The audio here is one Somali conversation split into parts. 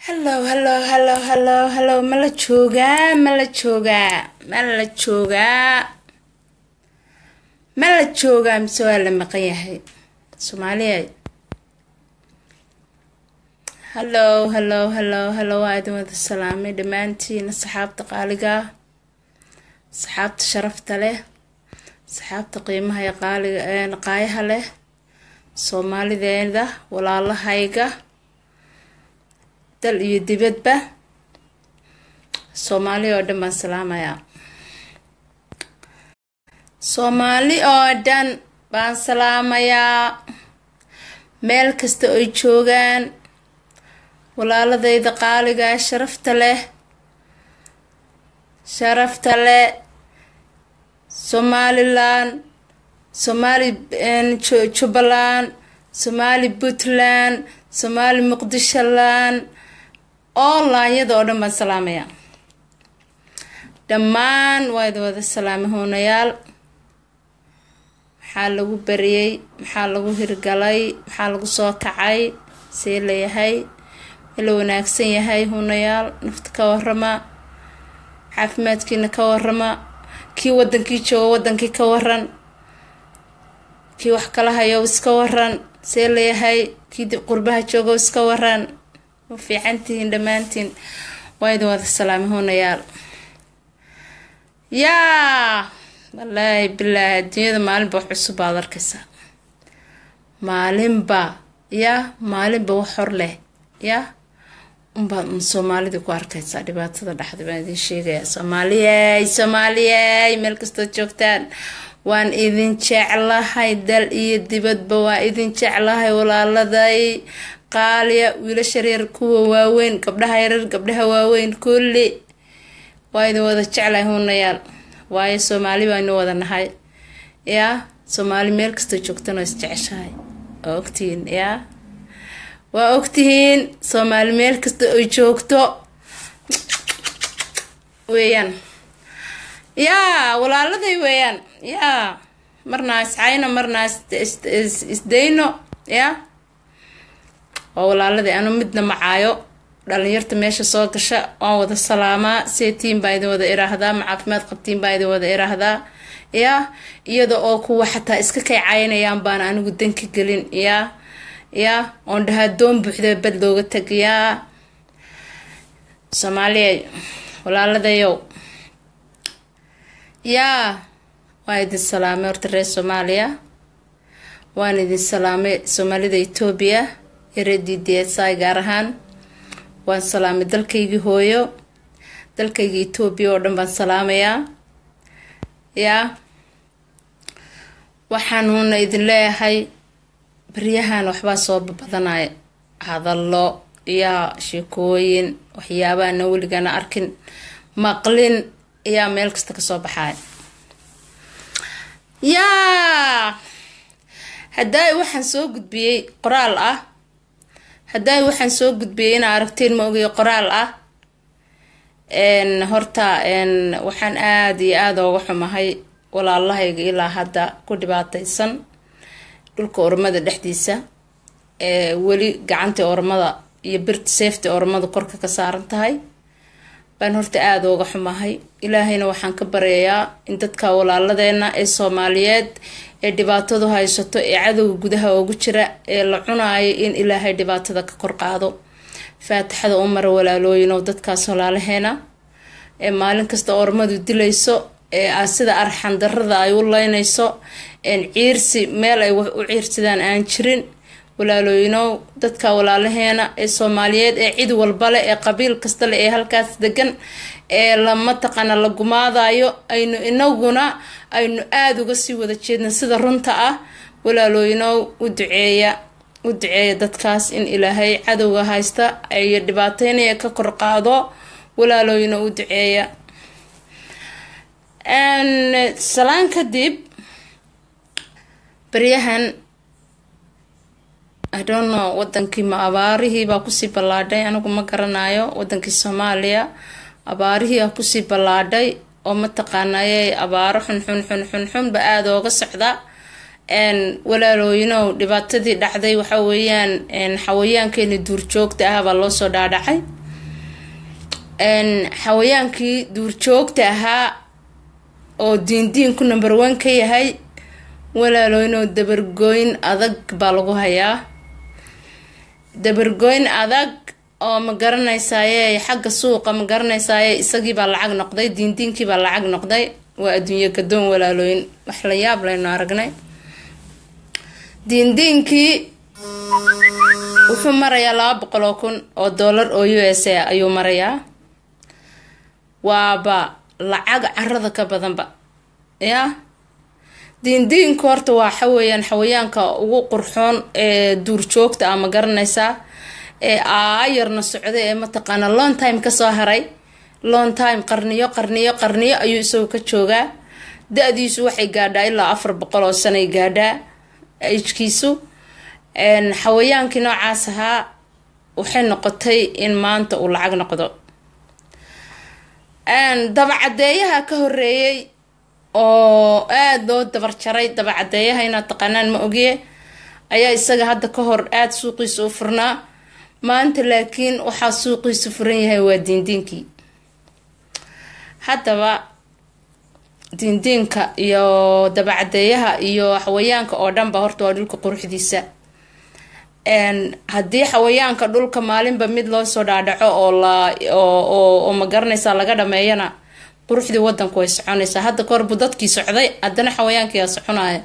hallow hallow hallow hallow hallow ma la joogaa ma la joogaa ma la joogaa ma la joogaa mise waa la maqan yahay soomaaliya hallow hallow hallow hallow waa idin wada salaamay dhammaantiin saxaabta qaaliga ah saxaabta sharafta leh saxaabta qiimaha ee qaaliga qaayaha leh soomaalideeda walaalahayga dal iyo dibadba soomaali oo dhan baan salaamayaa soomaali oo dhan baan salaamayaa meel kasta oy joogaan walaaladayda qaaliga sharafta leh sharafta leh somalilan somaali jubbaland somaali puntland somaali muqdisholand onlineyada oo dhan baan salaamayaa dhammaan waa idin wada salaamay hoonayaal maxaa lagu bariyey maxaa lagu hirgalay maxaa lagu soo kacay see layahay mala wanaagsan yahay huunayaal nafta ka warama caafimaadkiina ka warama kii wadankii jooga wadankii ka waran kii wax kala hayo iska waran see layahay kii qurbaha jooga iska waran ma fiicantihiin dhammaantiin waa idin wada salaamay huunayaal yaa wallaahi bilaahi adduunyada maalinba wax cusub baad arkaysaa maalinba yaa maalinba wax hor leh yaa unbaad un soomaalida ku arkaysaa dhibaatada dhexda baan idin sheegayaa soomaaliyey soomaaliyey meel kastood joogtaan waan idin jeclahay dal iyo dibadba waa idin jeclahay walaaladay qaaliya wiilasha reer kuwa waaweyn gabdhaha yarar gabdhaha waaweyn kulli waa idin wada jeclahay huunayaal waayo soomaali baanu wada nahay yaa soomaali meel kastoo joogtana isjeceshahay waa ogtihiin yaa waa ogtihiin soomaali meel kasta oy joogto weeyaan yaa walaaladay weeyaan yaa marnaa iscayno marnaa isdayno yaa waa walaaladay anu midna macaayo dhalinyarta meesha soo gasha waan wada salaamaa seetiin baa idin wada iraahdaa ma caafimaad qabtiin baa idin wada iraahdaa yaa iyada oo kuwa xataa iska kay caynayaan baana anigu danka gelin yaa yaa oon dhahaa doon buuxda bad looga tag yaa soomaaliya walaaladayow yaa waan idin salaamay horta reer soomaaliya waan idin salaamay soomaalida etoobiya iyo reer d d s i gaar ahaan waan salaamay dalkaygii hooyo dalkaygii etoobiya oo dhan baan salaamayaa yaa waxaanuuna idin leeyahay baryahan waxbaa soo badanaya hadallo yaa sheekooyin waxyaabaana weligana arkin maqlin ayaa meel kasta kasoo baxaya yaa haddaay waxaan soo gudbiyey qoraal ah haddaay waxaan soo gudbiyey inaa aragteen ma ogay qoraal ah horta waxaan aada iyo aada ooga xumahay walaalahayga ilaa hadda ku dhibaateysan dhulka ormada dhexdiisa ee weli gacantii ormada iyo birta seefta ormada korka ka saaran tahay baan horta aada ooga xumahay ilaahayna waxaan ka baryayaa in dadka walaaladeena ee soomaaliyeed ee dhibaatadu haysato ee cadowga gudaha oogu jira ee la cunaayo in ilaahay dhibaatada ka kor qaado faatixada u mara walaalooyin oo dadkaas walaalaheena ee maalin kasta ormadu dilayso ee sida arxan darada ay u leynayso ciirsi meel ay u ciirsadaan aan jirin walaalooyinow dadka walaalaheena ee soomaaliyeed ee cid walbale ee qabiil kastale ee halkaas degan ee lama taqana la gumaadayo aynu inaguna aynu aada uga sii wada jeedna sida runta ah walaalooyinow u duceeya u duceeya dadkaas in ilaahay cadowga haysta iyo dhibaateynaya ka kor qaado walaalooyina u duceeya salaan kadib baryahan i don't know wadankii ma abaarihii baa kusii ballaadhay anigu ma garanayo wadankii soomaaliya abaarihii aa kusii ballaadhay oo mataqaanayay abaaro xunxun xunxunxunba aada ooga socda walaalooyinow dhibaatadii dhacday waxa weeyaan xawayaankeeni duurjoogta ah baa loo soo dhaadhacay xawayaankii duurjoogta ahaa oo diindiinku number one ka yahay walaalooynoo dabargooyn adag baa lagu hayaa dabargooyn adag oo ma garanaysaaye xagga suuqa ma garanaysaaye isagii baa lacag noqday diindiinkii baa lacag noqday waa adduunyo gadoon walaalooyin wax la yaab laynu aragnay diindiinkii wuxuu marayaa laba boqol oo kun oo dollar oo u s a ayuu marayaa waaba lacag carada ka badanba ya diindiinku horta waa waxaweyaan xawayaanka ugu qurxoon ee duurjoogta ah ma garanaysaa ee aayarna socday ee mataqaana long time kasoo haray long time qarniyo qarniyo qarniyo ayuu isagu ka joogaa da-diisu waxay gaadhaa ilaa afar boqol oo sanay gaadhaa ajkiisu xawayaankii noocaas ahaa waxay noqotay in maanta uu lacag noqdo dabacadeeyaha ka horeeyey oo aada loo dabar jaray dabacadeeyaha inaad taqaanaan ma ogiye ayaa isaga hadda ka hor aada suuqiisa u furnaa maanta laakiin waxaa suuqiisu furan yahay waa diindiinkii haddaba diindiinka iyo dabacadeeyaha iyo xawayaanka oo dhanba horta waa dhulka quruxdiisa haddii xawayaanka dhulka maalinba mid loo soo dhaadhaco oo la oo ma garanaysaa laga dhameeyana quruxdii wadanku way soconaysaa hadda kahor buu dadkii socday haddana xawayaankiyaa soconaya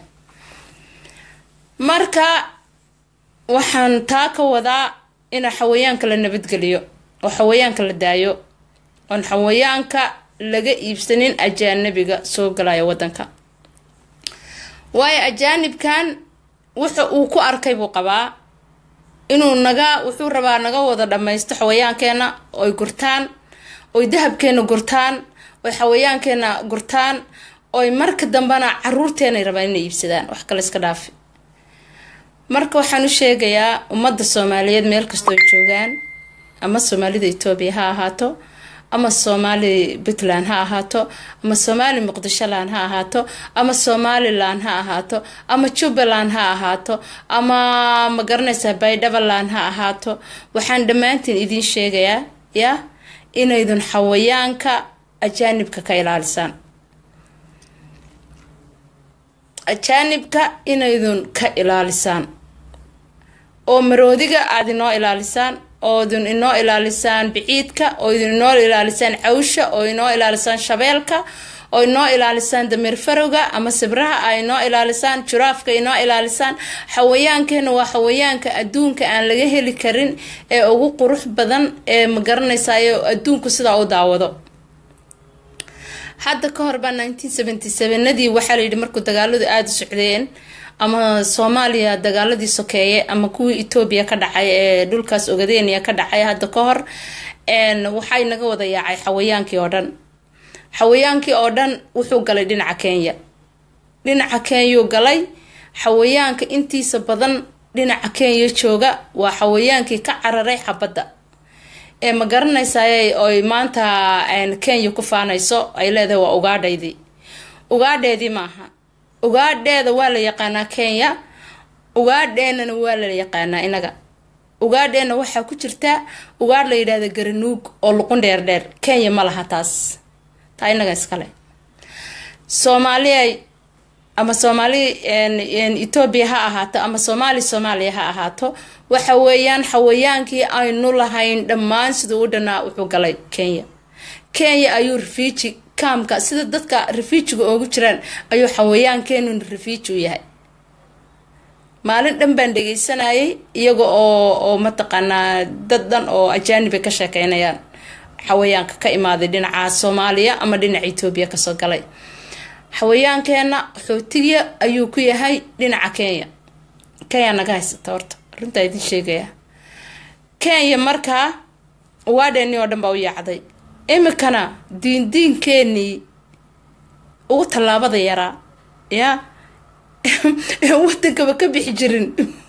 marka waxaan taa ka wadaa in xawayaanka la nabadgeliyo oo xawayaanka la daayo oon xawayaanka laga iibsanin ajaanabiga soo galaya wadanka waayo ajaanibkan wuxa uu ku arkay buu qabaa inuu naga wuxuu rabaa naga wada dhammaysto xawayaankeenna oy gurtaan oy dahabkeena gurtaan oy xawayaankeena gurtaan oy marka dambena caruurteenay rabaan inay iibsadaan wax kale iska dhaafi marka waxaan u sheegayaa ummadda soomaaliyeed meel kastoo joogaan ama soomaalida etoobiya ha ahaato ama soomaali puntland ha ahaato ama soomaali muqdisholand ha ahaato ama somalilan ha ahaato ama jubbaland ha ahaato ama ma garanaysaa baydhabaland ha ahaato waxaan dhammaantiin idiin sheegayaa ya inaydun xawayaanka ajaanibka ka ilaalisaan ajaanibka inaydun ka ilaalisaan oo maroodiga aada inoo ilaalisaan oodun inoo ilaalisaan biciidka oo idin inoo ilaalisaan cawsha oo inoo ilaalisaan shabeelka oo inoo ilaalisaan dameer farowga ama sibraha a inoo ilaalisaan juraafka inoo ilaalisaan xawayaankeena waa xawayaanka adduunka aan laga heli karin ee ugu qurux badan ee ma garanaysayo adduunku sidaa u daawado hadda ka hor baa nineteen seventy sevenadii waxaa layidhi markuu dagaaladu aada u socdeen ama soomaaliya dagaaladii sokeeye ama kuwii etoobiya ka dhacay ee dhulkaas ogadeeniya ka dhacay hadda ka hor waxay naga wada yaacay xawayaankii oo dhan xawayaankii oo dhan wuxuu galay dhinaca kenya dhinaca kenyuu galay xawayaanka intiisa badan dhinaca kenya jooga waa xawayaankii ka cararay xabadda ee ma garanaysaay oy maanta kenya ku faanayso ay leedahay waa ugaadhaydii ugaadheedii maaha ugaadheeda waa la yaqaanaa kenya ugaadheenana waa la yaqaanaa inaga ugaadheena waxaa ku jirta ugaadh la yidhahda garanuug oo luqun dheer dheer kenya ma laha taas taa inaga iskale soomaaliya ama soomaali etoobiya ha ahaato ama soomaali soomaaliya ha ahaato waxa weeyaan xawayaankii aynu lahayn dhammaan siduu u dhanaa wuxuu galay kenya kenya ayuu refugi kaamka sida dadka refuujiga oogu jiraan ayuu xawayaankeenun refuuji u yahay maalin dhan baan dhegeysanayay iyaga oo oo mataqaanaa dad dhan oo ajaaniba ka sheekeynayaan xawayaanka ka imaaday dhinaca soomaaliya ama dhinaca etoobiya kasoo galay xawayaankeenna xootiya ayuu ku yahay dhinaca kenya kenya naga haysata horta runtaa idin sheegaya kenya markaa waadheeni oo dhan baa u yaacday imikana diindiinkeenii ugu tallaabada yaraa yaa wadankaba ka bixi jirin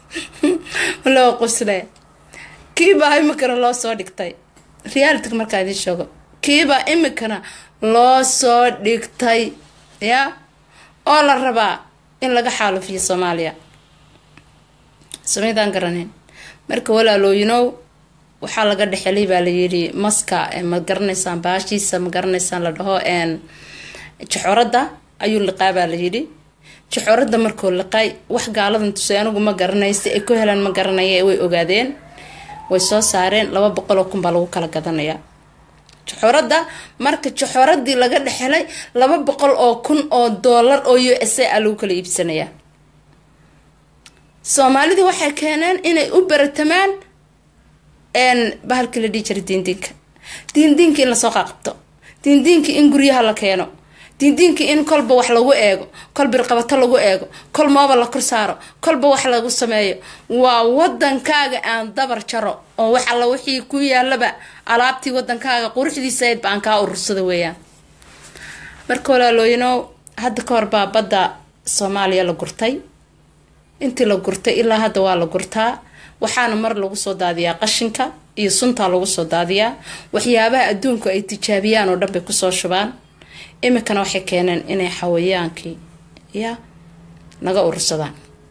loo qusle kiibaa imikana loo soo dhigtay realityga markaa idiin sheego kiibaa imikana loo soo dhigtay ya oo la rabaa in laga xaalufiyo soomaaliya samaydaan garaneyn marka walaalooyinow waxaa laga dhexelay baa layidhi maska ma garanaysaan baashiisa ma garanaysaan la dhaho jaxoradda ayuu liqaa baa layidhi jaxoradda markuu liqay wax gaaladan tusay anigu ma garanaysa ay ku helaan ma garanaya way ogaadeen way soo saareen laba boqol oo kun baa lagu kala gadanayaa jaxoradda marka jaxoradii laga dhexelay laba boqol oo kun oo doolar oo u s a lagu kala iibsanayaa soomaalida waxay keeneen inay u baratamaan bahalkii la dhihi jiray diindiinka diindiinka in lasoo qaqabto diindiinka in guryaha la keeno diindiinka in kolba wax lagu eego kol birqabato lagu eego kol mooba la kor saaro kolba wax lagu sameeyo waa wadankaaga aan dabar jaro oo wax alla wixii ku yaalaba alaabtii wadankaaga quruxdiisayd ba aan kaa urursada weeyaan marka walaalooyinow hadda ka hor baa badda soomaaliya la gurtay intii la gurtay ilaa hadda waa la gurtaa waxaana mar lagu soo daadiyaa qashinka iyo suntaa lagu soo daadiyaa waxyaabaha adduunku ay tijaabiyaan oo dhan bay kusoo shubaan iminkana waxay keeneen inay xawayaankii ya naga urursadaan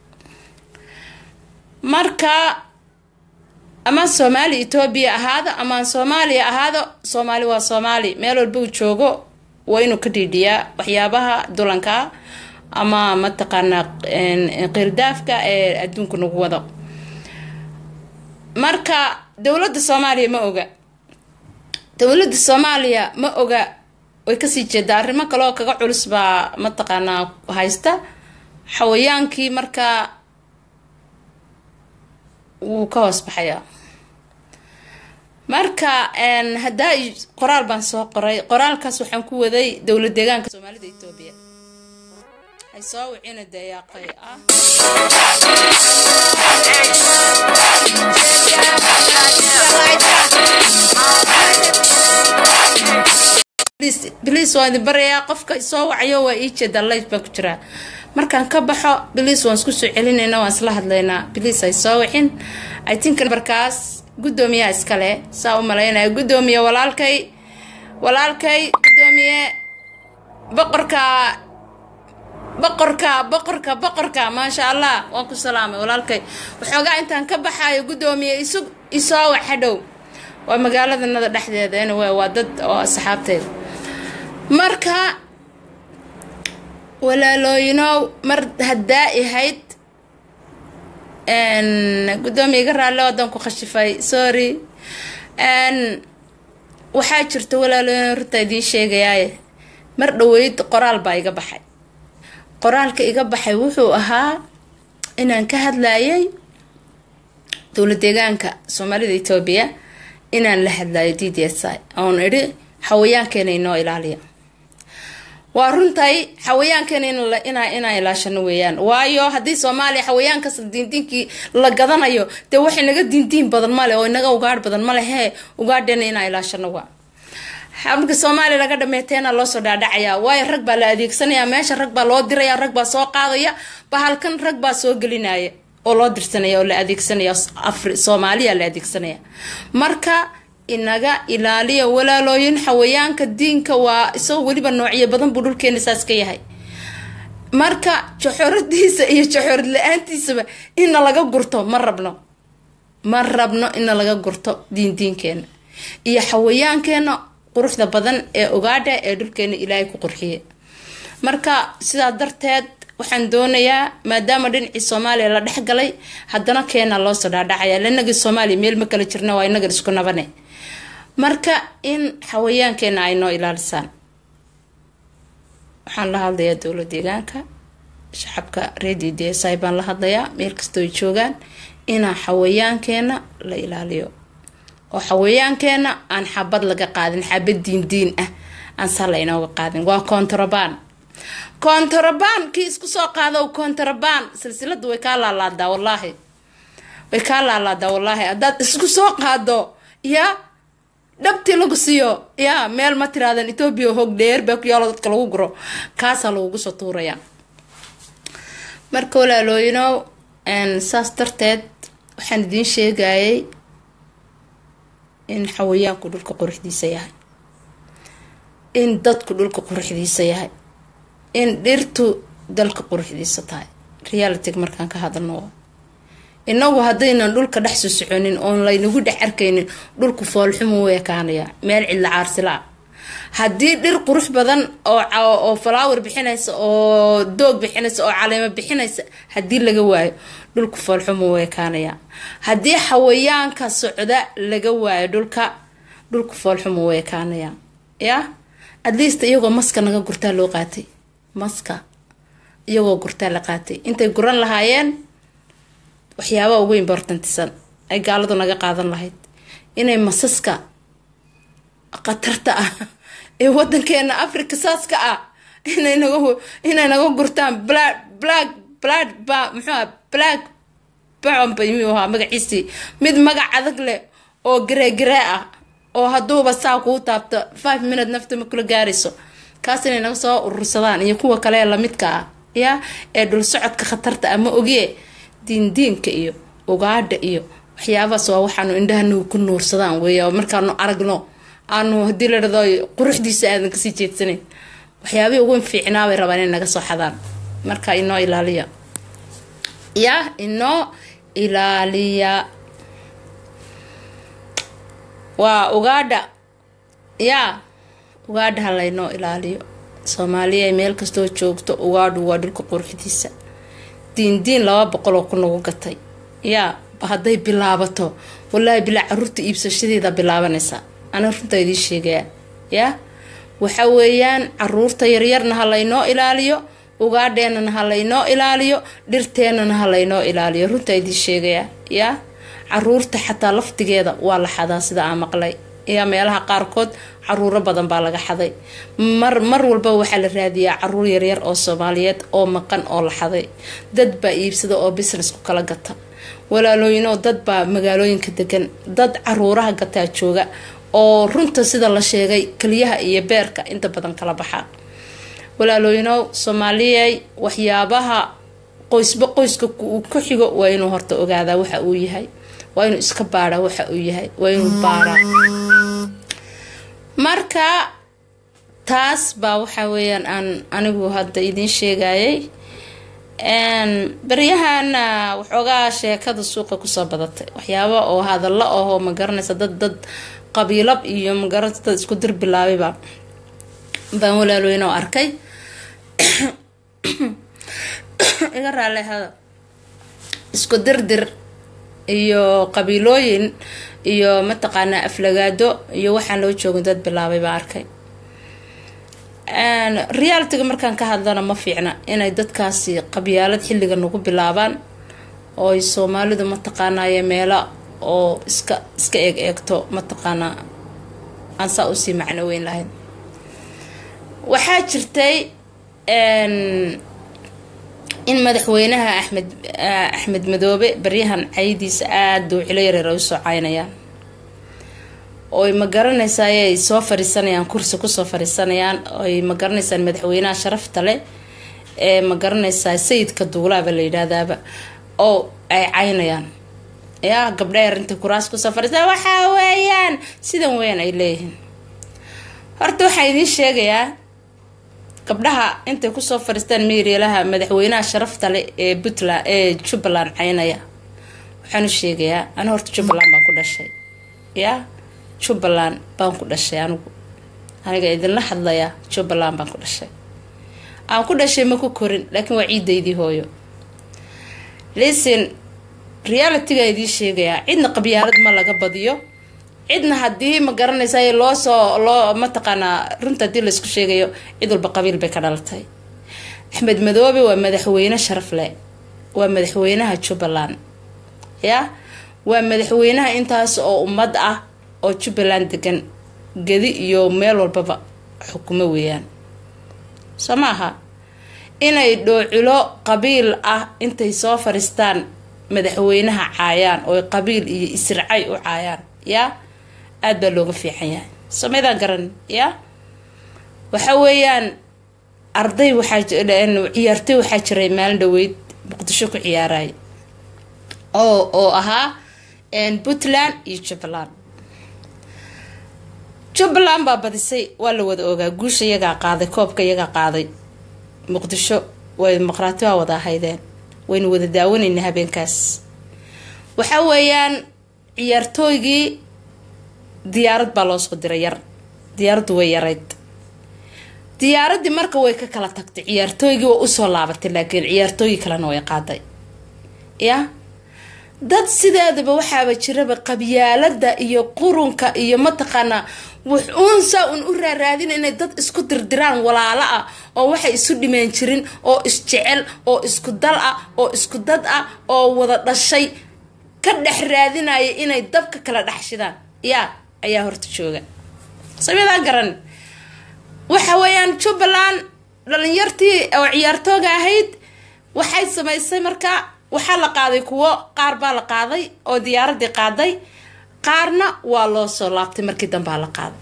marka amaan soomaali etoobiya ahaado amaan soomaaliya ahaado soomaali waa soomaali meel walba uu joogo waa inuu ka dhiidhiyaa waxyaabaha dulankaa ama mataqaanaa qirdaafka ee adduunku nagu wado marka dowladda soomaaliya ma oga dowladda soomaaliya ma oga way kasii jeedaa arrimo kaleoo kaga culus baa mataqaanaa haysta xawayaankii markaa wuu ka hoos baxayaa marka haddaa qoraal baan soo qoray qoraalkaas waxaan ku waday dowlad deegaanka soomaalida etoobiya hay soo wicina dayaaqay ah bliis waan idin barayaa qofka soo wacayo waa ii jeeda life baan ku jiraa markaan ka baxo bliis waan isku soo celinayna waan isla hadlaynaa bliis hay soo wixin i think markaas guddoomiyaha iskale saa u malaynaya guddoomiye walaalkay walaalkay guddoomiye boqorka boqorka boqorka boqorka maasha allah waan ku salaamay walaalkay waxoogaa intaan ka baxayo guddoomiye isu isoo wax hadhow waa magaaladanada dhexdeeda anyway waa dad oo asxaabteeda marka walaalooyinow mar haddaa ahayd guddoomiya iga raalle wadan ku khashifay sorry waxaa jirta walaalooyin runta idiin sheegayaaye mar dhaweyd qoraal baa iga baxay qoraalka iga baxay wuxuu ahaa inaan ka hadlayay dowlad deegaanka soomaalida etoobiya inaan la hadlayo d d s i oon idhi xawayaankeena inoo ilaaliya waa runtay xawayaankeena inaan ilaashano weeyaan waayo haddii soomaaliya xawayaankas diindiinkii la gadanayo dee wax inaga diindiin badan male oo inaga ugaadh badan male hee ugaadheena inaan ilaashano waa marka soomaaliya laga dhameeteena loosoo dhaadhacayaa waayo rag baa la adeegsanaya meesha rag baa loo diraya rag baa soo qaadaya bahalkan rag baa soo gelinaya oo loo dirsanaya oo la adeegsanaya soomaaliya la adeegsanaya marka inaga ilaaliya walaalooyin xawayaanka diinka waa isagoo weliba noocyo badan buu dhulkeena saas ka yahay marka joxoradiisa iyo joxorad la-aantiisaba ina laga gurto ma rabno ma rabno ina laga gurto diindiinkeena iyo xawayaankeena quruxda badan ee ogaadha ee dhulkeena ilaahay ku qurxiye marka sidaa darteed waxaan doonayaa maadaama dhinacii soomaaliya la dhex galay haddana keena loosoo dhaadhacaya lanagii soomaaliya meel ma kala jirna waa inagan isku nabane marka in xawayaankeena ay noo ilaalisaan waxaan la hadlayaa dowlad deegaanka shacabka redio d s i baan la hadlayaa meel kastoo ay joogaan inaan xawayaankeena la ilaaliyo oo xawayaankeena aan xabad laga qaadin xabad diindiin ah aan saa la inooga qaadin waa kontrabaan kontrabaan kii isku soo qaado kontrabaan silsilada way kaa laalaadaa wallaahi way kaa laalaadaa wallaahi haddaad isku soo qaado yaa dhabtii lagu siiyo yaa meel ma tiraadan etoobiya hoog dheer baa ku yaalo dadka lagu guro kaasaa lagugu soo tuurayaa marka walaalooyinow saas darteed waxaan idiin sheegayay in xawayaanku dhulka quruxdiisa yahay in dadku dhulka quruxdiisa yahay in dhirtu dalka quruxdiisa tahay realityga markaan ka hadalno inagu haddaynan dhulka dhex soo soconin oon laynagu dhex arkaynin dhulku foolxumu u ekaanaya meel cidla caarsila haddii dhir qurux badan oo flower bixinaysa oo doog bixinaysa oo caleemo bixinaysa haddii laga waayo dhulku foolxumu u ekaanaya haddii xawayaanka socda laga waayo dhulka dhulku foolxumu u ekaanaya ya atleast iyagoo maska naga gurtaa loo qaatay maska iyagoo gurtaa la qaatay intay guran lahaayeen waxyaabaa ugu importantisan ay gaaladu naga qaadan lahayd inay masaska khatarta ah ee wadankeena africa saaska ah inay naga inay naga gurtaan black black black ba muxuuha black bacomba miyuu ahaa magaciisii mid magac adag leh oo gareegaree ah oo hadduuba saa kuu taabto five minute nafta ma kula gaarayso kaas inay naga soo urursadaan iyo kuwa kale ee lamidka ah ya ee dhul socodka khatarta ah ma ogiye diindiinka iyo ugaadha iyo waxyaabahaas waa waxaanu indhahanagu ku nuursadaan weey markaanu aragno aanu hadii la dhado quruxdiisa aadan kasii jeedsanayn waxyaabihii ugu fiicnaabay rabaan inay naga soo xadaan marka inoo ilaaliya ya inoo ilaaliya waa ugaadha ya ugaadha ha laynoo ilaaliyo soomaaliya meel kastoo joogto ugaadhu waa dhulka quruxdiisa diindiin laba boqol oo ku nagu gatay yaa hadday bilaabato walaahi bilaa caruurta iibsashadeeda bilaabanaysa ana runtaa idiin sheegaya yaa waxa weeyaan caruurta yaryarna ha laynoo ilaaliyo ugaadheenana ha laynoo ilaaliyo dhirteenana ha laynoo ilaaliyo runtaa idiin sheegaya yaa caruurta xataa laftigeeda waa la xadaa sida aan maqlay yaa meelaha qaarkood caruuro badan baa laga xaday mar mar walba waxaa la raadiyaa caruur yaryar oo soomaaliyeed oo maqan oo la xaday dad baa iibsada oo business ku kala gata walaalooyinoo dad baa magaalooyinka degan dad caruuraha gataa jooga oo runta sida la sheegay keliyaha iyo beerka inta badan kala baxa walaalooyinow soomaaliyey waxyaabaha qoysba qoyska uu ku xigo waa inuu horta ogaadaa waxa uu yahay waa inuu iska baadhaa waxa uu yahay waa inuu baaraa marka taas baa waxa weeyaan aan anigu hadda idiin sheegayay baryahana waxoogaa sheekada suuqa kusoo badatay waxyaaba oo hadallo ahoo ma garanaysa dad dad qabiilab iyo magaranaysa dad isku dir bilaabayba baan walaalweynoo arkay iga raallehada isku dirdir iyo qabiilooyin iyo mataqaanaa aflagaado iyo waxaan loo joogin dad bilaabay baa arkay realitiga markaan ka hadlana ma fiicna inay dadkaasi qabyaalad xilliga nagu bilaabaan oo ay soomaalidu mataqaanaaye meelo oo iska iska eeg eegto mataqaanaa aan saa usii macno weyn lahayn waxaa jirtay in madaxweynaha axmed axmed madoobe baryahan caydiisa aada dowcilo yareer ay usoo caynayaan oy ma garanaysaa ay soo fariisanayaan kursi kusoo fariisanayaan oy ma garanaysaan madaxweynaha sharafta leh ee ma garanaysaa sayidka duulaaba la yidhaahdaaba oo ay caynayaan yaa gabdha arinta kuraas kusoo fariisa waxaa weeyaan sidan weeyaan ay leeyihiin horta waxaa idiin sheegayaa gabdhaha intay kusoo fariistaan meerialaha madaxweynaha sharafta leh ee puntland ee jubbaland caynaya waxaan u sheegayaa ani horta jubbaland baan ku dhashay yaa jubbaland baan ku dhashay anigu aniga idinla hadlayaa jubbaland baan ku dhashay aan ku dhashay ma ku korin laakiin waa ciidaydii hooyo listen realityga idiin sheegayaa cidna qabyaalad ma laga badiyo cidna haddii ma garanaysa loo soo loo mataqaanaa runta haddii laysku sheegayo cid walba qabiil bay ka dhalatay axmed madoobe waa madaxweyne sharaf leh waa madaxweynaha jubbaland ya waa madaxweynaha intaas oo ummad ah oo jubbaland degan gedi iyo meel walbaba xukumo weeyaan soo maaha inay dhooculo qabiil ah intay soo fariistaan madaxweynaha caayaan oo qabiil iyo isircay u caayaan yaa aada baa looga fiican yahay somaydaan garan ya waxa weeyaan arday waxaa ciyaartay waxaa jiray maalin dhaweyd muqdisho ku ciyaaraya oo oo ahaa puntland iyo jubbaland jubbaland baa badisay waa la wada ogaa guusha iyagaa qaaday koobka iyagaa qaaday muqdisho way dimuqraati waa wada ahaydeen waynu wada daawanayna habeenkaas waxa weeyaan ciyaartooygii diyaarad baa loo soo diray yar diyaaraddu way yarayd diyaaraddii marka way ka kala tagtay ciyaartooygii waa usoo laabatay laakiin ciyaartooyi kalena way qaaday ya dad sideedaba waxaaba jiraba qabyaalada iyo qurunka iyo mataqaanaa wax uunsaa un u raaraadina inay dad isku dirdiraan walaalo ah oo waxay isu dhimeen jirin oo isjecel oo isku dal ah oo isku dad ah oo wada dhashay ka dhex raadinaya inay dabka kala dhexshidaan yaa ayaa horta jooga samidaa garan waxa weeyaan jubbaland dhalinyartii oo ciyaartooga ahayd waxay samaysay marka waxaa la qaaday kuwo qaar baa la qaaday oo diyaaradii qaaday qaarna waa loo soo laabtay markii dambaa la qaaday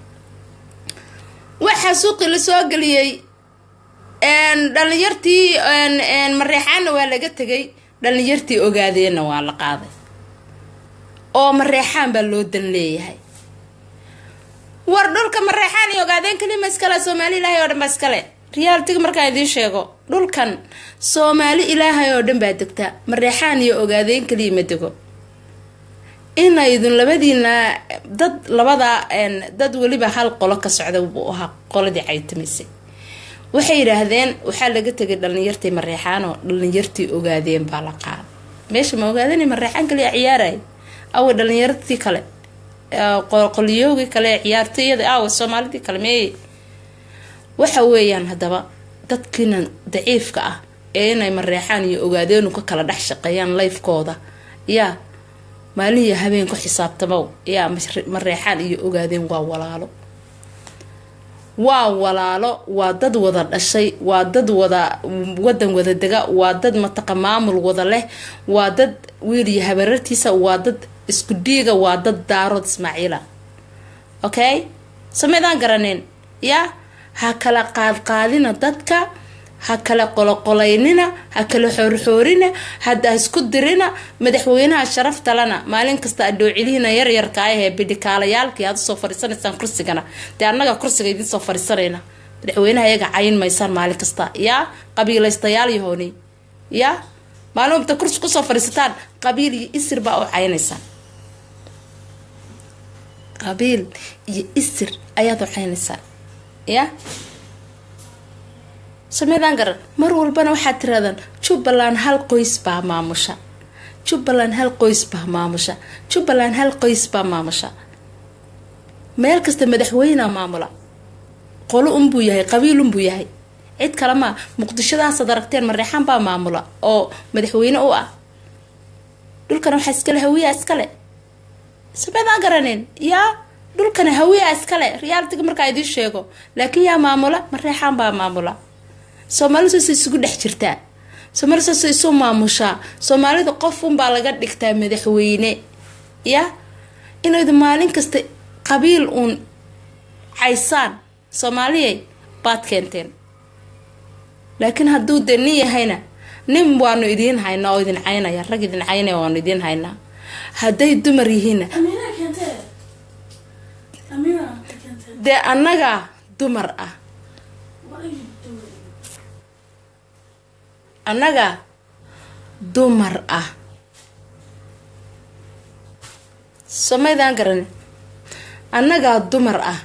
waxaa suuqii lasoo geliyey dhalinyartii mareexaanna waa laga tegay dhalinyartii ogaadeenna waa la qaaday oo mareexaan baa loo dan leeyahay war dhulka mareexaan iyo ogaadeen kalima iskale soomaali ilaahay oo dhan baa iskale riyaaltiga markaan idiin sheego dhulkan soomaali ilaahay oo dhan baa degtaa mareexaan iyo ogaadeen kaliya ma dego inaydun labadiina dad labada dad weliba hal qolo ka socda buu ahaa qoladii caytamisay waxay yidhaahdeen waxaa laga tegay dhalinyartii mareexaanoo dhalinyartii ogaadeen baa la qaada meesha ma ogaadeen mareexaan kaliya ciyaaraya awa dhalinyartii kale qolyoogii kale ciyaartooyada aawa soomaalidii kale meeye waxa weeyaan haddaba dadkiina daciifka ah ee inay mareexaan iyo ogaadeenu ka kala dhex shaqeeyaan layfkooda yaa maalin iyo habeen ku xisaabtamow yaa mareexaan iyo ogaadeen waa walaalo waa walaalo waa dad wada dhashay waa dad wada wadan wada dega waa dad mataqa maamul wada leh waa dad wiil iyo habarartiisa waa dad isku dhiiga waa dad daarood ismaaciila okay sameydaan garaneen yaa ha kala qaadqaadina dadka ha kala qoloqolaynina ha kala xoorxoorina hada isku dirina madaxweynaha sharaftalana maalin kasta adhoocilihina yaryarka ahee bidhikaalayaalkii aad usoo fariisanaysaan kursigana dee annaga kursiga idinsoo fariisanayna madaxweynaha iyaga cayin maysaan maalin kasta yaa qabiilaystayaal yahooni yaa maalin wabta kursi kusoo fadhiisataan qabiil iyo isir baa u caynaysaan qabiil iyo isir ayaad u caynaysaan ya sameydaan garan mar walbana waxaad tirahdaan jubbaland hal qoys baa maamusha jubbaland hal qoys baa maamusha jubbaland hal qoys baa maamusha meel kasta madaxweynea maamula qolo unbuu yahay qabiil unbuu yahay cid kale maa muqdishadaasaad aragteen mareexaan baa maamula oo madaxweyne u ah dhulkana waxaa iskale hawiyaa iskale sameydaan garaneen yaa dhulkana hawiyaa iskale riyaaltiga markaa idiin sheego laakiin yaa maamula mareexaan baa maamula soomaalidu saasay isugu dhex jirtaa soomaalida saasay isu maamushaa soomaalida qof unbaa laga dhigtaa madaxweyne ya inaydu maalin kasta qabiil uun caysaan soomaaliyay baad keenteen laakiin hadduu dee nin yahayna nin waanu idiin haynaa oo idin caynaya rag idin caynaya waanu idiin haynaa hadday dumar yihiinna dee annagaa dumar ah annagaa dumar ah somaydaan garan annagaa dumar ah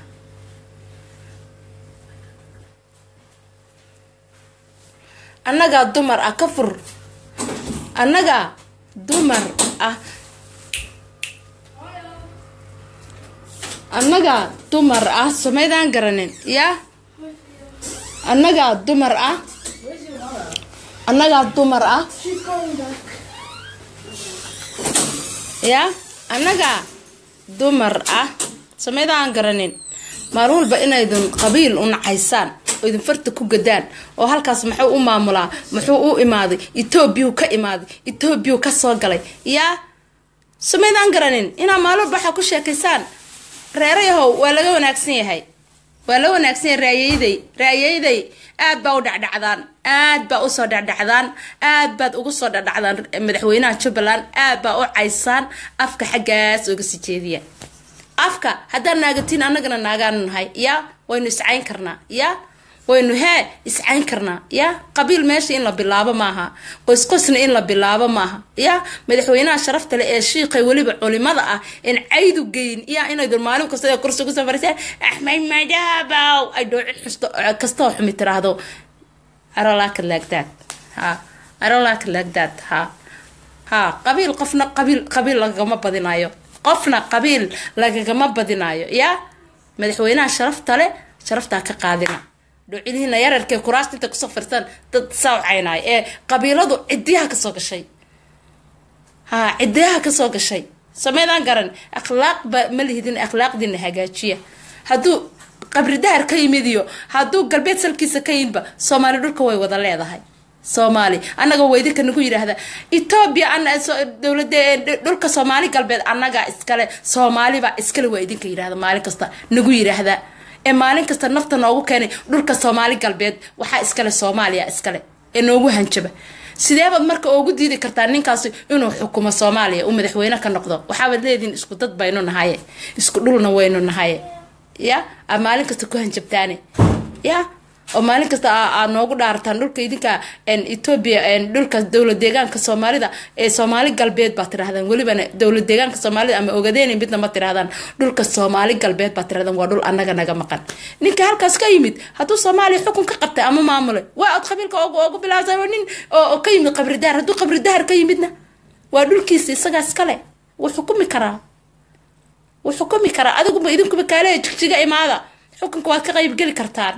annagaa dumar ah ka fur annagaa dumar ah annagaa dumar ah somaydaan garanin yaa annagaa dumar ah annagaa dumar ah yaa annagaa dumar ah somaydaan garanin maalin walba inaydun qabiil u nacaysaan oo idin farta ku gadaan oo halkaas muxuu u maamulaa muxuu u imaaday etoobiyau ka imaaday etoobiyau ka soo galay yaa somaydaan garanin inaa maalin walba waxaa ku sheekaysaan reerayahow waa laga wanaagsan yahay waa la wanaagsan yahay raayayday raayayday aad baa u dhacdhacdaan aad baa usoo dhacdhacdaan aad baad ugu soo dhacdhacdaan madaxweynaha jubbaland aad baa u caysaan afka xaggaas oga sii jeediya afka haddaan naagatiin annagana naagaanu nahay yaa waynu iscayn karnaa yaa waynu hee iscayn karnaa ya qabiil meesha in la bilaabo maaha qoysqoysna in la bilaabo maaha ya madaxweynaha sharafta leh ee shiiqay weliba culimada ah in caydu geyn ya inaydun maalin kasta kursi kusoo fariisaan axmed madaabow ay dhooci kastoo xumi tiraahdo arolaaka laagdaad ha arolaaka laagdaad ha ha qabiil qofna qabiil qabiil lagagama badinayo qofna qabiil lagagama badinayo ya madaxweynaha sharafta leh sharaftaa ka qaadina dhocilihiina yararkee kuraasta inta kusoo firsan dad saawcaynay ee qabiiladu cidiyaha kasoo gashay ha cidiyaha kasoo gashay sameydaan garan akhlaaqba ma lihidin akhlaaqdiina hagaajiya hadduu qabri dahar ka yimid iyo hadduu galbeed salkiisa ka yimidba soomaali dhulka way wada leedahay soomaali annaga waydinka nagu yidhaahda etoobiya dowlada dhulka soomaali galbeed annagaa iskale soomaalibaa iskale waa idinka yidhahda maalin kasta nagu yidhaahda ee maalin kasta nafta noogu keenay dhulka soomaali galbeed waxaa iskale soomaaliya iskale ee noogu hanjaba sideebaad marka ugu diidi kartaa ninkaasi inuu xukumo soomaaliya uu madaxweyne ka noqdo waxaabaad leedihin isku dad baynu nahaye isku dhulna waynu nahaye ya aad maalin kasta ku hanjabtaane ya oo maalin kasta aad noogu dhaarataan dhulka idinka etoobiya dhulka dowlad deegaanka soomaalida ee soomaali galbeed baa tirahdaan welibana dowlad deegaanka soomaalida ama ogadeeni midna ma tirahdaan dhulka soomaali galbeed baa tirahdaan waa dhul annaga naga maqan ninka halkaas ka yimid hadduu soomaaliya xukun ka qabtay ama maamulay waa od qabiilka ugu bilaabsan nin oo ka yimid qabri dahar hadduu qabri dahar ka yimidna waa dhulkiisa isagaa iskale wuu xukumi karaa wuu xukumi karaa adiguba idinkuba kaale jigjiga imaada xukunka waad ka qaybgeli kartaan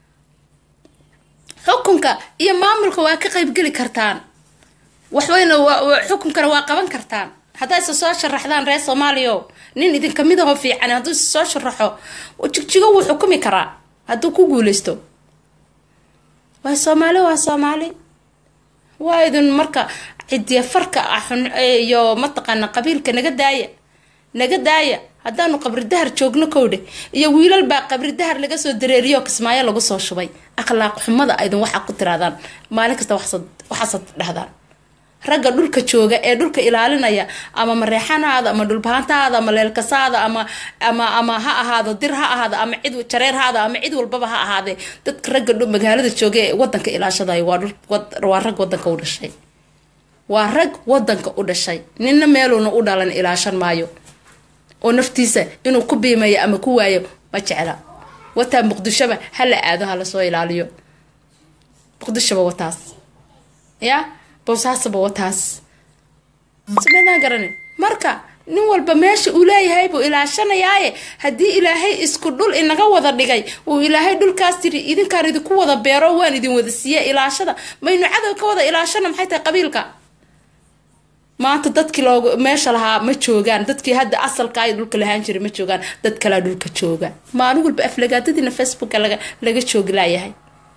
xukunka iyo maamulka waa ka qaybgeli kartaan waxweyna xukunkana waa qaban kartaan haddaa isa soo sharaxdaan reer soomaaliya nin idinka mid aho fiican hadduu isa soo sharaxo jigjigo wuu xukumi karaa hadduu ku guuleysto waa soomaali waa soomaali waa idin marka cidiya farka ah iyo mataqaana qabiilka naga daaya naga daaya haddaanu qabri dahar joogno kowdhe iyo wiilal baa qabri dahar laga soo dareeriyo kismaayo lagu soo shubay akhlaaq xumada aydin waxaa ku tiraadaan maalin kasta waxaasad dhahdaan ragga dhulka jooga ee dhulka ilaalinaya ama mareexanaada ama dhulbahantaada ama leelkasaada ama ama ama ha ahaado dir ha ahaado ama cid jareer haada ama cid walbaba ha ahaadee dadka ragga magaalada jooga ee wadanka ilaashadayo waa rag wadanka u dhashay waa rag wadanka u dhashay ninna meeluuna u dhalan ilaashan maayo oo naftiisa inuu ku biimayo ama ku waayo ma jecla wataa muqdishoba hala aado hala soo ilaaliyo muqdishoba wataas ya bowsaasaba wataas sameydaan garanin marka nin walba meesha uu leeyahay buu ilaashanayaaye haddii ilaahay isku dhul inaga wada dhigay uu ilaahay dhulkaas tiri idinkaan idinku wada beero waan idin wada siiya ilaashada maynu cadow ka wada ilaashana maxay tahay qabiilka maanta dadkii loogu meesha lahaa ma joogaan dadkii hadda asalka ay dhulka lahaan jiray ma joogaan dad kalaa dhulka jooga maalin walba aflagaadadiina facebooka laga laga joogi laayahay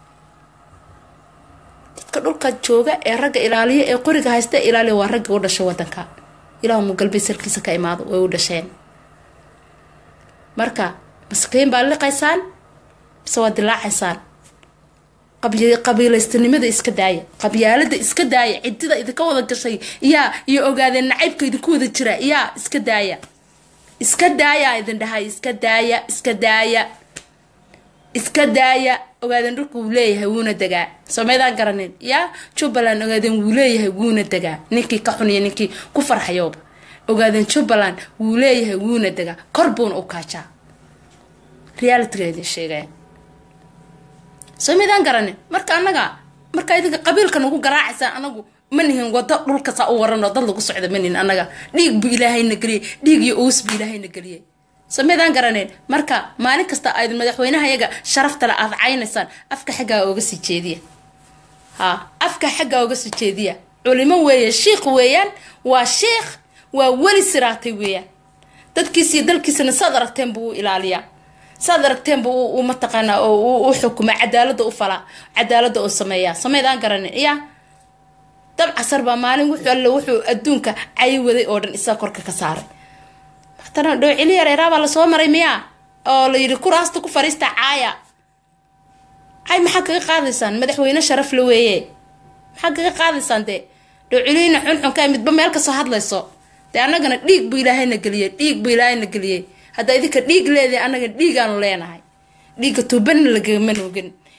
dadka dhulka jooga ee ragga ilaaliya ee qoriga haysta ilaaliya waa ragga u dhashay wadanka ilahu mu galbeed salkiisa ka imaado way u dhasheen marka maskiin baa liqaysaan mise waa dilaacaysaan qabiilaystanimada iska daaya qabyaalada iska daaya cidida idinka wada gashay yaa iyo ogaadeen nacaybka idinku wada jira yaa iska daaya iska daaya idin dhahay iska daaya iska daaya iska daaya ogaadeen dhulka wuu leeyahay wuuna degaa soomeydaan garanin yaa jubbaland ogaadeen wuu leeyahay wuuna degaa ninkii ka xuniya ninkii ku farxayooba ogaadeen jubbaland wuu leeyahay wuuna degaa kor buuna u kaajaa realityga idin sheegaya soomeydaan garanin marka annaga marka idinka qabiilka nagu garaacaysaan anagu ma nihin wado dhulkasaa u waranoo dad lagu socda ma nihin annaga dhiig buu ilaahayna geliyey dhiig iyo uus buu ilaahayna geliyey sameydaan garaneen marka maalin kasta ayd madaxweynaha yaga sharaftale aad caynaysaan afka xaggaa oga sii jeediya ha afka xaggaa oga sii jeediya culimo weeye shiikh weeyaan waa shiikh waa weli siraatay weeyaan dadkiisiyo dalkiisana saad aragteen buu u ilaaliyaa saad aragteenba u mataqaanaa u xukuma cadaalada u falaa cadaalada u sameeyaa sameydaan garanin ya dab casar baa maalin wuxuu alle wuxuu adduunka cayi waday oo dhan isaga korka ka saaray matana dhowcili yareeraabaa lasoo maray miyaa oo la yidhi kuraasta ku fariista caaya cay maxaa kaga qaadaysaan madaxweyne sharaf la weeye maxaa kaga qaadaysaan dee dhowciliyna xunxunka midba meel kasoo hadlayso dee annagana dhiig buu ilaahayna geliyey dhiig buu ilaahayna geliyey haddaa idinka dhiig leedahay annaga dhiigaanu leenahay dhiigga tuubanna lagama noogin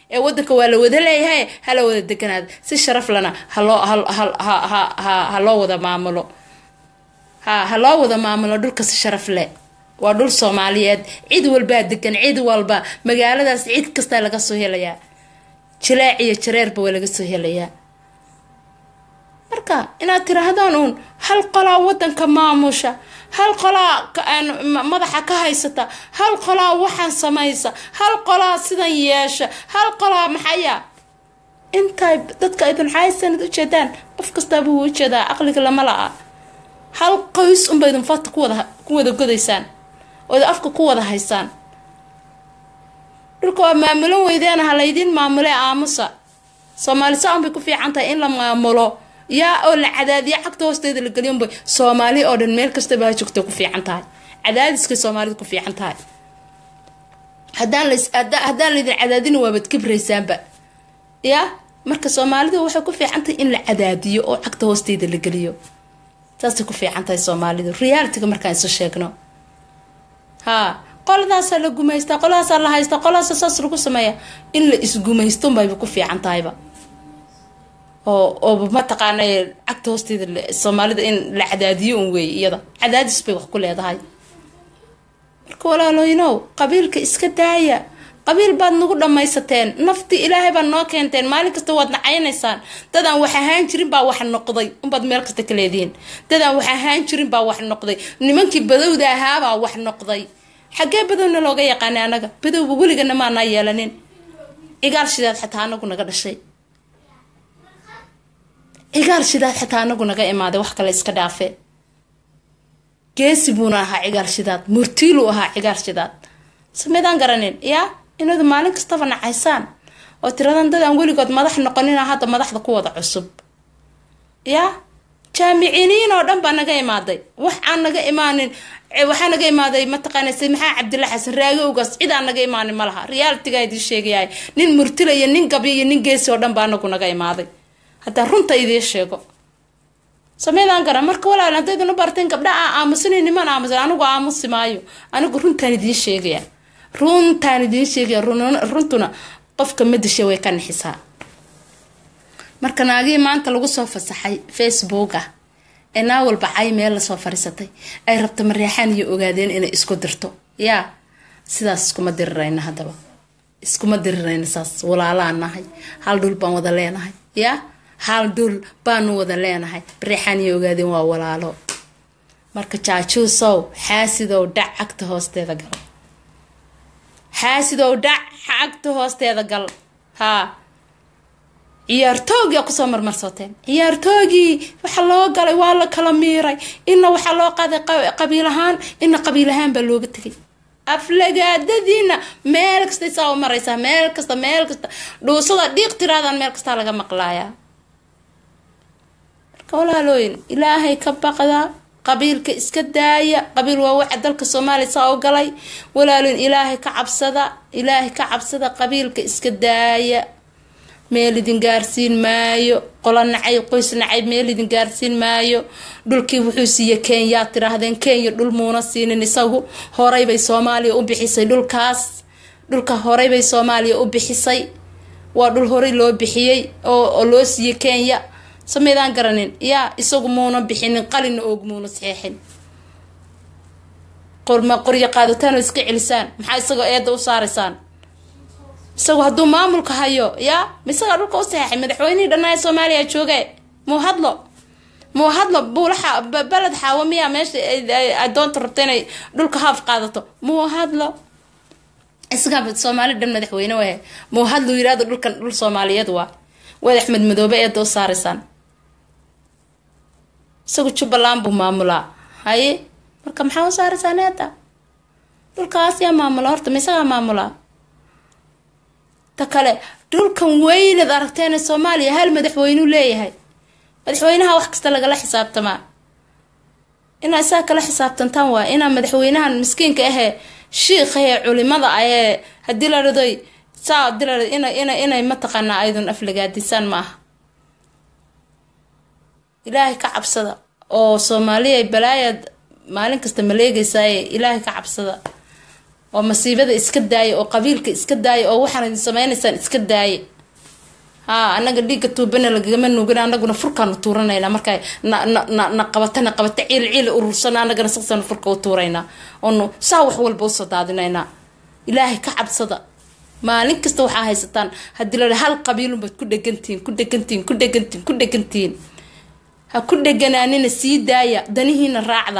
ee wadanka waa la wada leeyahay hala wada deganaada si sharaf lana haloo ha loo wada maamulo ha ha loo wada maamulo dhulka si sharaf leh waa dhul soomaaliyeed cid walbaa degan cid walba magaaladaas cid kastaa laga soo helayaa jilaac iyo jareerba waa laga soo helayaa marka inaad tiraahdaan uun hal qolaa wadanka maamusha hal qolaa madaxa ka haysata hal qolaa waxaan samaysa hal qolaa sidan yeesha hal qolaa maxaya intay dadka idin xaysanad ujeedaan qof kastaaba wuu ujeedaa aqliga lama la-a hal qoys unba idin fata kuwada ku wada godaysaan oo idin afka ku wada haysaan dhulka waa maamulan weydeena ha laydin maamule aamusa soomaali saan bay ku fiican tahay in la maamulo yaa oo la cadaadiya xagta hoosteeda la geliyonbay soomaali oo dhan meel kastaba ha joogta ku fiican tahay cadaadiskay soomaalida ku fiican tahay haddaan las haddaan laydin cadaadina waabad kibraysaanba yaa marka soomaalida waxay ku fiican tahay in la cadaadiyo oo xagta hoosteeda la geliyo saasay ku fiican tahay soomaalidu realityga markaan isu sheegno haa qoladaasaa la gumaystaa qoladaasaa la haystaa qoladaasa saas lagu sameeya in la isgumaystonbayba ku fiican tahayba oo ooba mataqaana cagta hoosteeda soomaalida in la cadaadiyo un weey iyada cadaadis bay wax ku leedahay marka walaalooyinow qabiilka iska daaya qabiil baad nagu dhammaysateen naftii ilaahay baad noo keenteen maalin kasta waad nacaynaysaan dadaan wax ahaan jirin baa wax noqday unbaad meel kasta ka leedihiin dadaan wax ahaan jirin baa wax noqday nimankii badowda ahaabaa wax noqday xaggee badowna looga yaqaanay anaga badowba weligana maanaa yeelanin cigaal shidaad xataa anagu naga dhashay cigaal shidaad xataa anagu naga imaaday wax kale iska dhaafe geesi buuna ahaa cigaal shidaad murtiiluu ahaa cigaal shidaad sameydaan garanin yaa inadu maalin kastaba nacaysaan oo tiradan dad aan weligood madax noqonina hadda madaxda ku wada cusub yaa jaamiciiniin oo dhan baa naga imaaday wax aan naga imaanin waxaa naga imaaday mataqaana se maxaa cabdilla xasan raagowgaas cid aan naga imaanin ma laha realitygaa idiin sheegayahay nin murtila iyo nin gabyo iyo nin geesi oo dhan baa anagu naga imaaday haddaa runta idiin sheego sameydaan garan marka walaal haddaydin u barteen gabdha aa aamusanay niman aamusan anigu aamusi maayo anigu runtaan idiin sheegaya runtaan idiin sheegaya runtuna qofka madisha way ka nixisaa marka naagihii maanta lagu soo fasaxay facebooka ee naa walba cay meel lasoo fariisatay ay rabta mareexaan iyo ogaadeen inay isku dirto yaa sidaas iskuma dirirayna haddaba iskuma dirirayna saas walaalaan nahay hal dhul baan wada leenahay yaa hal dhul baanu wada leenahay mareexaan iyo ogaadeen waa walaalo marka jaajuusow xaasidow dhac cagta hoosteeda gal xaasidow dhac cagta hoosteeda gal haa ciyaartoogia kusoo marmarsoteen ciyaartoogii waxa loo galay waa la kala miiray ina waxaa loo qaaday qabiil ahaan ina qabiil ahaan baa looga tegay aflagaadadiina meel kastay saa u maraysaa meel kasta meel kasta dhuusada dhiiq tiraadaan meel kastaa laga maqlaayaa marka walaalooyin ilaahay ka baqda qabiilka iska daaya qabiil waa waxa dalka soomaaliya saa u galay walaalooyin ilaahay ka cabsada ilaahay ka cabsada qabiilka iska daaya meel idin gaarsiin maayo qola nacay qoys nacay meel idin gaarsiin maayo dhulkii wuxuu siiye kenya tiraahdeen kenya dhul muuna siinin isagu horeybay soomaaliya u bixisay dhulkaas dhulka horeybay soomaaliya u bixisay waa dhul horey loo bixiyey oo loo siiye kenya sameydaan garanin yaa isagu muuna bixinin qalina oog muuna saxeexin qorma qoryo qaadataan oo iska celisaan maxaa isagoo eedda u saaraysaan isagu hadduu maamulka hayo yaa misagaa dhulka u saxeexay madaxweynihii dhanaa soomaaliya jooge muu hadlo muu hadlo buulaxa beled xaawo miyaa meesha adoonta rabta inay dhulka haaf qaadato muu hadlo isagaa soomaali dhan madaxweyne wahe muu hadlo yirahdo dhulkan dhul soomaaliyeed waa waad axmed madoobe eedda u saaraysaan isagu jubbaland buu maamulaa haye marka maxaa u saaraysaan eedda dhulkaas yaa maamula horta ma isagaa maamulaa ta kale dhulkan weynad aragteena soomaaliya hal madaxweyneu leeyahay madaxweynaha wax kasta lagala xisaabtamaa inaa isaa kala xisaabtantaan waa inaa madaxweynahan miskiinka ahee shiikha ee culimada ahee hadii la radoy saa hadii la rado ina ina inay mataqaanaa aydun aflagaadisaan ma aha ilaahay ka cabsada oo soomaaliya balaayaad maalin kasta maleegeysaaye ilaahay ka cabsada oo masiibada iska daaya oo qabiilka iska daaya oo waxaan idin sameynaysaan iska daaya haa anaga dhiigga tuubana lagagama nuugin anaguna furkaanu tuuranaynaa markaa na na na na qabata na qabata ciil ciil urursana anagana sasaanu furka u tuuraynaa oonu saa wax walba usoo daadinaynaa ilaahay ka cabsada maalin kasta waxaa haysataan haddii la hal qabiilunbaad ku dhegantihiin ku dhegantihiin ku dhegantihiin ku dhegantihiin ha ku dheganaanina sii daaya danihiina raacda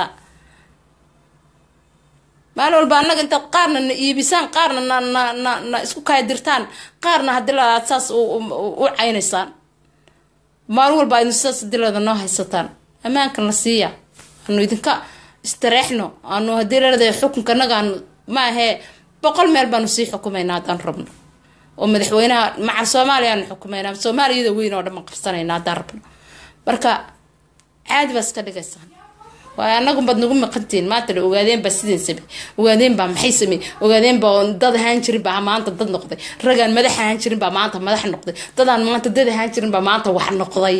maalin walba annaga intaad qaarna na iibisaan qaarna na na na na isku kaadirtaan qaarna haddii la aad saas u caynaysaan maalin walba aynu saas dileeda noo haysataan ammaankan la siiya anu idinka istareexno anu haddii laleedahay xukunka anaga aanu ma ahee boqol meel baanu sii xukumaynaa haddaan rabno oo madaxweynaha macal soomaaliya aanu xukumaynaa soomaaliyada weyn oo dhan baan qabsanaynaa haddaan rabno marka caadi baa iska dhigaysaan waayo anagunbaad nagu maqantihiin maanta la ogaadeen baa sideen samey ogaadeen baa maxay samey ogaadeen baa dad ahaan jirin baa maanta dad noqday ragaan madax ahaan jirin baa maanta madax noqday dadaan maanta dad ahaan jirin baa maanta wax noqday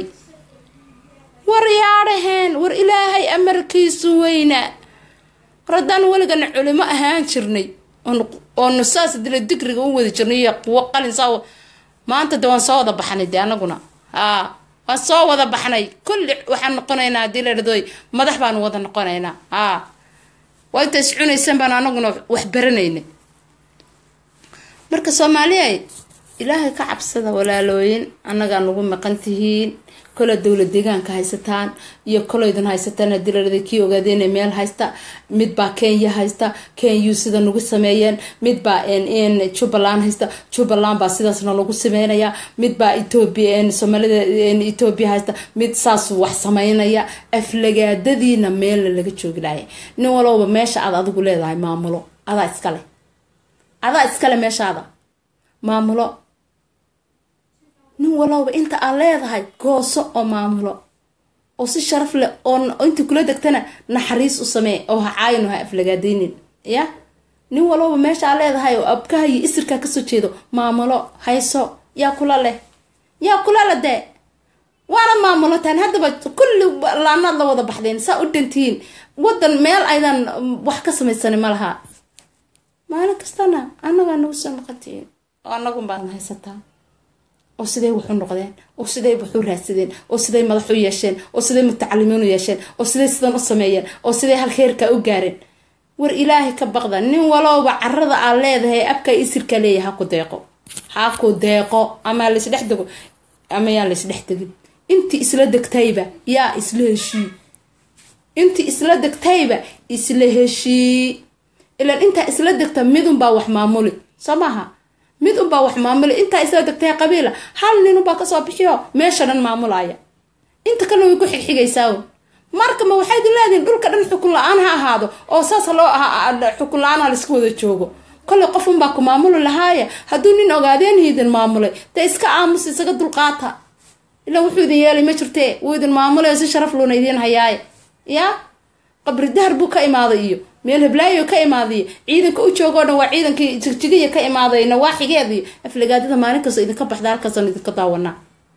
war yaadhaheen war ilaahay amarkiisu weyna war haddaan weligana culimo ahaan jirnay oonu saas dila digriga u wadi jirnay iyo kuwo qalin saa maanta de waan soo wada baxnay de anaguna haa waan soo wada baxnay kulli waxaan noqonaynaa haddii la dhadooy madax baanu wada noqonaynaa haa waa inta is cunaysan baan anaguna wax baranaynay marka soomaaliya ilaahay ka cabsada walaalooyin annagaa nagu maqan tihiin kole dowla deegaanka haysataan iyo koloydun haysataan haddii la dhada kii ogaadeen meel haysta midbaa kenya haysta kenya sida nagu sameeyeen midbaa jubbaland haysta jubbaland baa sidaasna lagu sameynaya midbaa etoobiya soomaalida etoobiya haysta mid saas wax sameynaya aflagaadadiina meelna laga joogi laaya nin walowba meesha aad adigu leedahay maamulo adaa iskale adaa iskale meeshaada maamulo nin walowba inta aad leedahay gooso oo maamulo oo si sharaf leh oo inta kula degtana naxariis u samee oo ha caayin ha aflagaadaynin ya nin walowba meesha aad leedahay oo abkaha iyo isirkaa kasoo jeedo maamulo hayso yaa kula leh yaa kula le dee waana maamulotaan haddaba kulli laanaad la wada baxdeen saa u dhantihiin wadan meel aydan wax ka samaysanin ma laha maalin kastana annagaa nagu soo noqontihiin oo annagun baadna haysataa oo siday waxu noqdeen oo siday waxu raadsadeen oo siday madax u yeesheen oo siday mutacalimiin u yeesheen oo siday sidan u sameeyeen oo siday halkheerka u gaareen war ilaahay ka baqda nin walowba carada aad leedahay abkaa isirka leeyahay haku deeqo haku deeqo ama laysdhex dego ama yaan laysdhex degin intii isla degtayba yaa isla heshii intii isla degtayba isla heshii ilaan intaa isla degta midunbaa wax maamuli soo maaha mid unbaa wax maamula intaa isla degtay qabiila hal nin unbaa kasoo bixiyo meesha dhan maamulaya inta kalena way ku xigxigaysaa marka ma waxayd leedihin dhulka dhan xukun la-aan ha ahaado oo saas loo xukun la-aan ha laisku wada joogo kolley qof unbaa ku maamuli lahaaya hadduu nin ogaadeen idin maamulay dee iska aamus isaga dulqaata ilaa wuxuu idin yeelay ma jirtee wuu idin maamulay si sharaf luuna idiin hayaaye yaa qabri dahar buu ka imaaday iyo meel heblaayo ka imaadiyo ciidanka u joogoo dhan waa ciidankii jigjigiya ka imaaday nawaaxigeed iyo aflagaadada maalin kastoo idinka baxda halkaasaan idinka daawanaa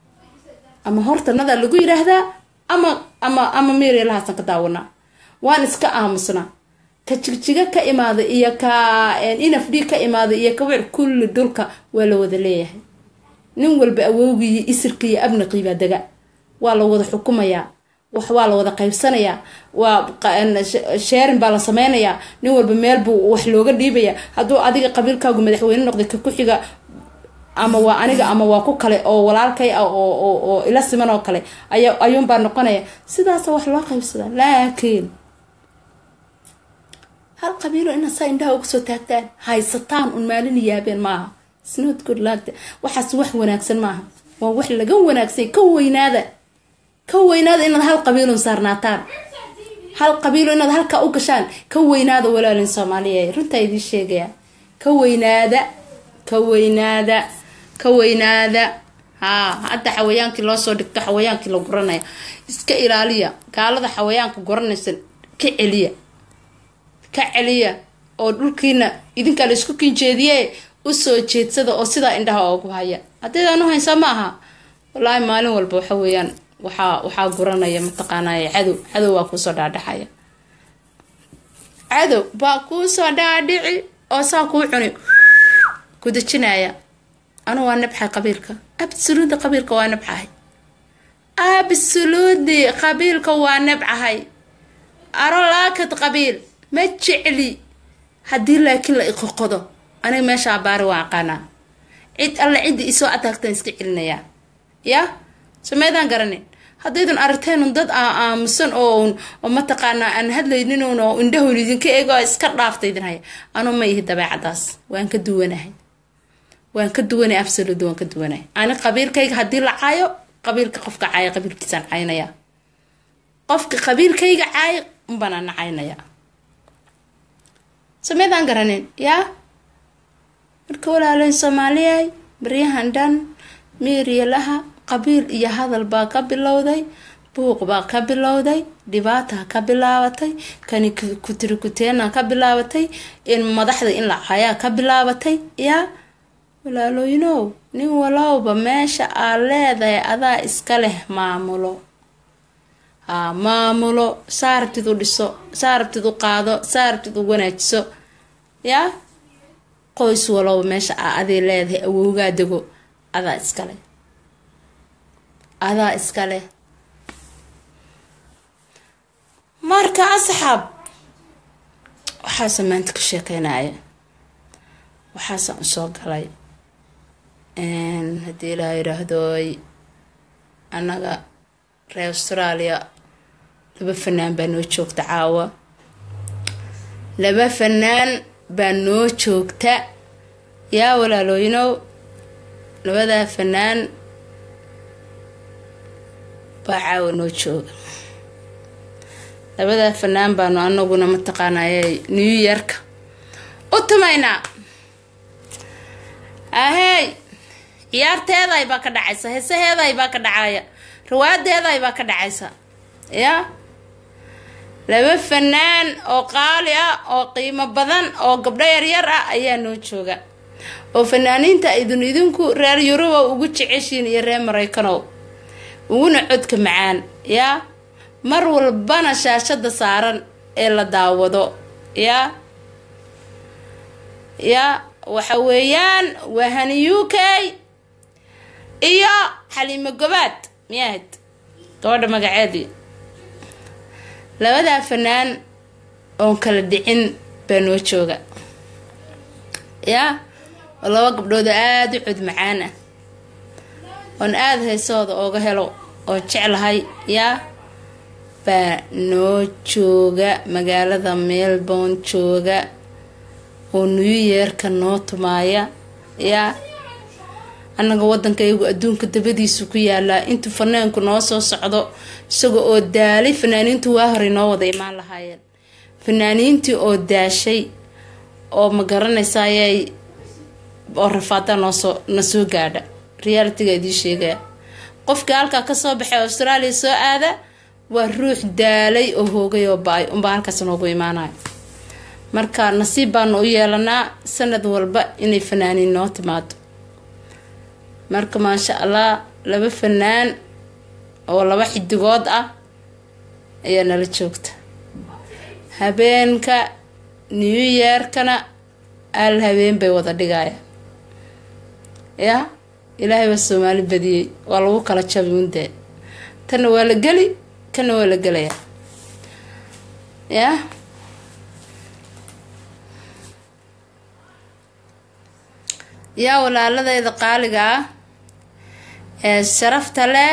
ama hortanadaa lagu yiraahdaa ama ama ama meerelahaasaan ka daawanaa waan iska aamusnaa ka jigjiga ka imaaday iyo ka inaf d ka imaaday iyo ka wic kulli dhulka waa la wada leeyahay nin walba awowgiiyo isirka iyo abnaqiibaa dega waa la wada xukumayaa wax waa la wada qaybsanayaa waa sheerin baa la sameynayaa nin walba meel buu wax looga dhiibaya hadduu adiga qabiilkaagu madaxweyne noqday ka ku xiga ama waa aniga ama waa ku kale oo walaalkay ah oo ila siman oo kale ayuunbaa noqonaya sidaasa wax loo qaybsadaa laakiin hal qabiilo inaad saa indhaha uga soo taagtaan haysataan un maalin yaabeen maaha snot good laagta waxaas wax wanaagsan maaha waa wax laga wanaagsay ka weynaada ka weynaada inaad hal qabiilun saarnaataan hal qabiilo inaad halkaa u gashaan ka weynaada walaalin soomaaliya runtaa idiin sheegaya ka weynaada ka weynaada ka weynaada haa hadda xawayaankii loosoo dhigto xawayaankii la guranaya iska ilaaliya gaalada xawayaanka guranaysan ka celiya ka celiya oo dhulkiina idinkaa la isku kinjeediye usoo jeedsada oo sidaa indhaha oogu haya haddaydaan u haysaa ma aha wallaahi maalin walba waxa weeyaan waxaa waxaa guranaya mataqaanay cadow cadow waa kuusoo dhaadhacaya cadow baa kuusoo dhaadhici oo saa kuu cuni ku dejinaya anu waa nabxay qabiilka absoluutly qabiilka waa nabcahay absolutely qabiilka waa nabcahay arolaakad qabiil ma jecli haddii laakiin la iqoqodo aniga meesha abaari waa aqaanaa cid alle cidda isoo ataagtaan iska celinayaa ya sameydaan garanin haddaydan aragteen dad aamusan oo oo mataqaanaa aan hadlaynin oo indhahun idinka eego iska dhaafta idin haya anuu ma ihi dabeecadaas waan ka duwanahay waan ka duwanay absolut waan ka duwanahay ani qabiilkayga haddii la caayo qabiilka qofka caaya qabiilkiisaan caynaya qofka qabiilkayga caaya unbanaan caynaya sameydaan garanin yaa marka walaalayn soomaaliyay baryahan dhan meeriyalaha qabiil iyo hadal baa ka bilowday buuq baa ka bilowday dhibaata ka bilaabatay kani kutirikuteena ka bilaabatay in madaxda in la cayaa ka bilaabatay yaa walaalooyinow nin walowba meesha aad leedahay adaa iska leh maamulo haa maamulo saarabtid u dhiso saarabtid u qaado saarabtid u wanaajiso yaa qoys walowba meesha aa aday leedahay awowgaa dego adaa iska leh adaa iska leh marka asxaab waxaasa maanta ka sheekeynaya waxaasaan usoo galay haddii ilaa yidhaahdooy annaga reer australia laba fanaan baa noo joogta caawa laba fanaan baa noo joogta yaa walaalooyinow labadaa fanaan baa caawa noo jooga labadaa fanaan baanu anaguna mataqaanay new yorka u tumaynaa ahey ciyaarteeday baa ka dhacaysa heesaheeday baa ka dhacaya rawaadeeday baa ka dhacaysa yaa laba fanaan oo qaali ah oo qiimo badan oo gabdho yaryar ah ayaa noo jooga oo fanaaniinta idin idinku reer yuruba ugu jeceshiin iyo reer maraykanow uguna codka macaan yaa mar walbana shaashada saaran ee la daawado yaa yaa waxa weeyaan waa hani u k iyo xaliimo gobaad miyaahad gabadha magaceedii labadaa fanaan oon kala dhicin baa noo jooga yaa oo laba gabdhooda aada u cod macaan ah oon aada heesooda ooga helo oo jeclahay yaa baa noo jooga magaalada melbourne jooga oo new yeerka noo tumaaya yaa annaga waddankaygu adduunka dabadiisu ku yaalaa intuu fanaanku noo soo socdo isaga oo daalay fanaaniintu waa horay noo wada imaan lahaayeen fanaaniintii oo daashay oo ma garanaysayay oo rafaada noosoo na soo gaadha realitiga idiin sheegaya qofkii halkaa kasoo baxay australia soo aada waa ruux daalay oo hoogay oo ba-ay unbaa halkaas noogu imaanayo marka nasiib baanu u yeelanaa sanad walba inay fanaaniin noo timaado marka maasha allah laba fanaan oo laba xidigood ah ayaa nala joogta habeenka new yeerkana al habeen bay wada dhigaya yaa ilaahay baa soomaali badiyey waa lagu kala jabi undee tanna waa la geli kana waa la gelayaa yaa yaa walaaladeyda qaaliga ah ee sharafta leh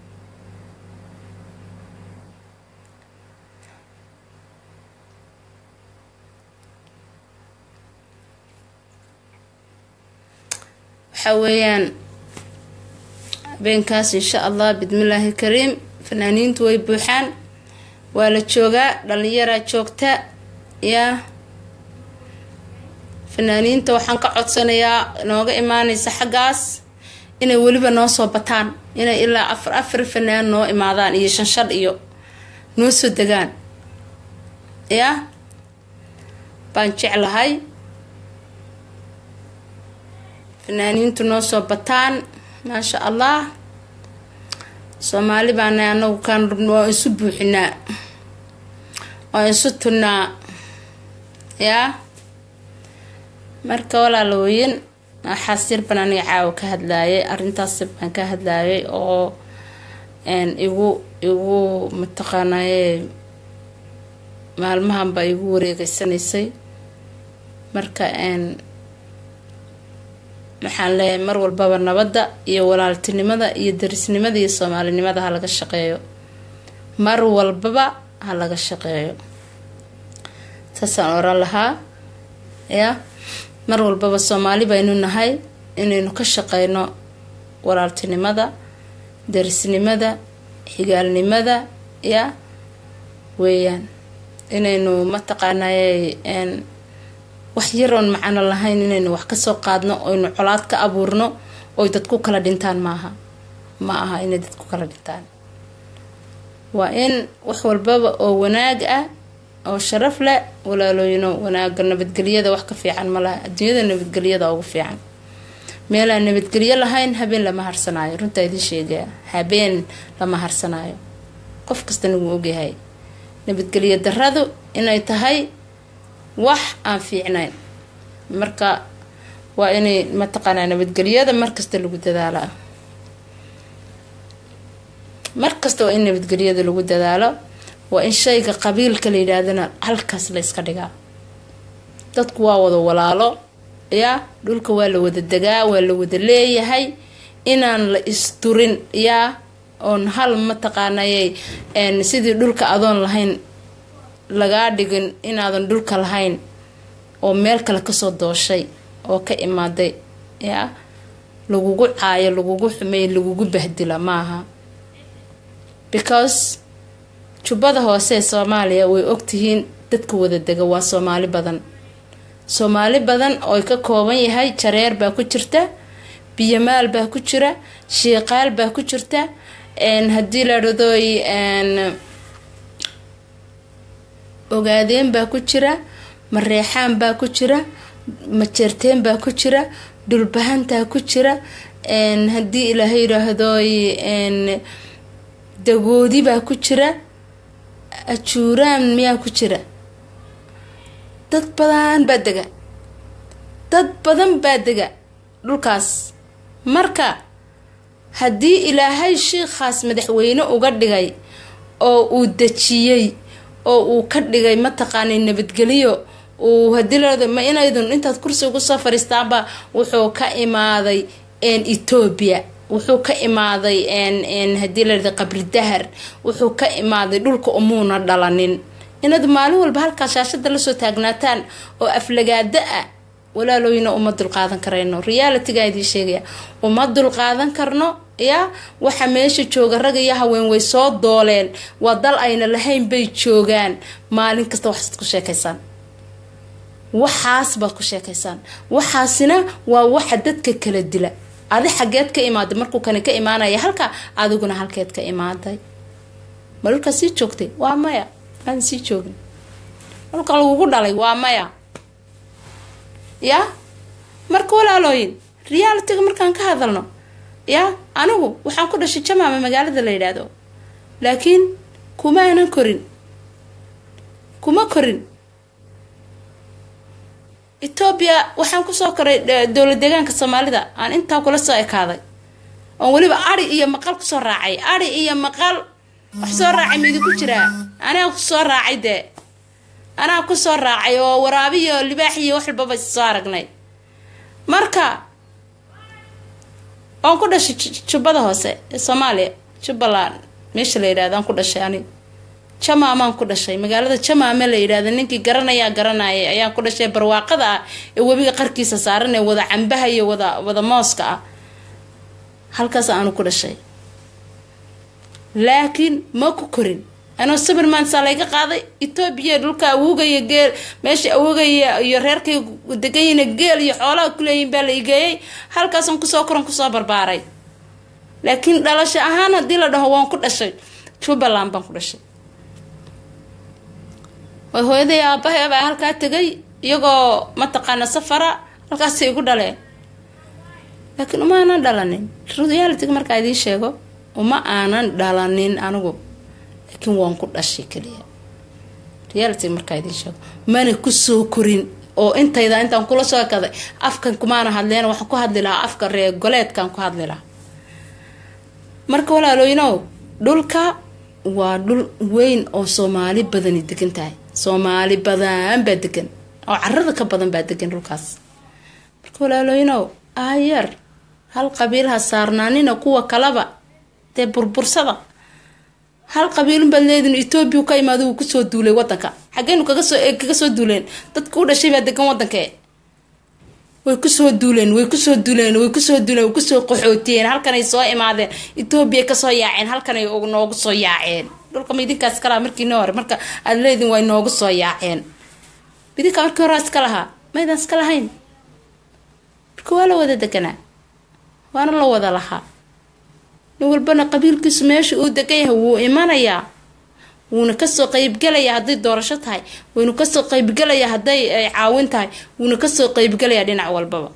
waxa weeyaan habeenkaas insha allah bismillaahi kariim fanaaniintu way buuxaan waa la joogaa dhalinyaraa joogta yaa fanaaniinta waxaan ka codsanayaa nooga imaanaysa xaggaas inay weliba noo soo bataan inay ilaa afar afar fanaan noo imaadaan iyo shan shan iyo noo soo degaan yaa baan jeclahay fanaaniintu noo soo bataan maasha allah soomaali baana anagu kaan rabno waa isu buuxinaa waa isu tunnaa yaa marka walaalooyin xasir baan aniga caawa ka hadlaayay arrintaas baan ka hadlaayay oo igu igu mataqaanaye maalmahanba igu wareegeysanaysay marka waxaan leeyahay mar walbaba nabadda iyo walaaltinimada iyo darisnimada iyo soomaalinimada ha laga shaqeeyo mar walbaba ha laga shaqeeyo saasaan oran lahaa ya mar walbaba soomaali baynu nahay inaynu ka shaqeyno walaaltinimada darisnimada xigaalnimada ya weeyaan inaynu mataqaanay wax yaroon macano lahayn inaynu wax kasoo qaadno oynu colaad ka abuurno oy dadku kala dhintaan maaha ma aha inay dadku kala dhintaan waa in wax walbaba oo wanaag ah oo sharaf leh walaalooyino wanaaga nabadgelyada wax ka fiican malaha adduunyada nabadgelyada ugu fiican meelaan nabadgelyo lahayn habeen lama harsanaayo runtaa idiin sheegaya habeen lama harsanaayo qof kastana wuu ogyahay nabadgelyo daradu inay tahay wax aan fiicnayn marka waa inay mataqaanaa nabadgelyada markasta lagu dadaalaa markasta waa in nabadgelyada lagu dadaalo waa in shayga qabiilka la yidhaahdana halkaas la yska dhigaa dadku waa wada walaalo yaa dhulka waa la wada degaa waa la wada leeyahay inaan la isturin yaa oon hal mataqaanayay sidii dhulka adoon lahayn lagaa dhigin inaadan dhulka lahayn oo meel kale kasoo dooshay oo ka imaaday yaa lagugu caayo lagugu xumeey lagugu bahdila maaha because jubbada hoose ee soomaaliya way ogtihiin dadka wada dega waa soomaali badan soomaali badan ooy ka kooban yahay jareer baa ku jirta biyamaal baa ku jira shiiqaal baa ku jirta haddii la dhadooy ogaadeen baa ku jira mareexaan baa ku jira majeerteen baa ku jira dhulbahantaa ku jira haddii ilaahay yidhaahdooy dagoodi baa ku jira ajuuraan miyaa ku jira dad badan baa dega dad badan baa dega dhulkaas marka haddii ilaahay shiikhaas madaxweyne uga dhigay oo uu dejiyey oo uu ka dhigay mataqaanay nabadgelyo uu hadii la ma inaydun intaad kursi ugu soo fariistaanba wuxuu ka imaaday etoobiya wuxuu ka imaaday hadii la qabri dahar wuxuu ka imaaday dhulka umuuna dhalanin inaad maalin walba halkaa shaashada lasoo taagnaataan oo aflagaada ah walaalooyina uma dulqaadan karayno realityga idiin sheegaya uma dulqaadan karno ya waxa meesha jooga rag iyo haween way soo dooleen waa dal ayna lahayn bay joogaan maalin kasta waxaad ku sheekaysaan waxaas baad ku sheekaysaan waxaasina waa waxa dadka kala dila adi xageed ka imaaday markuu kani ka imaanaya halka adiguna halkeed ka imaaday ma dhulkaa sii joogtay waa maya maadan sii joogin dhulka lagugu dhalay waa maya ya marka walaalooyin realityga markaan ka hadalno ya anigu waxaan ku dhashay jamaama magaalada la yidhaahdo laakiin kuma aanan korin kuma korin etoobiya waxaan kusoo koray dowlad deegaanka soomaalida aan intaa kula soo ekaaday oon weliba ari iyo maqal kusoo raacay ari iyo maqal wax soo raacay maidinku jiraa anaa kusoo raacay dee anaa kusoo raacay oo waraabiyo libaax iyo wax walbaba soo aragnay marka oon ku dhashay jubbada hoose ee soomaaliya jubbaland meesha la yidhahdo aan ku dhashay ani jamaamaan ku dhashay magaalada jamaame la yidhahda ninkii garanayaa garanayay ayaan ku dhashay barwaaqada ah ee webiga qarkiisa saaran ee wada cambaha iyo wada wada mooska ah halkaas aanu ku dhashay laakiin ma ku korin anoo sabir maansaa layga qaaday etoobiya dhulka awogaya geel meesha awogaya iyo reerkay deganyina geel iyo xoolaha kuleeyihin baa la igeeyay halkaasaan kusoo koran kusoo barbaaray laakiin dhalasho ahaan haddii la dhaho waan ku dhashay jubbaland baan ku dhashay way hooyaday aabahay baa halkaa tegay iyagoo mataqaana safara halkaasay igu dhaleen laakiin uma aanan dhalanin realityga markaa idiin sheego uma aanan dhalanin anigu laakiin waan ku dhashay kaliya realityga markaa idiin sheego mana kusoo korin oo intayda intaan kula soo kaday afkan kumaana hadleen waxaan ku hadli lahaa afka reer goleedkaan ku hadli lahaa marka walaalooyinow dhulka waa dhul weyn oo soomaali badani degan tahay soomaali badan baa degan oo carada ka badan baa degan dhulkaas marka walaalooyinow aayar hal qabiilha saarnaanina kuwa kalaba dee burbursada hal qabiilun baad leedin etoobiya ka imaado wuu kusoo duulay wadanka xageenu kagasoo kaga soo duuleen dadka u dhashay baa degan wadanka way kusoo duuleen way kusoo duuleen way kusoo duuleen way kusoo qaxootiyeen halkanay soo imaadeen etoobiya kasoo yaaceen halkanay noogu soo yaaceen dhulka ma idinkaas kalaa markiina hore marka aad leedin way noogu soo yaaceen idinkaa markii horaa iska lahaa maydaan iska lahayn marka waa la wada deganaa waana la wada lahaa nin walbana qabiilkiisu meesha uu degan yahay wuu imanayaa wuuna kasoo qeybgalayaa hadday doorasho tahay wuuna kasoo qeybgalayaa hadday caawin tahay wuuna kasoo qeybgalayaa dhinac walbaba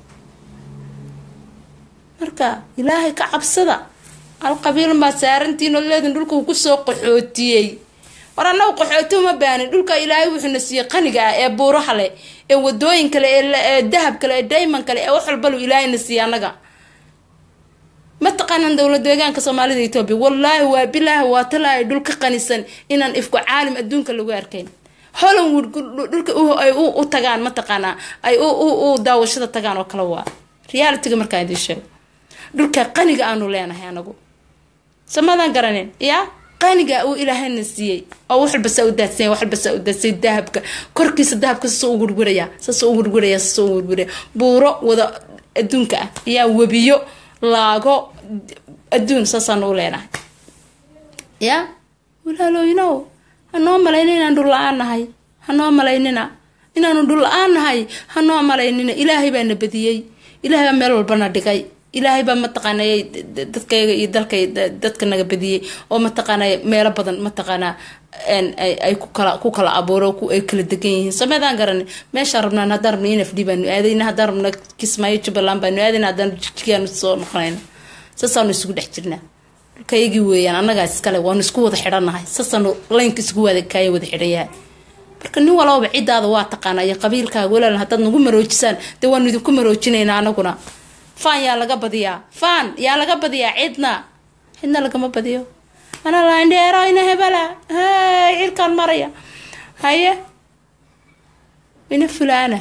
marka ilaahay ka cabsada hal qabiilun baa saarantiin oo leedin dhulka uu kusoo qaxootiyey war annagu qaxooti uma baanin dhulka ilaahay wuxuuna siiyey qaniga ah ee buuraha leh ee wadooyin kale ee dahab kale ee dayman kale ee wax walbalu ilaahayna siiyey annaga ma taqaanaan dowlad deegaanka soomaalida etoobiya wallaahi waa bilaahi waa talaahay dhul ka qanisan inaan ifku caalim adduunka lagu arkayn hollywood dhulka ay u tagaan mataqaanaa ay u daawashada tagaan oo kale waa realityga markaan idiin sheego dhulka qaniga aanu leenahay anagu samadan garanin yaa qaniga uu ilaahayna siiyey oo wax walba saa u daadsanya wax walba saa u daadsay dahabka korkiisa dahabka sasoo u gurguraya sasoo u gurguraya sasoo u gurguraya buuro wada adduunka ah yaa webiyo laago adduun saasaanu u leenahay yaa walaalooyinow hanoo malaynina inaan dhul la-aan nahay hanoo malaynina inaanu dhul la-aan nahay hanoo malaynina ilaahay baana badiyey ilaahay baa meel walbana dhigay ilaahay baa mataqaanay dadkayga iyo dalkay dadka naga badiyey oo mataqaanay meelo badan mataqaanaa ay ku kala ku kala abuuro ay kala degan yihiin sameedaan garanin meeshaan rabnaan haddaan rabna nfd baanu aadayna haddaan rabna kismaayo jubbaland baanu aadayna haddaan jijigaanu soo noqonayna saasaanu isugu dhex jirnaa dhulkayagii weeyaan annagaa iskale waanu isku wada xidhannahay saasaanu laynka isugu wada kaaya wada xidhayahay marka nin walbaba ciddaada waa taqaanaa iyo qabiilkaaga walaalan haddaad nagu maroojisaan dee waanu idinku maroojinaynaa anaguna faan yaa laga badiyaa faan yaa laga badiyaa cidna cidna lagama badiyo ana laindheero ina hebela hey cirkaan maraya haye ina fulaana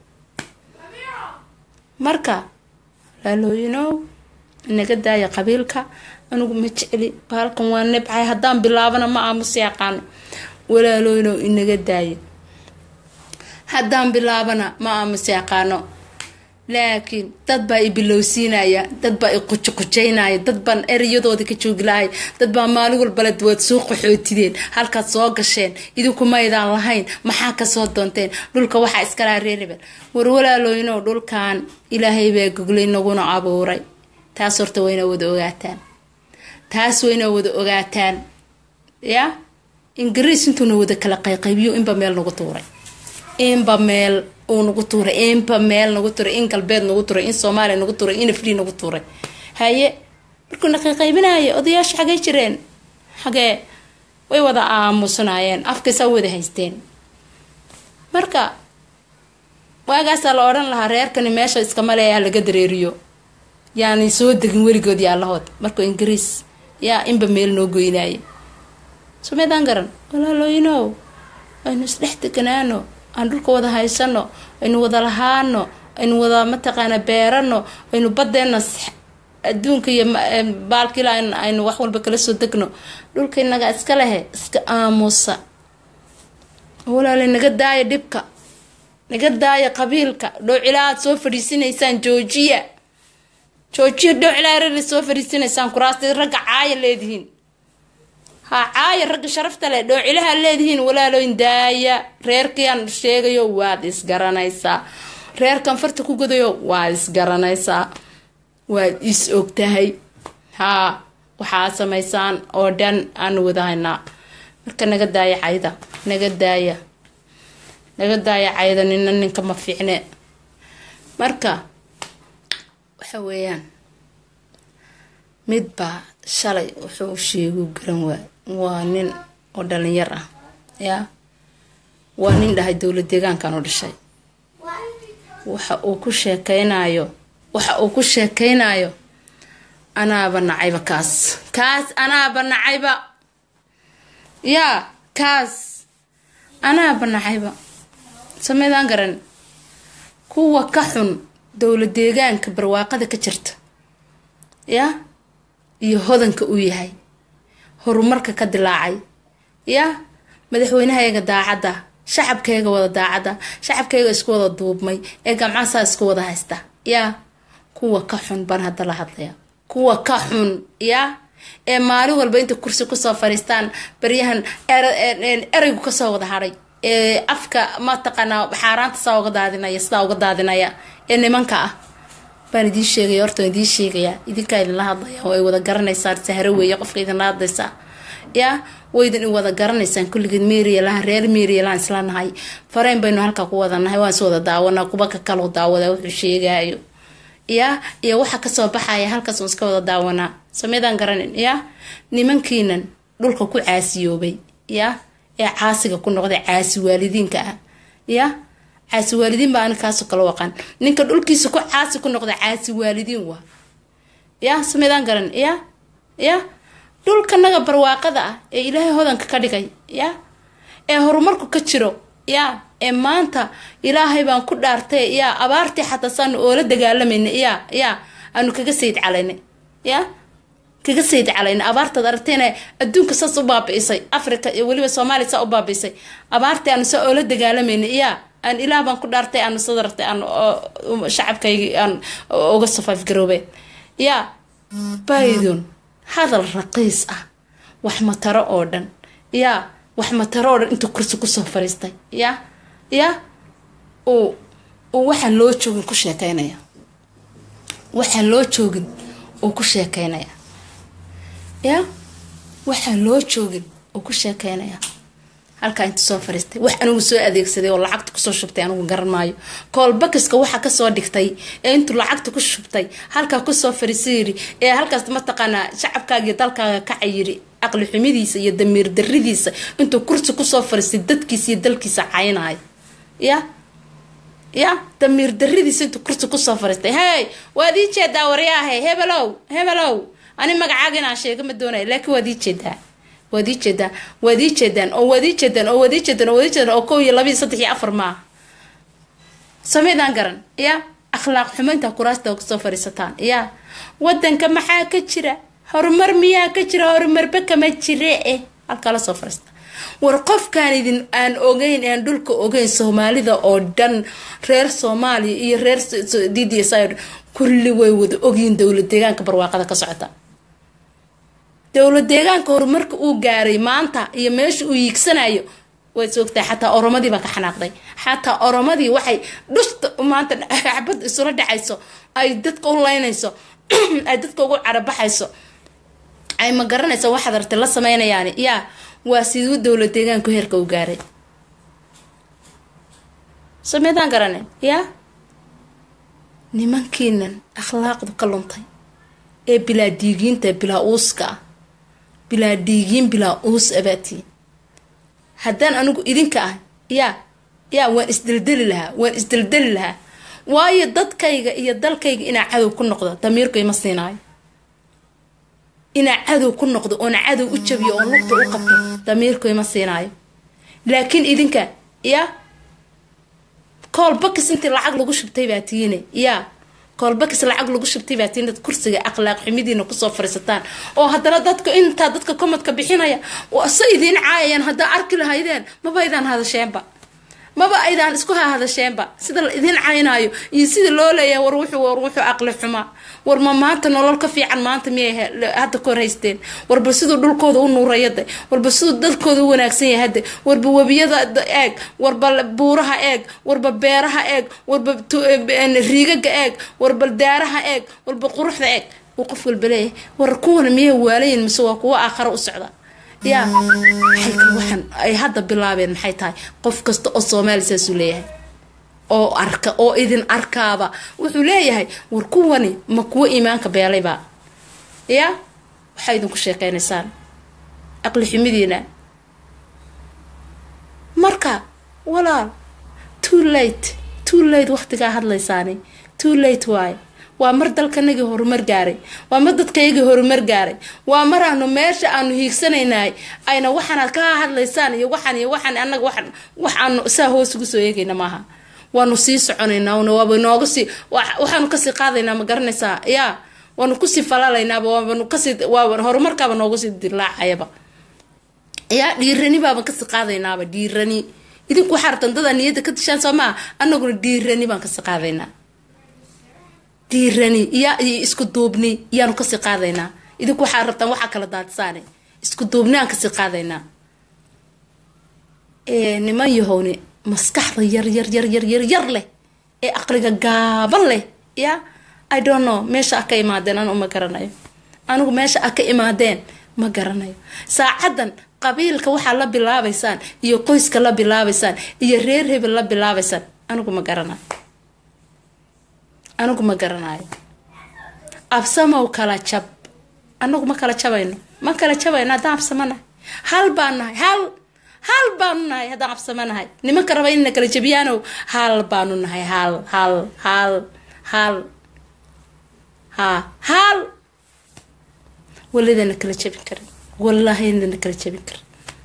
marka laalooyinow inaga daaya qabiilka anigu ma jecli baalkan waa nebcay haddaan bilaabana ma aamusi yaqaano walaalooyinow inaga daaya haddaan bilaabana ma aamusi yaqaano laakiin dad baa i bilowsiinaya dad baa i qujoqujaynaya dad baan ereyadooda ka jooglahay dad baa maalin walbale waad soo qaxootideen halkaad soo gasheen idinku maydaan lahayn maxaa kasoo doonteen dhulka waxaa iskalaha reeribel war walaalooyinow dhulkan ilaahay baa goglay naguna abuuray taas horta wayna wada ogaataan taas wayna wada ogaataan ya ingiriis intuuna wada kala qayqaybiyo inba meel nagu tuuray inba meel uu nagu tuuray inba meel nagu tuuray in galbeed nagu tuuray in soomaaliya nagu tuuray in afri nagu tuuray haye markuuna qayqaybinaya odayaasha xagay jireen xagee way wada aamusnaayeen afkaysaa wada haysteen marka waagaasaa la odhan lahaa reerkani meesha iskamaleeyaa laga dareeriyo yaani soo degin weligood yaalahood markuu ingiriis yaa inba meel noo goynaaye sumeedaan garan walaalooyinow aynu isdhex deganaano aan dhulka wada haysano aynu wada lahaano aynu wada mataqaana beerano aynu badeena adduunka iyo baalkiila aynu wax walba kala soo degno dhulka inaga iska lehe iska aamusa walaala naga daaya dhibka naga daaya qabiilka dhowcilaa aad soo fadhiisinaysaan joojiya joojiya dhowcilaa rari soo fadhiisinaysaan kuraasta ragga caaya leedihiin ha caaya ragga sharafta leh dhoocilaha leedihiin walaalooyin daaya reerkiiaan sheegayo waad isgaranaysaa reerkan farta ku godayo waad isgaranaysaa waad is ogtahay haa waxaa samaysaan oo dhan aanu wadahaynaa marka naga daaya cayda naga daaya naga daaya cayda nina ninka ma fiicne marka waxa weeyaan midbaa shalay wuxuu sheegu garan waay waa nin oo dhalinyar ah yaa waa nin dhahay dowlad deegaankan u dhashay waxa uu ku sheekeynayo waxa uu ku sheekeynayo anaaba nacayba kaas kaas anaaba nacayba yaa kaas anaaba nacayba sameydaan garan kuwa ka xun dowla deegaanka barwaaqada ka jirta yaa iyo hodanka uu yahay horumarka ka dilaacay yaa madaxweynahayga daacadda shacabkayga wada daacadda shacabkayga isku wada duubmay ee gamcasaa isku wada haysta yaa kuwa ka xun baan hadda la hadlaya kuwa ka xun yaa ee maalin walba inta kursi kusoo fariistaan baryahan ereygu kasoo wada hadhay ee afka mataqaanaa xaaraanta saa uga daadinaya sidaa uga daadinaya ee nimanka ah baan idiin sheegaya horta waan idiin sheegayaa idinkaa idinla hadlaya oo ay wada garanaysaan sahro weeye qofka idinla hadlaysaa yaa waydan in wada garanaysaan kulligeed meeriyalaan reer meeriyalaan isla nahay fareen baynu halkaa ku wada nahay waan is wada daawanaa kuba ka kaloo daawada wuxuu sheegaayo yaa iyo waxa kasoo baxaya halkaas un iska wada daawanaa sameydaan garanin yaa nimankiinan dhulka ku caasiyoobay yaa ee caasiga ku noqday caasi waalidiinka ah yaa caasi waalidiin baa anikaaso kala waqan ninka dhulkiisa ku caasi ku noqda caasi waalidiin waa yaa sameydaan garan yaa yaa dhulkanaga barwaaqada ah ee ilaahay hodanka ka dhigay yaa ee horumarku ka jiro yaa ee maanta ilaahay baan ku dhaartay yaa abaartii xataa saanu oola dagaalamayna yaa yaa aanu kaga sayid calayna yaa kaga sayid calayna abaartaad aragtayna adduunka saas u baabi'isay africa iyo weliba soomaaliya saa u baabi'isay abaartii aanu saa oola dagaalamayna yaa aan ilaah baan ku dhaartay aanu sadartay aan shacabkaygii aan uga safaaf garoobeen yaa baydun hadal raqiis ah wax mataro oo dhan yaa wax mataro oo dhan intuu kursi kusoo fariistay yaa yaa uu uu waxaan loo joogin ku sheekeynaya waxaan loo joogin uu ku sheekeynaya yaa waxaan loo joogin uu ku sheekeynaya halkaa inta soo fariistay wax anigu soo adeegsaday oo lacagta kusoo shubtay anigu garan maayo koolbakiska waxa kasoo dhigtay ee intuu lacagta ku shubtay halkaa kusoo fariisa yiri ee halkaas mataqaanaa shacabkaaga iyo dalkaaga kaca yiri aqli xumidiisa iyo damiir daridiisa intuu kursi kusoo fariistay dadkiisa iyo dalkiisa caynayo ya ya damiir daridiisa intuu kursi kusoo fariistay hey waad ii jeedaa waryaahe hebelow hebelow ani magacaaga inaan sheega ma doonaya laakiin waad ii jeedaa waad ii jeedaan waad ii jeedaan oo waad ii jeedaan oo waad ii jeedaan oo waad ii jeedaan oo kow iyo laba iyo saddex iyo afar maaha sameydaan garan ya akhlaaq xumaynta kuraasta kasoo fadhiisataan ya wadanka maxaa ka jira horumar miyaa ka jira horumarba kama jire eh halkaa lasoo fadhiista war qofkaan idin aan ogeyn aan dhulka ogeyn soomaalida oo dhan reer soomaaliya iyo reer d d s kulli way wada ogyihiin dowlad deegaanka barwaaqada ka socota dowlad deegaanka horumarka uu gaaray maanta iyo meesha uu yiigsanayo way soogtaa xataa oromadii baa ka xanaaqday xataa oromadii waxay dhusta maanta xabad isula dhacayso ay dadka u leynayso ay dadka ugu carabaxayso ay ma garanaysa waxaad artay la sameynayaan yaa waa siduu dowlad deegaanku heerka u gaaray sameydaan garane yaa nimankiinan akhlaaqdu ka luntay ee bilaa diigiinta bilaa uuska ah bilaa dhiigiin bilaa uus abaatiin haddaan anigu idinka ah yaa yaa waan isdeldeli lahaa waan isdeldeli lahaa waayo dadkayga iyo dalkayga inaa cadow ku noqdo damiirku ima siinaayo inaa cadow ku noqdo oona cadow u jabiyo oon lugta u qabto damiirku ima siinaayo laakiin idinka yaa koolbakis intii lacag lagu shubtay baa tiine yaa koolbakis lacag lagu shubtay baa tiinad kursiga akhlaaq xumidiina kusoo fariisataan oo haddana dadka intaa dadka komadka bixinaya se idiin caayayaan haddaa arki lahaydeen maba aydaan hadasheenba maba aydaan isku hahadasheenba sida la idiin caynaayo iyo sida loo leeyahay war wuxuu war wuxuu aqli xumaa war ma maanta nolol ka fiican maanta miyay hadda ka hor haysteen warba siduu dhulkooda u nuurayade warba siduu dalkooda u wanaagsan yahay hadde warba webiyada eeg warba buuraha eeg warba beeraha eeg warba riigaga eeg warba daaraha eeg warba quruxda eeg uu qof walba leeyahay war kuwana miyay waalayin mise waa kuwo aakharo u socda yaa waxaan ay hadda bilaabeen maxay tahay qof kasta oo soomaali saasuu leeyahay oo arka oo idin arkaaba wuxuu leeyahay war kuwani ma kuwo iimaanka beelayba yaa waxaa idinku sheekeynaysaan aqli xumidiina marka walaal too late too too late waqtigaa hadlaysaani too late waaye waa mar dalkanagii horumar gaaray waa mar dadkaygii horumar gaaray waa mar aanu meesha aanu hiigsanaynahay ayna waxaanaad ka hadlaysaan iyo waxaan iyo waxaan anaga waxaan wax aanu saa hoos ugu soo eegayna maaha waanu sii soconaynaa una waaba nooga sii waxaanu kasii qaadaynaa ma garanaysaa yaa waanu kusii falaalaynaaba waabanu kasii waaba horumarkaaba nooga sii dilaacayaba yaa dhiirani baaban kasii qaadaynaaba dhiirani idinku waxaa rabtaan dadaa niyadda ka dishaan soo maa anaguna dhiirani baan kasii qaadaynaa dhiirani iya iyo isku duubni iyaanu kasii qaadaynaa idinku waxaa rabtaan waxaa kala daadsaane isku duubni aan kasii qaadaynaa niman yahowni maskaxda yar yar yar yar yar yar leh ee aqliga gaaban leh ya i don't know meesha a ka imaadeen anu ma garanayo anigu meesha a ka imaadeen ma garanayo saacadan qabiilka waxaa la bilaabaysaan iyo qoyska la bilaabaysaan iyo reer hebel la bilaabaysaan anigu ma garanayo anigu ma garanayo absamow kala jab anagu ma kala jabayno ma kala jabayno haddaan absamanahay hal baan nahay hal hal baanu nahay haddaan absamanahay nimanka raba inna kala jabiyaanow hal baanu nahay hal hal hal hal ha hal walidana kala jabin karin wallahina kala jabin karin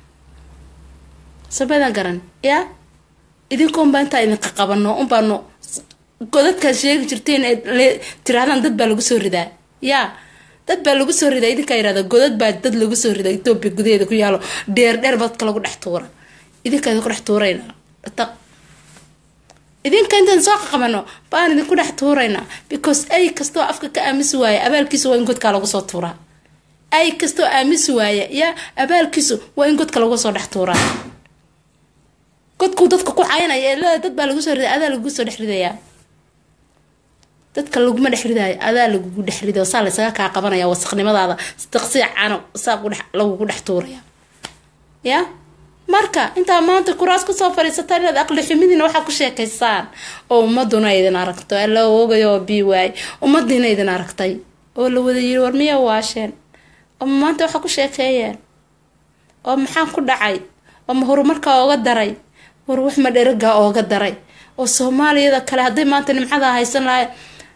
sabadan garan ya idinkoonbaa intaa idinka qabano unbaano godadkaad sheegi jirteen ee tirahdaan dad baa lagu soo ridaa yaa dad baa lagu soo ridaa idinkaa yirahda godad baa dad lagu soo ridaa etoobiya gudaheeda ku yaalo dheer dheer badka lagu dhex tuura idinkaa idinku dhex tuuraynaa taq idinka intaan soo qaqabano baan idinku dhex tuuraynaa because ay kastoo afka ka aamisi waaya abaalkiisu waa in godkaa lagu soo tuuraa ay kastoo aamisi waaya yaa abaalkiisu waa in godka lagu soo dhex tuuraa godkuu dadka ku caynaya ee leeda dad baa lagu soo riday adaa lagu soo dhex ridayaa dadka laguma dhex ridaayo adaa lagugu dhex riday saa laysaga kaa qabanaya wasaqnimadaada daqsiya cano saa lagugu dhex tuuraya ya marka intaa maanta kuraas kusoo fadhiisata inaad aqli xumidiina waxaa ku sheekaysaan oo ummaduna idin aragto alla ogayo oo bi waay ummadiina idin aragtay oo la wada yiri war miya waasheen oo maanta waxaa ku sheekeeyeen oo maxaan ku dhacay oo ma horumarkaa ooga daray war wax ma dheragaa ooga daray oo soomaaliyada kale hadday maanta nimcada haysan lahay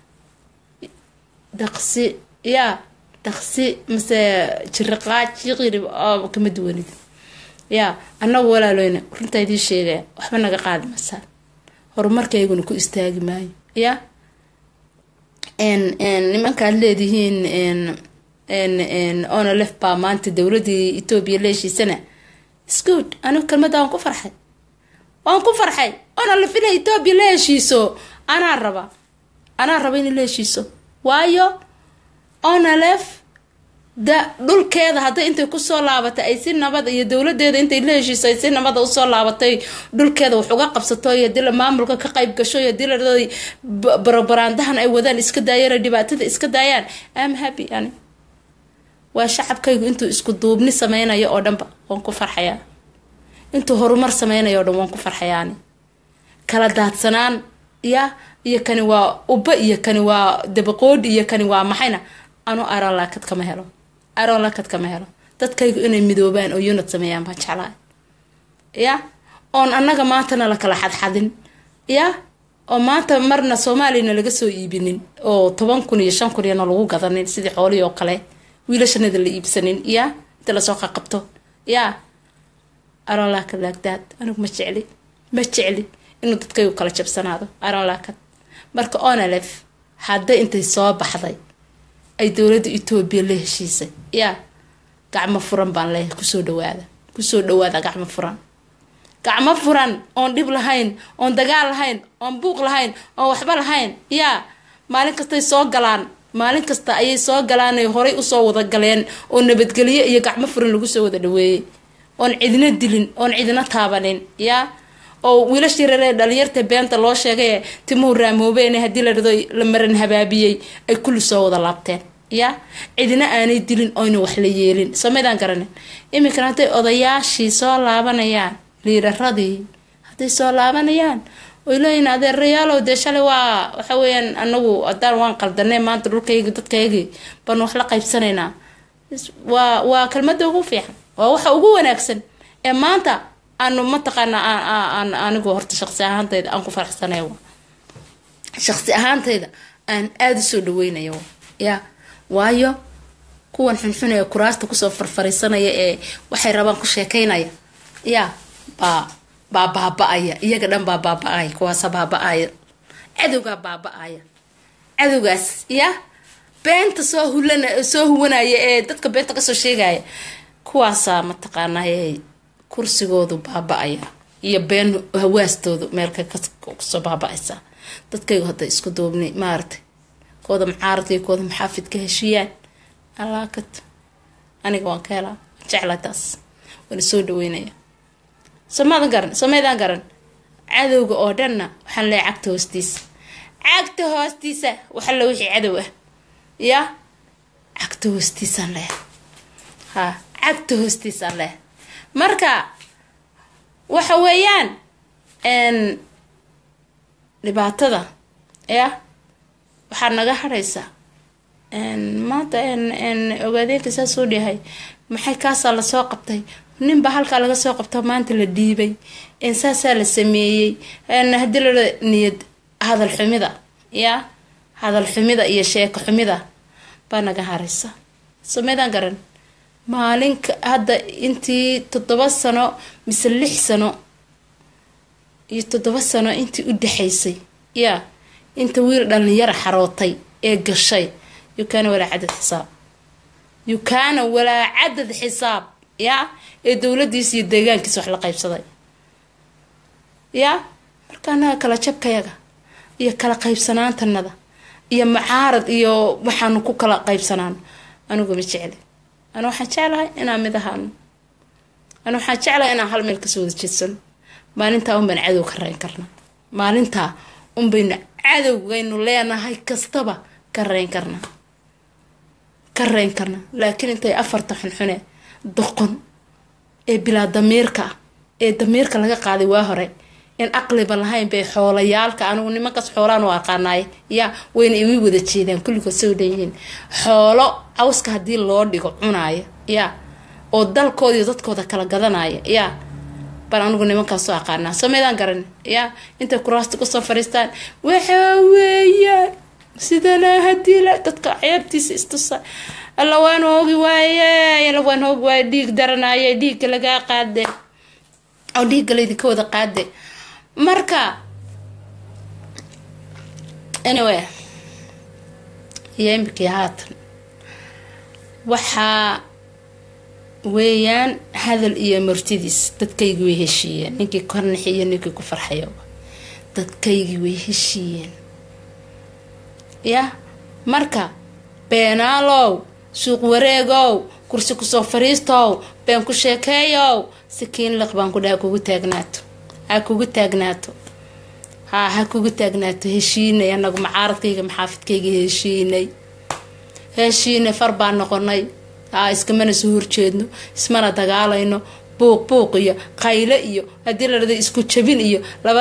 daqsi yaa daqsi mase jiriqaaj jiqirib oo kama duwanid yaa annagu walaalooyna runtaa idiin sheegaya waxba naga qaadi masaan horumarkayguna ku istaagi maayo ya nimankaad leedihiin onolef baa maanta dowladii etoobiya leeshiisana sgood anigu kelmada waan ku farxay waan ku farxay onolef inay etoobiya la heshiiso anaa raba anaa raba inay la heshiiso waayo onolef da dhulkeeda hadday intay kusoo laabatay ay si nabad iyo dowladeeda intay la heshiiso ay si nabada usoo laabatay dhulkeeda wax uga qabsato iyo dila maamulka ka qayb gasho iyo diladooda barobaraandahan ay wadaan iska daayaan dhibaatada iska daayaan am happy ani waa shacabkaygu intuu isku duubni sameynayo oo dhanba waan ku farxayaa intuu horumar sameynayo o dhan waan ku farxayaani kala daadsanaan ya iyo kani waa ubba iyo kani waa dabaqoodhi iyo kani waa maxayna anu aroolaakad kama helo aroolaakad kama helo dadkaygu inay midoobaan oo unad sameeyaan baan jeclahay ya oon annaga maantana la kala xadxadin ya oo maanta marna soomaaliyana laga soo iibinin oo toban kun iyo shan kun iyana lagu gadanin sidii xoolihii oo kale wiilashanada la iibsanin ya inta lasoo qaqabto ya aroolaakad laagdaad anigu ma jecli ma jecli inuu dadkaygu kala jabsanaado aroolaakad marka onalef hadday intay soo baxday ay dowladda etoobiya la heshiisay yaa gacmo furan baan leeyahay kusoo dhawaada kusoo dhawaada gacmo furan gacmo furan oon dhib lahayn oon dagaal lahayn oon buuq lahayn oon waxba lahayn yaa maalin kastay soo galaan maalin kasta ayay soo galaan horay usoo wada galeen oo nabadgelyo iyo gacmo furan lagu soo wada dhaweeyey oon cidina dilin oon cidina taabanin yaa oo wiilashii reeree dhalinyarta beenta loo sheegay timuhu raamoobeen haddii la dhado la maran habaabiyey ay kulli soo wada laabteen ya cidina aanay dilin oyna wax la yeelin samaydaan garanin iminkana hadday odayaashii soo laabanayaan liiraradii hadday soo laabanayaan oy leeyihin adeerayaalow dee shalay waa waxa weeyaan anagu haddaan waan qaldanay maanta dhulkaygi dadkaygii baanu wax la qaybsanaynaa waa waa kelmada ugu fiican waa waxa ugu wanaagsan ee maanta aanu mataqaana aan anigu horta shaqsi ahaantayda aan ku faraxsanay shaqsi ahaantayda aan aada usoo dhaweynayo ya waayo kuwan xunxun ee kuraasta kusoo farfariisanaya ee waxay rabaan ku sheekaynaya ya baa baa baaba-aya iyaga dhan baa baaba-aya kuwaasa baaba-aya cadowgaa baaba-aya cadowgaas ya beenta soo hulan soo huwanaya ee dadka beenta kasoo sheegaya kuwaasaa mataqaanaa kursigoodu baaba-aya iyo been hawaastoodu meelka kasoo baaba-aysa dadkaygu hadda isku duubnay maaragtay kooda mucaaradka iyo kooda maxaafidka heshiiyaan alaakat aniga waan ka helaa jeclaa taas waana soo dhaweynaya soomaadan garan soomaydaan garan cadowga oo dhanna waxaan leeyahay cagta hoostiisa cagta hoostiisa waxalla wixii cadow ah ya cagta hoostiisaan leeyahay ha cagta hoostiisaan leeyahay marka waxa weeyaan dhibaatada ya waxaa naga haraysa maanta ogaadeenka saa soo dhahay maxay kaasaa lasoo qabtay ninbaa halkaa laga soo qabto maanta la dhiibay saasaa la sameeyey hadii la niyad hadal xumida ya hadal xumida iyo sheeko xumida baa naga haraysa sameydaan garan maalinka hadda intii toddoba sano mise lix sano iyo toddoba sano intii u dhexaysay ya inta wiil dhalinyara xarootay ee gashay yukaana walaa cadad xisaab yukaana walaa cadad xisaab ya ee dowladiisa iyo deegaankiisa wax la qaybsaday ya marka anaga kala jabkayaga iyo kala qaybsanaantanada iyo mucaarad iyo waxaanu ku kala qaybsanaan anigu ma jecli ana waxaan jeclahay inaan mid ahaano ana waxaan jeclahay inaan hal meel kasoo wada jeedsano maalintaa unbaan cadow ka reyn karnaa maalintaa unbaynu cadowgaynu leenahay kastaba ka reyn karnaa ka reyn karnaa laakiin intay afarta xunxune doqon ee bilaa damiirka ah ee damiirka laga qaaday waa hore in aqliba lahayn bay xoolayaalka anigu nimankaas xoolaan u aqaanaay ya wayna iwi wada jeedaan kulligood soo dhanyihiin xoolo cawska haddii loo dhigo cunaaya ya oo dalkooda iyo dadkooda kala gadanaya ya baan anigu nimankaas u aqaanaa sameydaan garan ya intay kuraasta kusoo fariistaan waxaa weeye sidana hadii la dadka ceebtiisa istusa alla waan hoogi waaye alla waan hoogi waaye dhiig daranaye dhiigga lagaa qaade oo dhiigga laydinka wada qaade marka anyway iyo imikii haatan waxaa weeyaan hadal iyo martidiis dadkaygii way heshiiyeen ninkii kornixi iyo ninkii ku farxayo dadkaygii way heshiiyeen ya marka beenaalow suuq wareegow kursi kusoo fariistow been ku sheekeeyow sikiin liq baan ku dhaha kugu taagnaato ha kugu taagnaato ha ha kugu taagnaato heshiinay anagu macaaradkayga maxaafidkayga heshiinay heshiinay far baan noqonay ha iskamana soo horjeedno ismana dagaalayno buuq buuq iyo qayle iyo haddii la dhada isku jabin iyo laba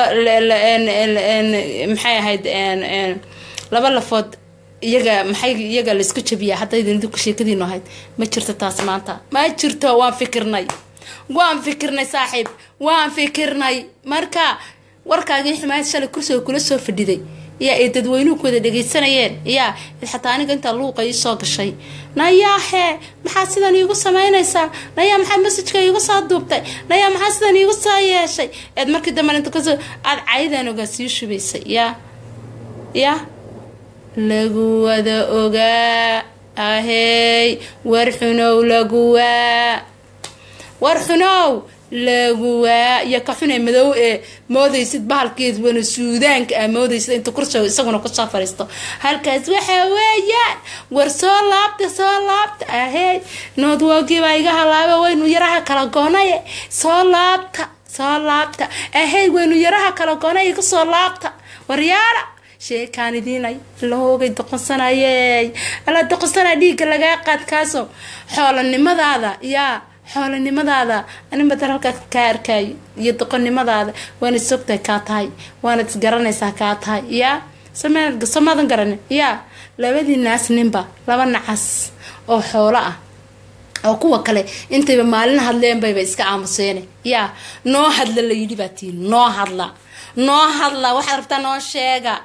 maxay ahayd laba lafood iyaga maxay iyaga laisku jabiyaa haddaydinku sheekadiinu ahayd ma jirto taas maanta ma jirto waan fikirnay waan fikirnay saaxiib waan fikirnay marka warkaagii xumaayad shalay kursiga kula soo fadhiday yaa ay dadweynuhu ku wada dhagaysanayeen yaa xataa aniga intaa luuqa ii soo gashay nayaahe maxaad sidan iigu samaynaysaa nayaa maxaad masajka iigu soo duubtay nayaa maxaad sidan iigu soo yeeshay eed markii dambe inta kasoo aada caydan ogaa sii shubaysay yaa yaa lagu wada ogaa ahey war xunow laguwaa war xunow laguwaa iyo ka xune madow ee moodaysid bahalkeed wana suudaanka ah moodaysid inta kursiga isaguna kusoo fariisto halkaas waxaa weeyaan war soo laabta soo laabta ahey noodwoogii baa iga halaaba waynu yaraha kala goonaye soo laabta soo laabta ahey waynu yaraha kala goonay iga soo laabta waryaala sheekaan idiinay lahoogay doqonsanayey alla doqonsana dhiigga lagaa qaad kaaso xoolanimadaada yaa xoolanimadaada anin badar halkaa kaa arkaayo iyo doqonnimadaada waana sogtahay kaa tahay waanad isgaranaysaa kaa tahay yaa samaadan garanin yaa labadii naas ninba laba nacas oo xoolo ah oo kuwa kale intayba maalin hadleen bayba iska aamuseene yaa noo hadla la yidhi baa tii noo hadla noo hadla waxaad rabtaa noo sheega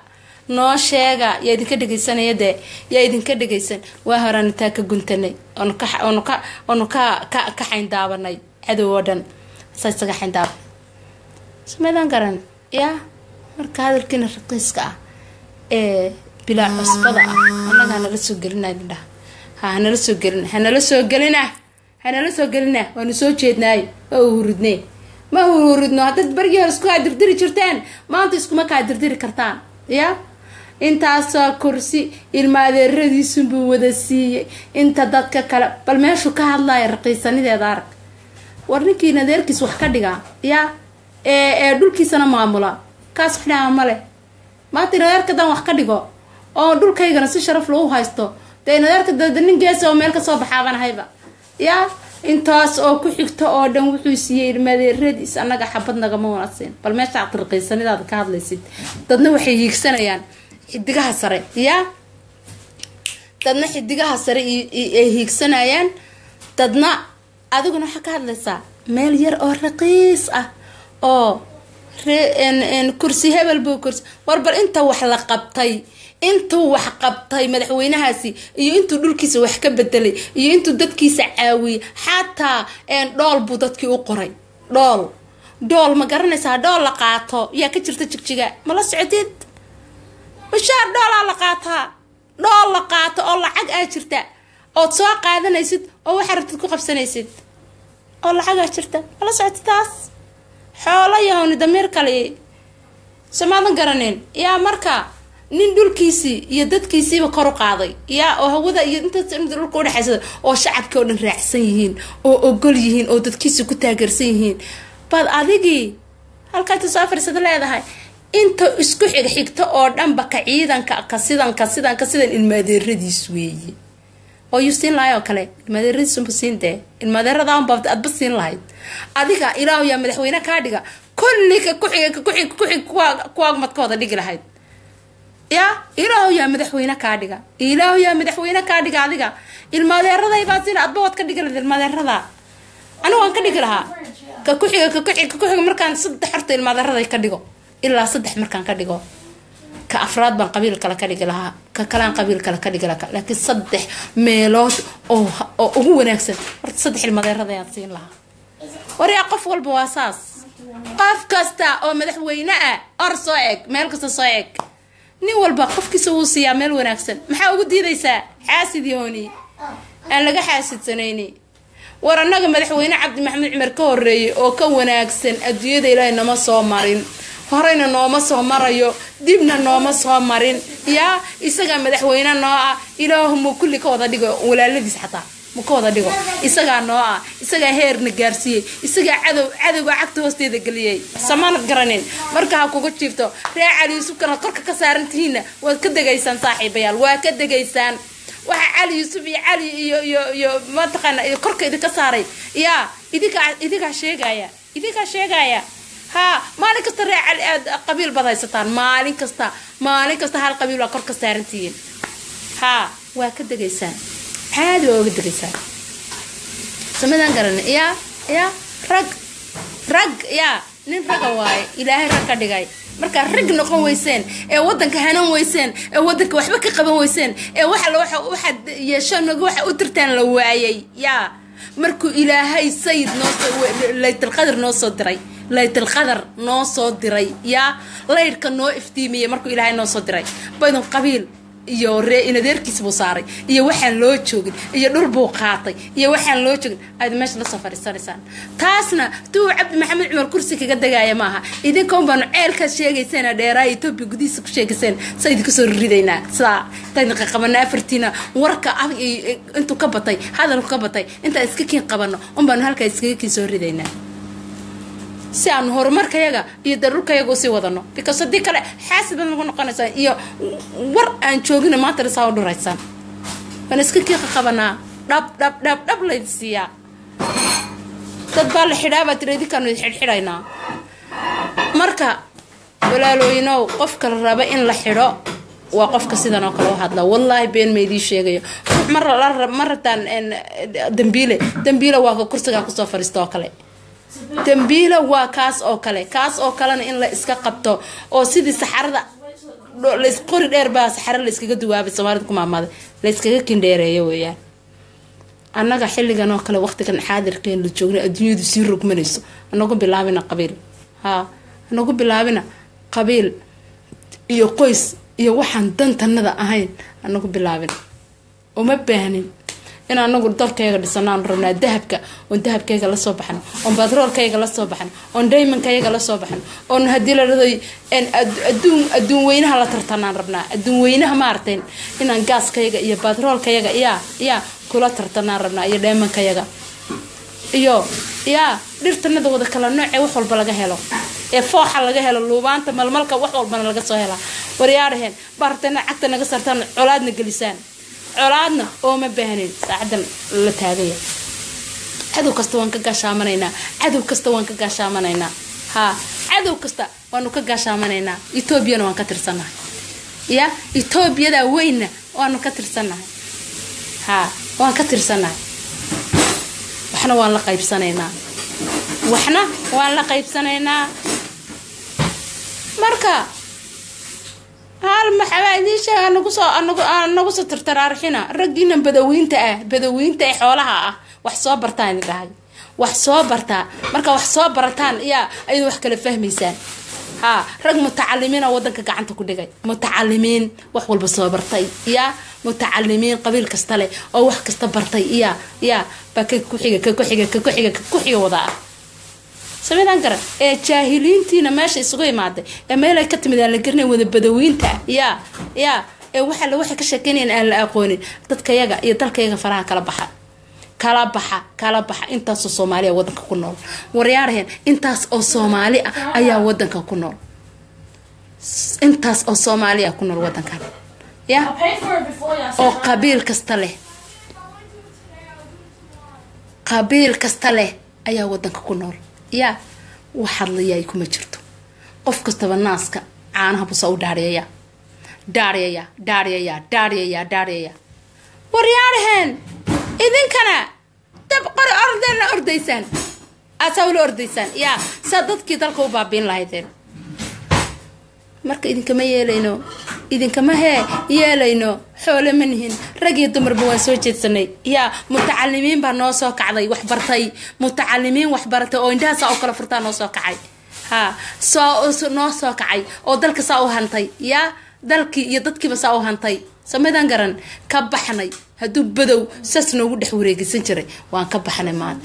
noo sheega yaa idinka dhegaysanaya dee yaa idinka dhegaysan waa horaan intaa ka guntanay oonu ka oonu ka oonu ka ka ka xayndaabanay cadow oo dhan saa isaga xayndaaban sameydaan garan yaa marka hadalkiina raqiiska ah ee bilaa cusbada ah annaga hanala soo gelinay indhaha ha hanala soo gelina hanala soo gelina hanala soo gelina waanu soo jeednaayo waa uhuridnee ma huridno haddaad bargii hore isku kaa dirdiri jirteen maanta iskuma kaa dirdiri kartaan ya intaasoo kursi ilma adeeradiisunbuu wada siiyey inta dadka kale bal meeshuu ka hadlaya raqiisanideeda arag war ninkiin adeerkiis wax ka dhigaa ya ee ee dhulkiisana maamula kaas wax dhaha male maanta in adeerkadan wax ka dhigo oo dhulkaygana si sharaf lagu haysto dee in adeerka dada nin geesa oo meel kasoo baxaabanahayba ya intaas oo ku xigto oo dhan wuxuu siiyey ilmadeeradiis annaga xabad nagama wanaagsan bal meesha raqiisanidaada ka hadlaysid dadna waxay hiigsanayaan xidigaha sare ya dadna xidigaha sare ay hiigsanayaan dadna adiguna waxaa ka hadlaysaa meel yar oo raqiis ah oo kursi hebel buu kursi war bal inta wax la qabtay intuu wax qabtay madaxweynahaasi iyo intuu dhulkiisa wax ka bedelay iyo intuu dadkiisa caawiyey xataa dhool buu dadkii u qoray dhool dhool ma garanaysaa dhool la qaato yaa ka jirta jigjiga ma la socotid bashaar dhoolaa la qaataa dhool la qaato oo lacag aa jirta ood soo qaadanaysid oo waxaa rabtid ku qabsanaysid oo lacagaa jirta ma la socotid taas xoolo yahowni damiir kale somaadan garanin yaa marka nin dhulkiisii iyo dadkiisiiba kor u qaaday yaa oo hawada iyo intaas dhulka udhexaysada oo shacabkii oo dhan raacsan yihiin oo ogol yihiin oo dadkiisii ku taageersan yihiin baad adigii halkaata soo fariisada leedahay inta isku xig xigto oo dhanba ka ciidanka ka sidan ka sidan ka sidan ilmaadeeradiis weeye oo yuu siin lahay oo kale ilmaadeeradiisunba siin dee ilmaadeeradaanba adba siin lahayd adiga ilaahu yaa madaxweyne kaa dhiga kulli ka kuxig ka kuxig kuxig kuwaag madkooda dhigi lahayd yaa ilaahu yaa madaxweyne kaa dhiga ilaahu yaa madaxweyne kaa dhiga adiga ilmaadeeradaybaa siin adba waad ka dhigi lahayd ilmaadeerada anigu waan ka dhigi lahaa ka kuxiga ka kuxig ka kuxiga markaan saddex horta ilmaadeeraday ka dhigo ilaa saddex markaan ka dhigo ka afraad baan qabiil kale ka dhigi lahaa ka kalaan qabiil kale ka dhigi lahaa laakiin saddex meelood oo oo ugu wanaagsan horta saddex ilmaadeerada ayaan siin lahaa waryaa qof walba waa saas qof kasta oo madaxweyne ah or soo eg meel kasta soo eg nin walba qofkiisa wuu siiyaa meel wanaagsan maxaa ugu diidaysaa xaasid yooni aan laga xaasidsanayni war annaga madaxweyne cabdi maxamed cumar ka horeeyay oo ka wanaagsan adduunyada ilaahay nama soo marin horeyna nooma soo marayo dibna nooma soo marin yaa isagaa madaxweyne noo ah ilaahu muu kulli ka wada dhigo walaaladiis xataa mu ka wada dhigo isagaa noo ah isagaa heerna gaarsiiyey isagaa cadow cadowga cagta hoosteeda geliyey samaanad garanin marka ha kuga jiifto ree cali yuusufkana korka ka saarantihiinna waad ka degaysaan saaxiibayaal waa ka degaysaan waxa cali yuusuf iyo cali iyo iyo iyo mataqaana korka idinka saaray yaa idinkaa idinkaa sheegaya idinkaa sheegaya ha maalin kasta ree cali aad qabiil baad haysataan maalin kasta maalin kasta hal qabiil waa kor ka saarantihiin ha waa ka degaysaan caadi waa uga degaysaan samadaan garana yaa yaa rag rag yaa nin raga waaye ilaahay rag ka dhigay markaa rag noqon weyseen ee wadanka hanan weyseen ee wadanka waxba ka qaban weyseen ee waxa waxaad yeeshanaga waxa u tirtaan la waayay yaa markuu ilaahay sayid noosoo laytalqadar noo soo diray laytalqadar noo soo diray yaa laydhka noo iftiimiyay markuu ilaahay noo soo diray baydun qabiil iyo ree inadeerkiis buu saaray iyo waxaan loo joogin iyo dhul buu qaatay iyo waxaan loo joogin aad meesha lasoo fadhiisanaysaan taasna tuu cabdi maxamed cumar kursi kaga degaya maaha idinkaun baanu ceelkaad sheegayseen dheeraa etoobiya gudihiisa ku sheegayseen saa idinka soo ridaynaa sidaa intaan qaqabana afartiina warka intuu ka batay hadalku ka batay intaan iska kiin qabano un baanu halkaa iskaga kiin soo ridaynaa si aanu horumarkayaga iyo daruurkayaga usii wadano because haddii kale xaasid baad nagu noqonaysaan iyo war aan joogina maanta saa u dhuraysaan waan iska kiiqa qabanaa dhab dhab dhab dhab layd siiyaa dad baa la xidhaa baa tiri idinkaanu xidhxidhaynaa marka walaalooyinow qofka la raba in la xidho waa qofka sidan oo kale u hadla wallaahi been maydii sheegayo ma rabtaan dambiile dambiile waa ka kursigaa kusoo fadhiista oo kale dambiila waa kaas oo kale kaas oo kalena in la iska qabto oo sidii saxarada lays qori dheer baa saxare layskaga duwaabay soomaalida ku maamaaday layskaga kindheereeyo weeyaan annaga xilligan oo kale waqtigan xaadirkeen la joogna adduunyadu sii rogmanayso anagu bilaabina qabiil haa anagu bilaabina qabiil iyo qoys iyo waxaan dantanada ahayn anagu bilaabina uma baahnin in anagu dalkayga dhisanaan rabnaa dahabka oon dahabkayga lasoo baxno oon batroolkayga lasoo baxno oon daymankayga lasoo baxno oon hadii la dhado aduun adduun weynaha la tartanaan rabnaa adduun weynaha maaragtay inaan gaaskayga iyo batroolkayaga yaa yaa kula tartanaan rabnaa iyo dheemankayaga iyo yaa dhirtanada wada kala noocee wax walba laga helo ee fooxa laga helo luubaanta malmalka wax walbana laga soo helaa waryaaraheen baartana cagta naga sartaan colaadna gelisaan colaadna ooma baahnin saacadan la taagaya cadow kasta waan ka gaashaamanaynaa cadow kasta waan ka gaashaamanaynaa haa cadow kasta waanu ka gaashaamanaynaa etoobiyana waan ka tirsannahay ya etoobiyada weynna waanu ka tirsannahay haa waan ka tirsannahay waxna waan la qaybsanaynaa waxna waan la qaybsanaynaa marka hal maxabaa idiin sheega anagu soo anagu anagu soo tartaraarxina raggiina badawiinta ah badawiinta ee xoolaha ah wax soo bartaan idin dhahay wax soo bartaa marka wax soo barataan yaa ayadu wax kala fahmaysaan haa rag mutacalimiina wadanka gacanta ku dhigay mutacalimiin wax walba soo bartay yaa mutacalimiin qabiil kasta leh oo wax kasta bartay yaa yaa baa ka kuxiga ka kuxiga ka kuxiga ka kuxiga wada ah samidaan garan ee jaahiliintiina meesha isugu imaaday ee meelay ka timid aan la garnay wada badawiinta ah yaa yaa ee waxa la waxay ka sheekeynayan aan la aqoonin dadkayaga iyo dalkayaga faraha kala baxa kala baxa kala baxa intaasoo soomaaliya wadanka ku nool waryaaraheen intaas oo soomaali ah ayaa wadanka ku nool intaas oo soomaaliya ku nool wadankan ya oo qabiil kasta leh qabiil kasta leh ayaa wadanka ku nool yaa wax hadlayaay kuma jirto qof kastaba naaska caanaha busa u dhaariyaya dhaariyaya dhaariyaya dhaariyaya dhaariyaya waryaaraheen idinkana dab qori ordeena ordaysaan aasaa ula ordaysaan yaa saa dadkii dalka u baabiin lahaydeen marka idinkama yeelayno idinkama hee yeelayno xoole ma nihin rag iyo dumarba waan soo jeedsanay yaa mutacalimiin baa noo soo kacday waxbartay mutacalimiin waxbaratay oo indhaha saa u kala furtaa noo soo kacay ha soo noo soo kacay oo dalka saa u hantay yaa dalkii iyo dadkiiba saa u hantay samaydaan garan ka baxnay hadduu badow saas noogu dhex wareegisan jiray waan ka baxnay maanta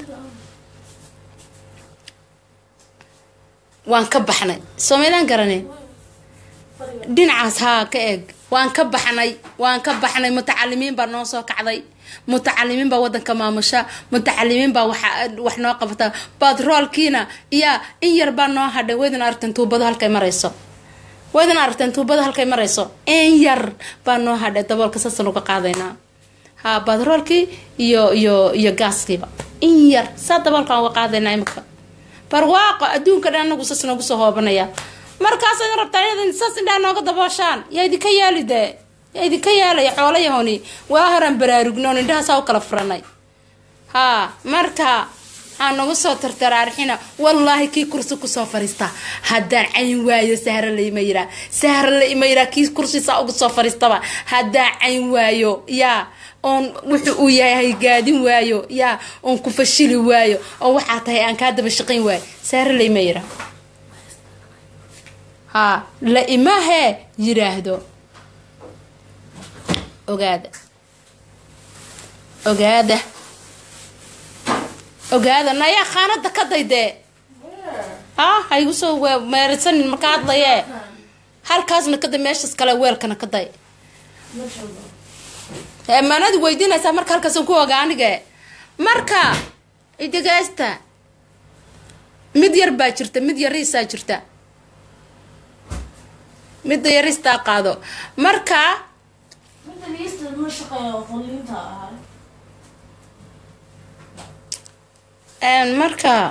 waan ka baxnay samaydaan garane dhinacaas haa ka eeg waan ka baxnay waan ka baxnay mutacalimiin baa noo soo kacday mutacalimiin baa wadanka maamusha mutacalimiin baa wax noo qabata batroolkiina iyaa in yar baa noo hadhay waydin aragteen tuubado halkay marayso waydin aragteen tuubada halkay marayso in yar baa noo hadhay daboolka saasaan uga qaadaynaa ha batroolkii iyo iyo iyo gaaskiiba in yar saa daboolkaan uga qaadaynaa imika barwaaqo adduunka dhan anagu saas noogu soo hoobanaya markaasaad rabtaan inaad saas indhaa nooga dabooshaan yaa idinka yaali dee yaa idinka yaalaya xoolayahoni waa horaan baraarugnoon indhahaasaa u kala furanay haa marka haa nagu soo tartaraarxina wallaahi kii kursi kusoo fariista haddaan cayn waayo sahra laima yiraa sahra laima yiraa kii kursisaa ugu soo fariistaba haddaan cayn waayo yaa oon wuxu uu yahay gaadin waayo yaa oon ku fashili waayo oo waxaa tahay aan kaa daba shaqayn waayo sahra laima yiraa haa la imahee yiraahdo ogaada ogaada ogaada nayaa khaanada ka daydee ha haygu soo meerisanin marka hadlayee halkaasna kaday meeshaas kale weelkana ka day manad weydiinaysaa marka halkaasan ku oga anige marka idageysta mid yar baa jirta mid yariisaa jirta midda yaristaa qaado marka marka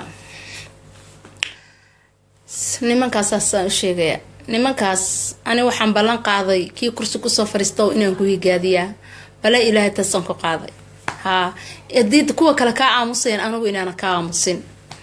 nimankaas saasaan u sheegaya nimankaas ani waxaan ballan qaaday kii kursi kusoo fariisto inaan ku higaadiyaa bale ilaahay taasaan ku qaaday haa hadii kuwa kale kaa aamusayaan anigu inaana ka aamusin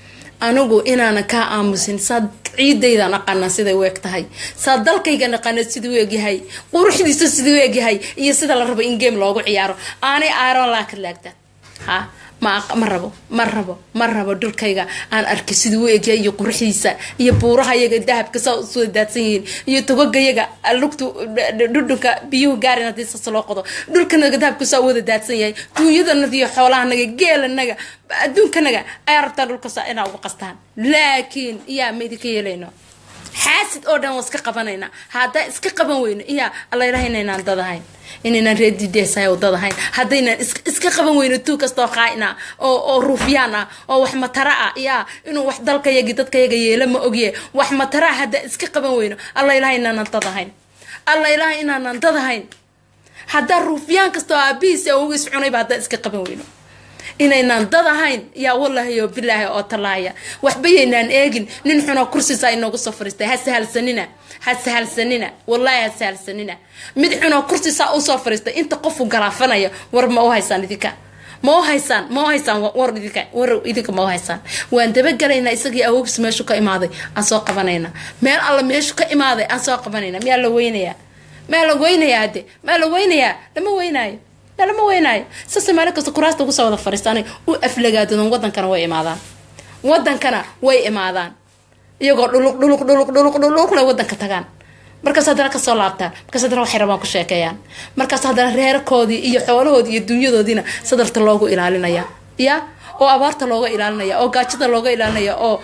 anigu inaanan kaa aamusin saad ciidaydan aqaanaa siday u eg tahay saa dalkaygan aqaana siduu u egyahay quruxdiisa siduu u egyahay iyo sida la rabo in game loogu ciyaaro aanay aaron laakad laagta ha ma ma rabo ma rabo ma rabo dhulkayga aan arkay siduu u egyahay iyo quruxdiisa iyo buurahayaga dahabka saa usoo daadsan yihiin iyo togogayaga lugtu dhudhunka biyuhu gaarin haddii sas loo qodo dhulkanaga dahabka saa u wada daadsan yahay duunyadanaga iyo xoolahanaga geelanaga adduunkanaga ayaa rabtaa dhulka saa inaa uga qastaan laakiin iyaa ma idinka yeelayno xaasid oo dhan waa iska qabanayna haddaa iska qaban weyno iyaa alla ilaha inaynaan dadahayn inaynaan reedideesahay oo dadahayn haddaynaan iska qaban weyno tuu kastoo qaa'ina oo oo ruufyaan ah oo wax matara ah yaa inuu wax dalkayagi dadkayaga yeelo ma ogye wax matara ah haddaa iska qaban weyno alla ilaha inaanan dadahayn alla ilaha inaanan dadahayn haddaa ruufyaan kastoo aabihiis awgiis cunayba haddaa iska qaban weyno inaynaan dad ahayn yaa wallaahi oo bilaahi oo talaaya waxba yaynaan eegin nin xunoo kursisaa inoogu soo fariistay ha sahalsanina ha sahalsanina wallaahi ha sahalsanina mid xunoo kursisaa usoo fariistay inta qofu galaafanaya war ma u haysaan idinka ma u haysaan ma u haysaan war idinka war idinka ma u haysaan waan dabagalaynaa isagii awoogis meeshu ka imaaday aan soo qabanayna meel alla meeshu ka imaaday aan soo qabanayna miyaa la weynayaa maa la weynayaa hadde maa la weynayaa lama weynaayo lama weynaayo sase maalin kasta kuraasta ugu soo wada fariistaanay u aflagaadadan wadankana way imaadaan wadankana way imaadaan iyagoo dhuluq dhuluq dhuluq dhuluq dhuluqle wadanka tagaan markaas haddana kasoo laabtaan markaas haddana waxay rabaan ku sheekeeyaan markaas haddana reerkoodii iyo xoolahoodii iyo dunyadoodiina sadarta loogu ilaalinaya ya oo abaarta looga ilaalinaya oo gaajada looga ilaalinaya oo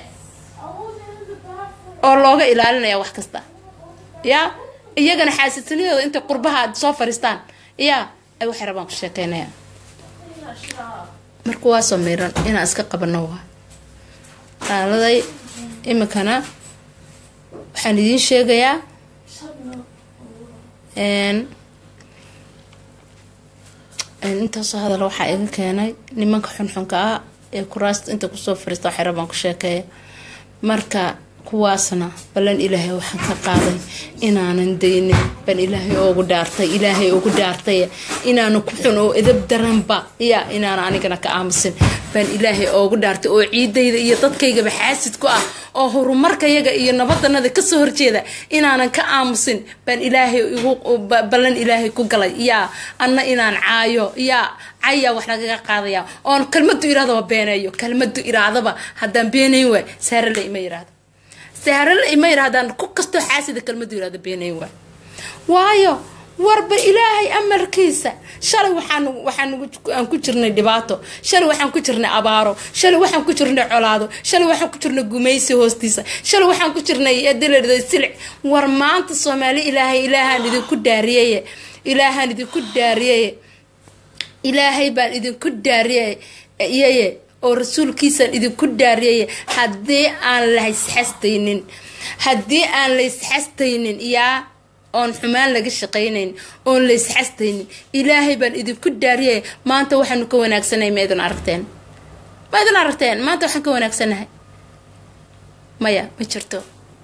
oo looga ilaalinaya wax kasta ya iyagana xaasidsanidooda intay qurbaha soo fariistaan ya ay waxay rabaan ku sheekeynayaan marka waa soo miiran inaan iska qabano waa qaaladay iminkana waxaan idiin sheegayaa intaasoo hadal waxaa iga keenay nimanka xunxunka ah ee kuraasta inta kusoo fariista waxay rabaan ku sheekeeya marka kuwaasna ballan ilaahay waxaan ka qaaday inaanan daynin baan ilaahay oogu dhaartay ilaahay ugu dhaartay inaanu ku xun oo edab daranba ya inaan anigana ka aamusin baan ilaahay oogu dhaartay oo ciidayda iyo dadkaygaba xaasid ku ah oo horumarkayaga iyo nabadanada kasoo horjeeda inaanan ka aamusin baan ilaahay ballan ilaahay ku galay yaa anna inaan caayo yaa cayaa wax lagaga qaadaya oon kalmadu iraadaba beeneeyo kalmadu iraadaba haddaan beenayn waay saarale ima yiraahdo saarale ima yirahdaan ku kastoo xaasida kalmadu yirahdo beenayn waay waayo warba ilaahay amarkiisa shalay waxaan waxaan aan ku jirnay dhibaato shalay waxaan ku jirnay abaaro shalay waxaan ku jirnay colaado shalay waxaan ku jirnay gumaysi hoostiisa shalay waxaan ku jirnay dalerda silic war maanta soomaali ilaahay ilaahaan idinku daariyeye ilaahaan idinku daariyeye ilaahay baan idinku daariyeye oo rasuulkiisaan idinku daariyeye haddii aan la isxastaynin haddii aan la isxastaynin yaa oon xumaan laga shaqaynayn oon la isxastaynin ilaahay baan idinku daariyay maanta waxaanu ka wanaagsanay ma idin aragteen ma idin aragteen maanta waxaan ka wanaagsanahay maya ma jirto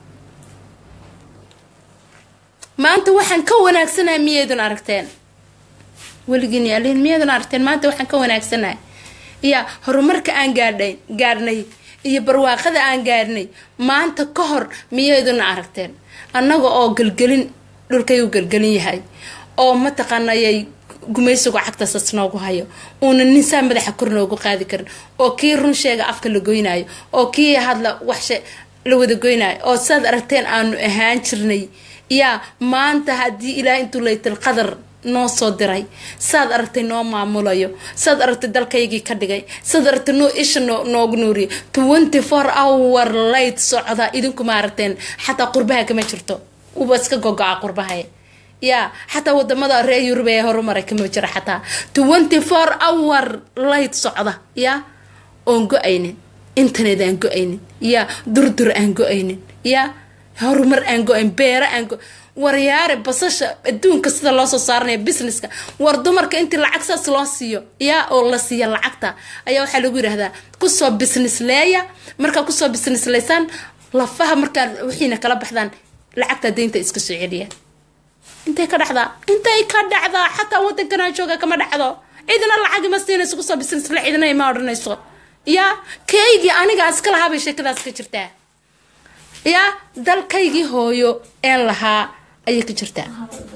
maanta waxaan ka wanaagsanahay miyaydun aragteen weligiin yaalihin miyaydun aragteen maanta waxaan ka wanaagsanahay iya horumarka aan gaadhay gaadhnay iyo barwaaqada aan gaadhnay maanta ka hor miyayduna aragteen annaga oo galgelin dhulkay u galgelin yahay oo mataqaanayay gumaysigu cagtasas noogu hayo uuna ninsaa madaxa kor noogu qaadi karin oo kii run sheega afka la goynaayo oo kii hadla waxshe la wada goynaayo oo saad aragteen aanu ahaan jirnay yaa maanta haddii ilaah intuu laytal qadar noo soo diray saad aragtay noo maamulayo saad aragtay dalkaygii ka dhigay saad aragtay noo isha noogu nuuriyo twenty four hour light socda idinku ma aragteen xataa qurbaha kama jirto uba iska gogo-a qurbahay yaa xataa wadamada reer yurub ee horumaray kama jira xataa twenty four hour light socda yaa oon go-aynin internet aan go-aynin yaa durdur aan go-aynin yaa horumar aan go-ayn beero aan go waryaare basasha adduunka sida loo soo saaranaya businesska war dumarka intii lacag saas loo siiyo yaa oo la siiya lacagta ayaa waxaa lagu yidhahdaa kusoo business leeya markaa kusoo business leysaan lafaha markaa wixiina kala baxdaan lacagta deynta iska soo celiya intay ka dhacdaa intay ka dhacdaa xataa wadankanaa jooga kama dhacdo cidina lacag ima siinayso kusoo business le cidina ima odhanayso yaa kaygii anigaa iska lahaa bay sheekadaas ka jirtaa yaa dalkaygii hooyo een lahaa ayay ka jirtaa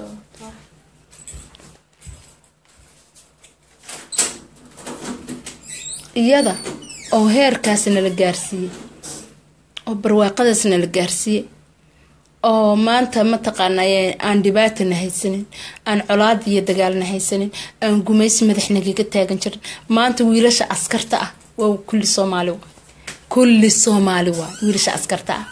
iyada oo heerkaasna la gaarsiiyey oo barwaaqadaasna la gaarsiiyey oo maanta mataqaanay aan dhibaatana haysanin aan colaad iyo dagaalna haysanin aan gumaysi madaxnagaga taagan jirin maanta wiilasha askarta ah waa kulli soomaali waa kulli soomaali waa wiilasha askarta ah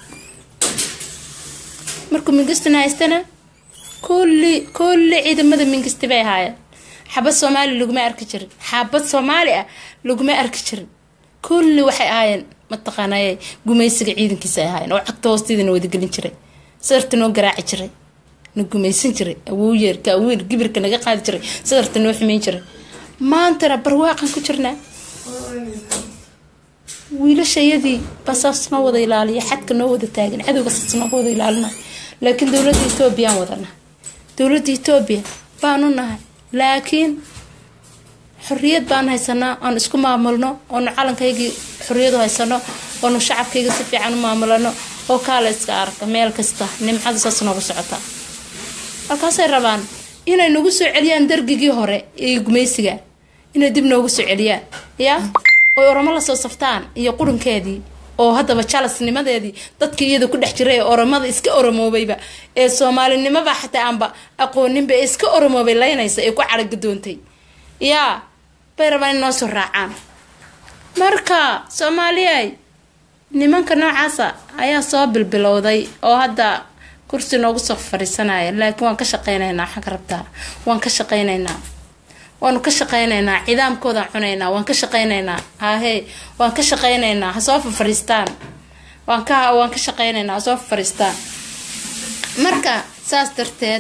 markuu mingistana haystana kulli kulli ciidamada mingisti bay ahaayeen xabad soomaali laguma arki jirin xabad soomaali ah laguma arki jirin kulli waxay ahaayeen mataqaanay gumaysiga ciidankiisa ay ahaayeen oo cagta hoosteedana wadagelin jiray sadarta noo garaaci jiray na gumaysan jiray awowyeerka awiil gibirka naga qaadi jiray sadarta noo xumeyn jiray maantana barwaaqan ku jirnaa wiilashayadii basaas noo wada ilaaliya xadka noo wada taagan cadowga saas nooga wada ilaalina laakiin dowladda etoobiyaan wadana dowladda etoobiya baanu nahay laakiin xorriyad baan haysanaa oon isku maamulno oonu calankaygii xorriyadu haysano oonu shacabkayga si fiican u maamulano oo kaala iska arka meel kasta nimcada saas noogu socota halkaasay rabaan inay nagu soo celiyaan dargigii hore ee gumaysiga inay dib noogu soo celiyaan yaa oy oromo lasoo saftaan iyo qurunkeedii oo haddaba jalasnimadeedii dadkii iyada ku dhex jiray ee oromada iska oromoobayba ee soomaalinimaba xataa aanba aqooninba ee iska oromoobay laynaysa ee ku caragadoontay yaa bay rabaan in noo soo raacaan marka soomaaliyay nimanka noocaasa ayaa soo bilbilowday oo hadda kursi noogu soo fadhiisanaya laakiin waan ka shaqeynaynaa waxaan ka rabtaa waan ka shaqeynaynaa waanu ka shaqeynaynaa cidaamkoodaan cunaynaa waan ka shaqeynaynaa hahee waan ka shaqeynaynaa ha soo fafariistaan waan ka waan ka shaqeynaynaa ha soo fafariistaan marka saas darteed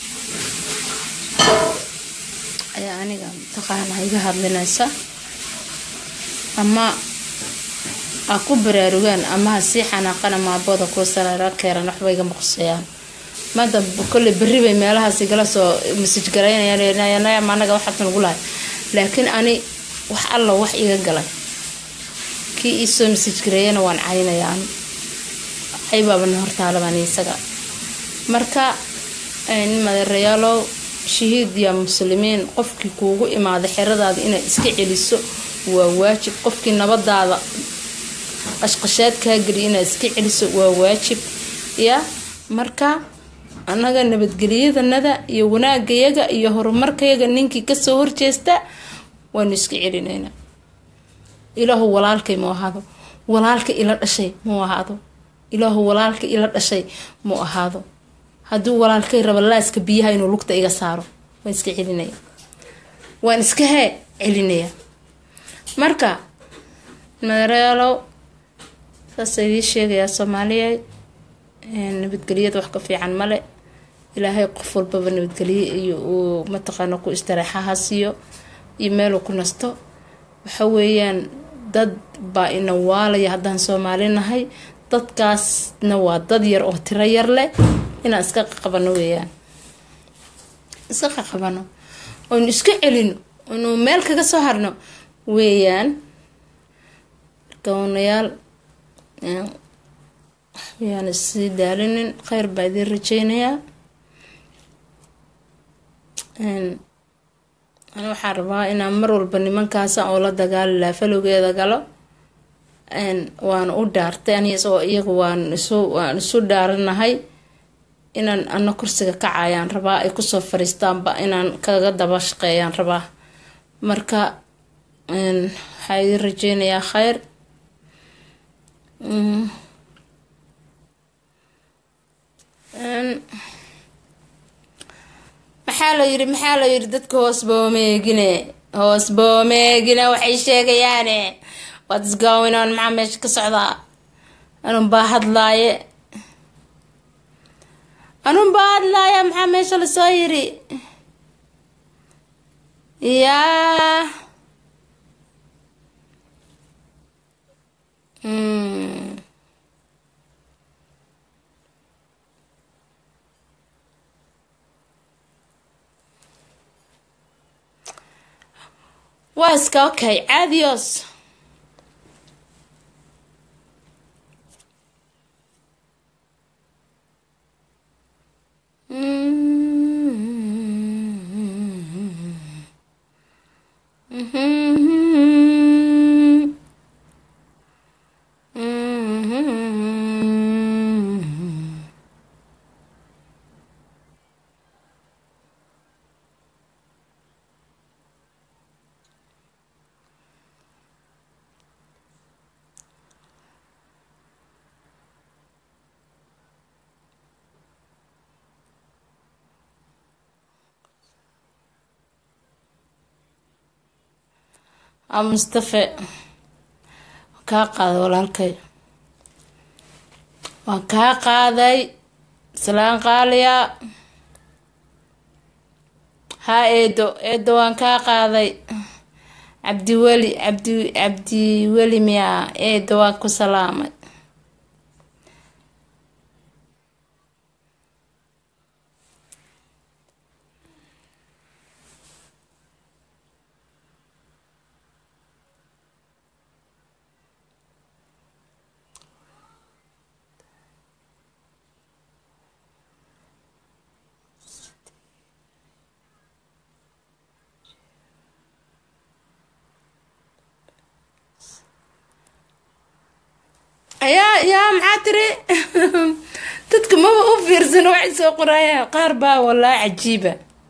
ayaa aniga mataqaanaa iga hadlinaysa ama ha ku baraarugaan ama ha sii xanaaqana maabooda kuwa saraara keeran waxba iga maqsayaan mada kolley berri bay meelahaas igala soo masaj garaynayaan anaga waxaas nagu lahay laakiin ani wax alla wax iga galay kii iisoo masaj gareeyana waan caynayaan caybaabana hortaalabaan isaga marka madeerayaalow shahiid yaa muslimiin qofkii kuugu imaada xeradaada inaad iska celiso waa waajib qofkii nabadaada qashqashaad kaa geliya inaad iska celiso waa waajib ya marka annaga nabadgelyadanada iyo wanaagayaga iyo horumarkayaga ninkii kasoo horjeesta waanu iska celinaynaa ilaahu walaalkay mu ahaado walaalka ila dhashay muu ahaado ilaahu walaalka ila dhashay muu ahaado hadduu walaalkay raba laaska biyaha inuu lugta iga saaro waan iska celinaya waan iska hee celinaya marka madarealow saasa idii sheegayaa soomaaliya nabadgelyada wax ka fiican male ilaahay qof walbaba nabadgelye iyo uu mataqaana ku istareexaha siiyo iyo meeluu ku nasto waxa weeyaan dad baa ina waalaya haddaan soomaali nahay dadkaasna waa dad yar oo tiro yar leh inaan iska qaqabano weeyaan iska qaqabano oynu iska celino oynu meel kaga soo harno weeyaan gawnayaal waxbayaan isii daalinin kheyr baa idiin rajeynayaa ani waxaan rabaa inaan mar walba nimankaasa oo la dagaali lahaa falowgeeda galo waan u dhaartay ani isagoo iyaga waan isu waan isu dhaaranahay inaan ana kursiga kacayaan rabaa ay kusoo fariistaanba inaan kaga daba shaqeeyaan rabaa marka waxaa idiin rajeynayaa kheyr maxaa la yiri maxaa la yiri dadka hoos boomeegine hoos boomeegine waxay sheegayaane whats going on maxaa meesha ka socdaa anun baa hadlaaye anun baa hadlaaya maxaa meesha lasoo yiri yaa waa iska okay caadios aa mustafe kaa qaaday walaalkay waan kaa qaaday salaan qaaliya haa eedo eedo waan kaa qaaday cabdiweli cabdi cabdiweli miyaa eedo waan ku salaamay yaa yaa maxaa tiri dadka maba u fiirsan waxay soo qorayaan qaar baa walaa cajiiba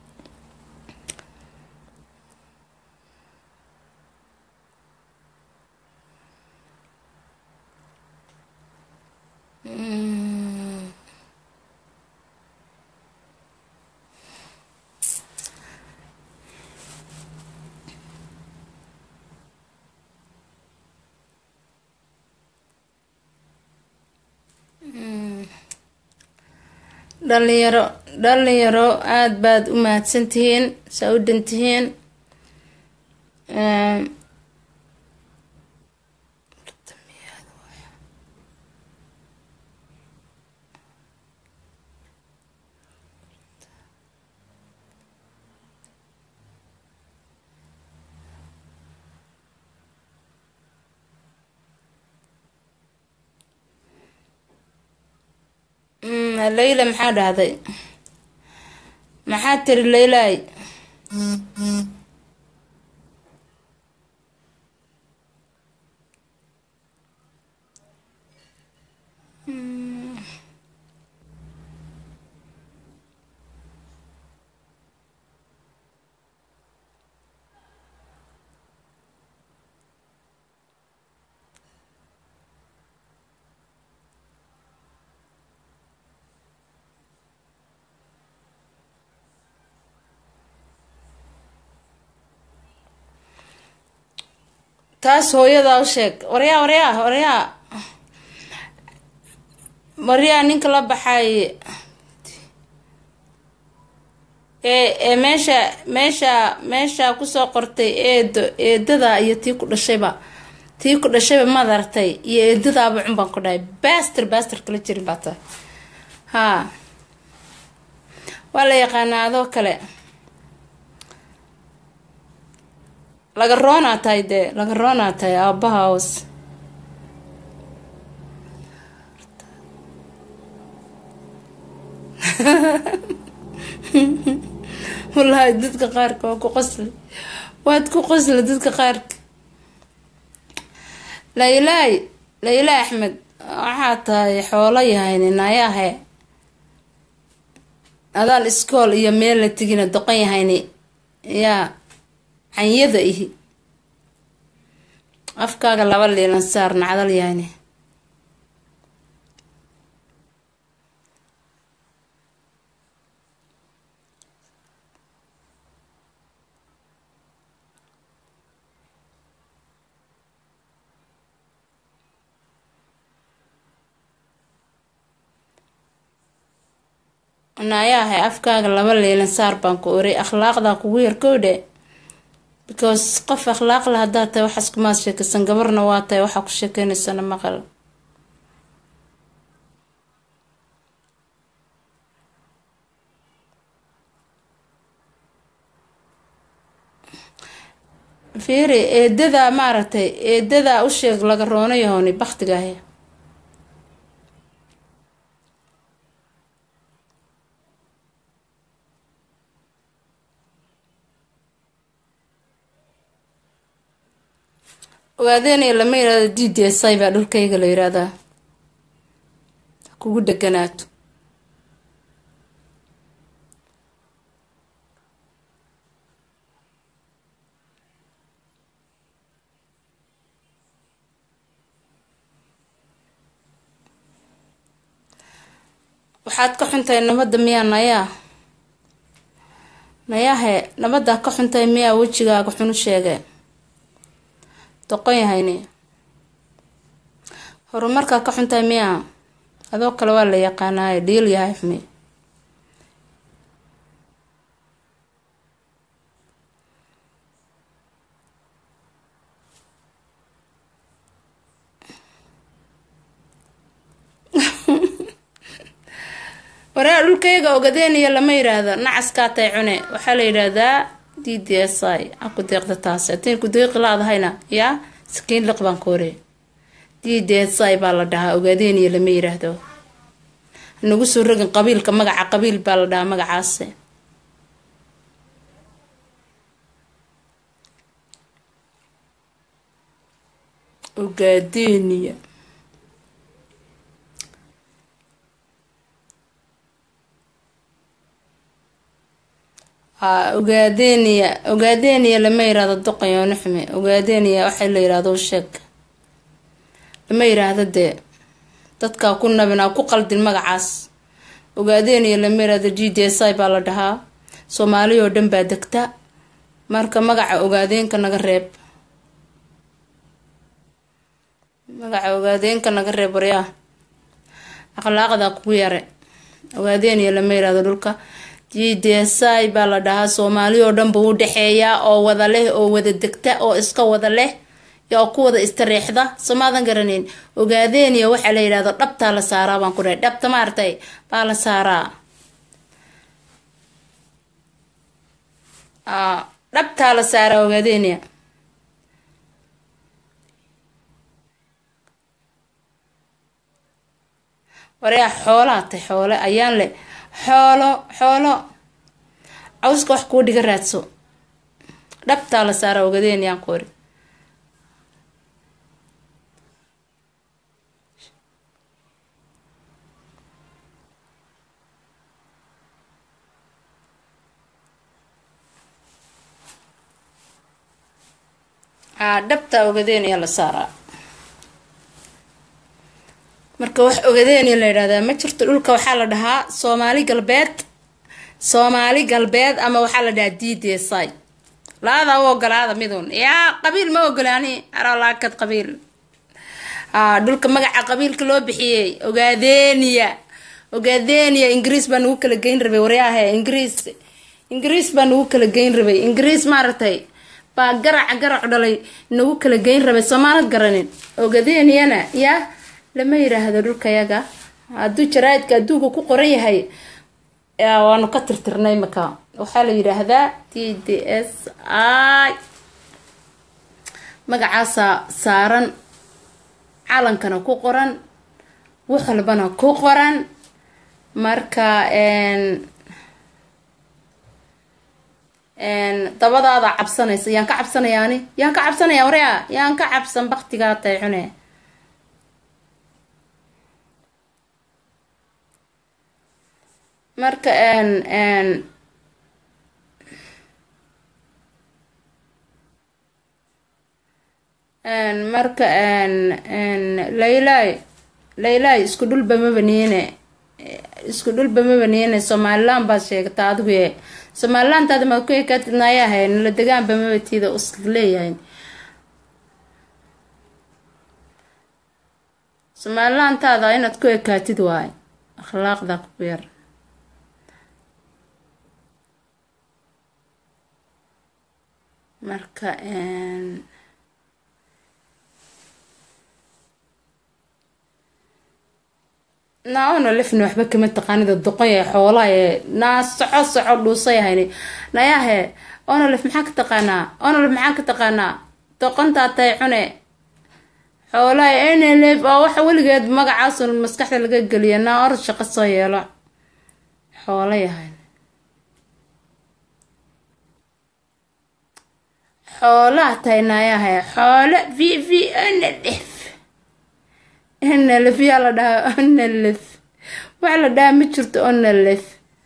dhalinyaro dhalinyaro aada baad u mahadsantihiin saa u dhantihiin leyla maxaa dhahday maxaa tiri leylay taas hooyadaa u sheeg waryaa waryaa waryaa waryaa ninka la baxay ee ee meesha meesha meesha kusoo qortay eedo eedada iyo tii ku dhashayba tii ku dhashayba maad aragtay iyo eedadaaba cun baan ku dhahay baster baster kala jirin baa tahay haa waa la yaqaanaa adoo kale laga roonaa tahay dee laga roonaa tahay aabaha hoos wallaahi dadka qaarka waa ku qosli waad ku qosli dadka qaarka laylaay layla axmed waxaa tahay xoolo yahayni nayaahe adaan iskool iyo meel la tegina doqon yahayni yaa canyada ihi afkaaga laba liilan saar nacdal yahayni nayaahay afkaaga laba liilan saar baan ku oray akhlaaqdaa kugu yarkowdhe because qof akhlaaq la haddaad tahay waxaas kumaad sheekaysan gabarna waa tahay waxaa ku sheekeynaysana maqal fiiri eedadaa maaragtay eedadaa u sheeg laga roono yahooni baktigaahe ogaadeynaya lama yirahdo d d s i baa dhulkayga la yirahdaa kugu deganaato waxaad ka xuntahay nabadda miyaa nayaa nayaahe nabaddaa ka xuntahay miyaa wejigaaga xunu sheege doqon yahayni horumarkaa ka xuntahay miya adoo kale waa la yaqaanaaye dhiil yahay xumi waraa dhulkayga ogadeeniya lama yidhaahdo nacaskaa tay cune waxaa la yidhaahdaa d d s i a ku deeqda taas haddii ku deeqi laadahayna yaa sakiin liq baan ka hore d d s i baa la dhahaa ogadeeniya lama yidhaahdo nagu soo rogin qabiilka magaca qabiil baa la dhahaa magacaasi ogadeeniya ogaadeniya ogaadeniya lama yiraahdo doqayo nuxme ogaadeniya waxaa la yirahdo sheeg lama yiraahdo dee dadkaa ku nabinaa ku qaldin magacaas ogaadeniya lama yirahdo g d s i baa la dhahaa soomaali oo dhan baa degta marka magaca ogaadeenka naga reeb magaca ogaadeenka naga reeb waryaa akhlaaqda kugu yare ogaadeniya lama yirahdo dhulka g d s i baa la dhahaa soomaali oo dhan buu u dhexeeyaa oo wada leh oo wada degta oo iska wada leh oo ku wada istareexda somaadan garaneyn ogaadeeniya waxaa la yidhahdo dhabtaa la saaraa baan ku dhahay dhabta maartay baa la saaraa dhabtaa la saaraa ogaadeeniya waryaa xoolaa tay xoole ayaan leh xoolo xoolo cawska wax kuu dhiga raadso dhabtaa la saara ogadeenyaan ku ori aa dhabtaa ogadeenya la saaraa marka wax ogadeenya la yidhahdaa ma jirto dhulka waxaa la dhahaa soomaali galbeed soomaali galbeed ama waxaa la dhahaa d d s i laada u ogolaada midun yaa qabiil ma ogolaani aralaakad qabiil aa dhulka magaca qabiilka loo bixiyey ogaadeniya ogaadeniya ingiriis baa nagu kala geyn rabay waryaahe ingiriis ingiriis baa nagu kala geyn rabay ingiriis maaragtay baa garaca garac dhalay nagu kala geyn rabay soomaalad garanin ogadeniyana yaa lama yiraahdo dhulkayaga hadduu jaraaidka adduunka ku qoran yahay waanu ka tirtirnay maka waxaa la yidhaahdaa t d s i magacaasa saaran calankana ku qoran wax walbana ku qoran marka dabadaada cabsanaysa yaan ka cabsanayaani yaan ka cabsanaya warya yaan ka cabsan baktigaa tay cune marka marka laylay laylay isku dhulba maba niine isku dhulba maba niine somalilan baad sheegtaa adigu ye somalilantaada maad ku ekatidnaayahay nala degaanba maba tiida uska leeyahay somalilantaada inaad ku ekaatid waay akhlaaqda ku yar marka naona lefna waxba kama taqaanida doqoya xoolaha naa soco soco dhuusayahayni nayahe onolef maxaa ka taqaanaa onolef maxaa ka taqaanaa doqontaa tay cune xoolaha nlf oo waxa weligeed magacaasun maskaxda laga geliya naa orod shaqo soo yeelo xoolo yahay xoolaha tahay naayahay xoolo v v nlf nlf yaa la dhahaa nlf waxa la dhahaa ma jirto nlf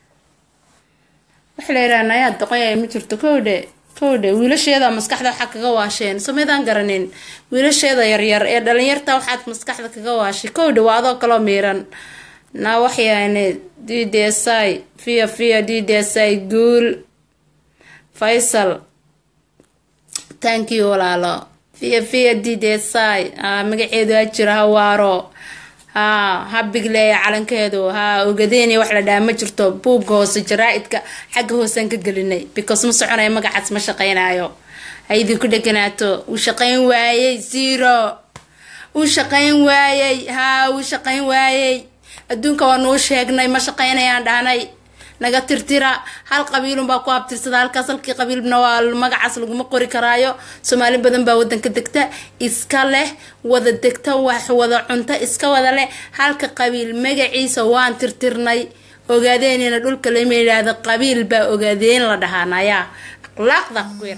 waxa la yidhaha nayaa doqonya ma jirto kowdhe kowdhe wiilasheeda maskaxda waxaa kaga waasheen somaydaan garanin wiilasheeda yaryar ee dhalinyarta waxaad maskaxda kaga waashay kowdhe waa adoo kaloo miiran naa waxyaane d d s i fiya fiya d d s i guul faysal thank you walaalo fiya fiya didesai magaceedu ha jiro hawaaro ha ha bigleeya calankeedu ha ogadeeni wax la dhaha ma jirto buubka hoose jaraa-idka xagga hoosaan ka gelinay because ma soconayo magacaas ma shaqeynayo ha idinku dheganaato uu shaqeyn waayey zero uu shaqeyn waayey ha uu shaqeyn waayey adduunka waa nuu sheegnay ma shaqeynayaan dhahnay naga tirtira hal qabiilunbaa ku abtirsada halkaas halkii qabiilna waa magacaas laguma qori karaayo soomaali badan baa wadanka degta iska leh wada degta wax wada cunto iska wada leh halka qabiil magaciisa waan tirtirnay ogaadeenina dhulka lama yidhaahdo qabiil baa ogaadeen la dhahaa nayaa akhlaaqda quir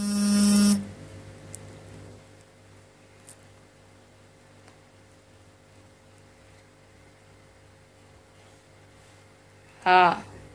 haa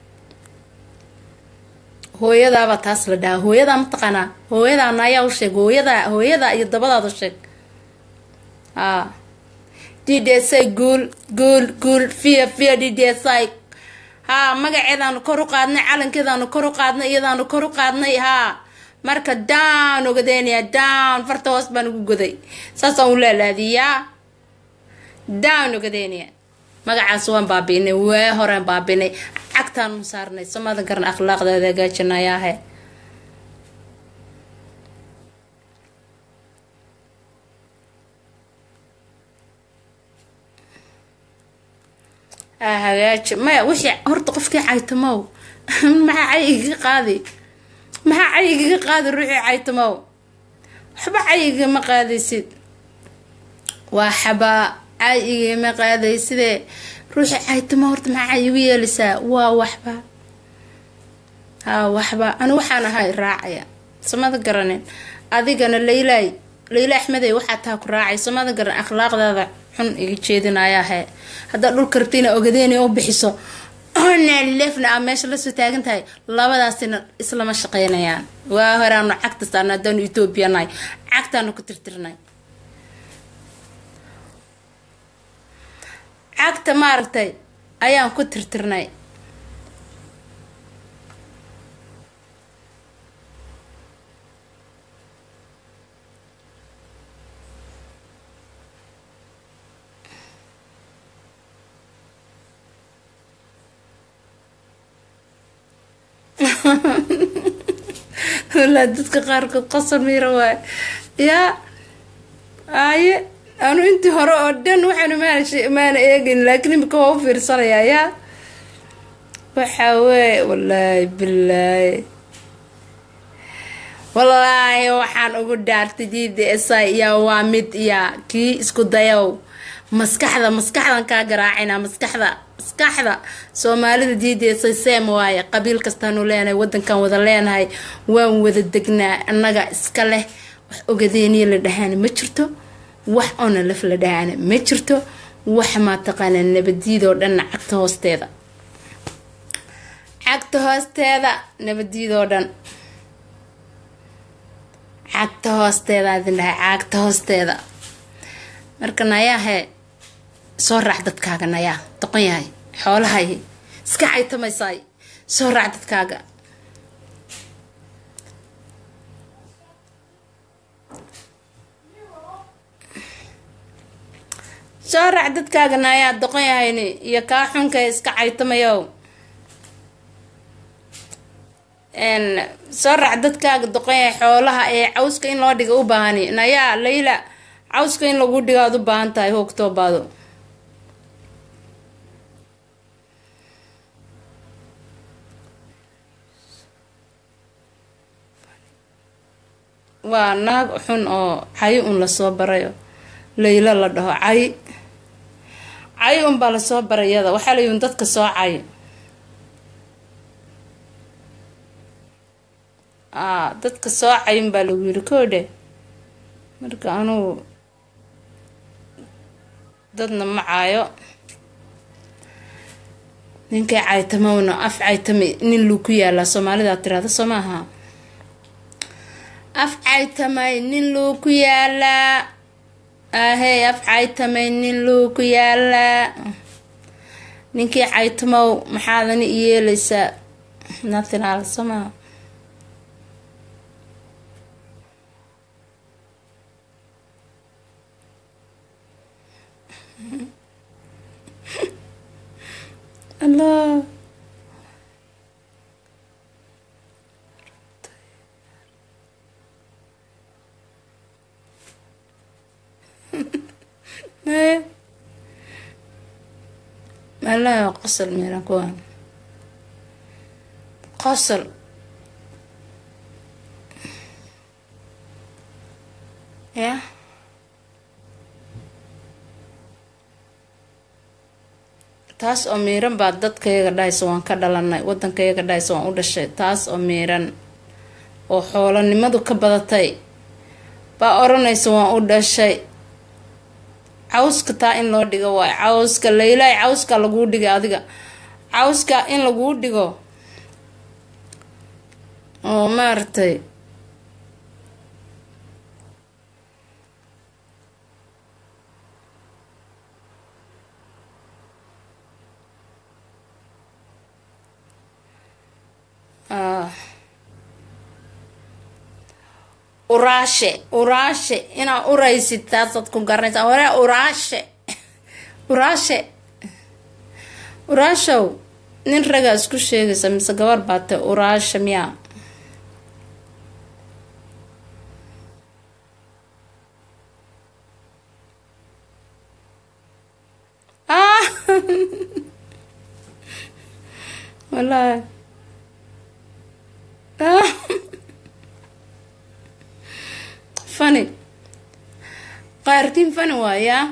hooyadaaba taas la dhahaa hooyadaa mataqaanaa hooyadaana ayaa u sheeg hooyadaa hooyadaa iyo dabadaada sheeg haa d d s i guul guul guul fiya fiya d d s i haa magaceedaanu kor u qaadnay calankeedaanu kor u qaadnay iyadaanu kor u qaadnay haa marka down ogadeynaya down farta hoos baan ugu goday saasaan u laalaadiyaa down ogadeynaya magacaas waan baabiinay waa horeen baabiinay cagtaan u saarnay somadan karna akhlaaqdeeda hagaajinayaahe hagaaji maya wixii horta qofkii caytamow maxaa cayigiga qaadi maxaa cayigiga qaadi ruuxii caytamow waxba cayigama qaadaysid waa xabaa cayigama qaadaysidee ruuxii caytamo horta maxaa igu yeelaysaa waa waxba haa waxba anu waxaan ahay raacaya samada garanin adigana laylaay layla axmedey waxaa taa ku raacay samada garan akhlaaqdaada xun iga jeedinayahe haddaad dhulka rabtayna ogadeena u bixiso lefna a meesha lasoo taagan tahay labadaasina islama shaqeynayaan waa horaanu cagta saarna haddaanu etoobiya nahay cagtaanu ku tirtirnay cagta maaragtay ayaan ku tirtirnay walaa dadka qaarkood qasar miira waay yaa aye anu intii hore oo dhan waxaanu maana maana eegayn laakiin imika waa u fiirsanayaa yaa waxaa weeye wallaahi bilaahi wallaahi waxaan ugu dhaartay diida esai yaa waa mid yaa kii isku dayow maskaxda maskaxdan kaa garaacina maskaxda maskaxda soomaalida diideesay seem waaye qabiil kastaanu leenahay wadankan wada leenahay waan wada degnaa annaga iska leh wax ogadeeniya la dhahaana ma jirto wax oona laf la dhahaana ma jirto wax maa taqaanaa nabadiidoo dhanna cagta hoosteeda cagta hoosteeda nabadiidoo dhan cagta hoosteeda adin dhahay cagta hoosteeda marka nayaahe soo raac dadkaaga nayaa doqon yahay xoolahay iska caytamaysaay soo raac dadkaaga soo raac dadkaaga nayaa doqon yahayni iyo kaa xunka iska caytamayow soo raac dadkaaga doqon yahay xoolaha ee cawska in loo dhiga u baahani nayaa layla cawska in lagu dhigo aad u baahan tahay hoogtoobaado waa naag xun oo cay un lasoo barayo laylo la dhaho cay cay unbaa lasoo barayada waxaa layun dadka soo cay a dadka soo cay unbaa lagu yiri koodhe marka anugu dadna ma caayo ninkay caytamowna af caytame nin luu ku yaalaa soomaalidaa tirahda soo maaha af caytamay nin luu ku yaalaa ahey af caytamay nin luu ku yaalaa ninkii caytamow maxaadani iyeeleysaa nathinaal soo maaha allah maya malaha qosol meelan kuwaan qosol ya taas oo miiran baa dadkayaga dhahaysa waan ka dhalanay wadankayaga dhahaysa waan u dhashay taas oo miiran oo xoolanimadu ka badatay baa odhanaysa waan u dhashay cawska taa in loo dhigo waay cawska laylaay cawska laguu dhigay adiga cawska in laguu dhigo oo maaragtay uraashe uraashe inaa uraysid taasaad ku garanaysaa hore uraashe uraashe uraashow nin ragaa isku sheegaysa mise gabar baate uraashe miyaa ah wallaahi ah fani qaarkiin fani waayaa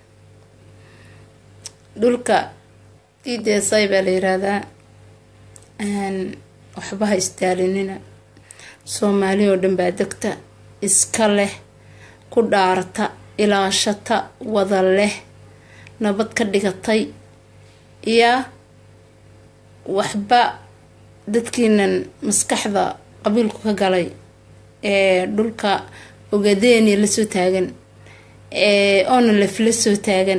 dhulka diideesay baa la yiraahdaa waxba ha istaalinina soomaali oo dhan baa degta iska leh ku dhaarata ilaashata wada leh nabad ka dhigatay iyo waxba dadkiinan maskaxda qabiilku ka galay ee dhulka ogadeeni lasoo taagan oona lef la soo taagan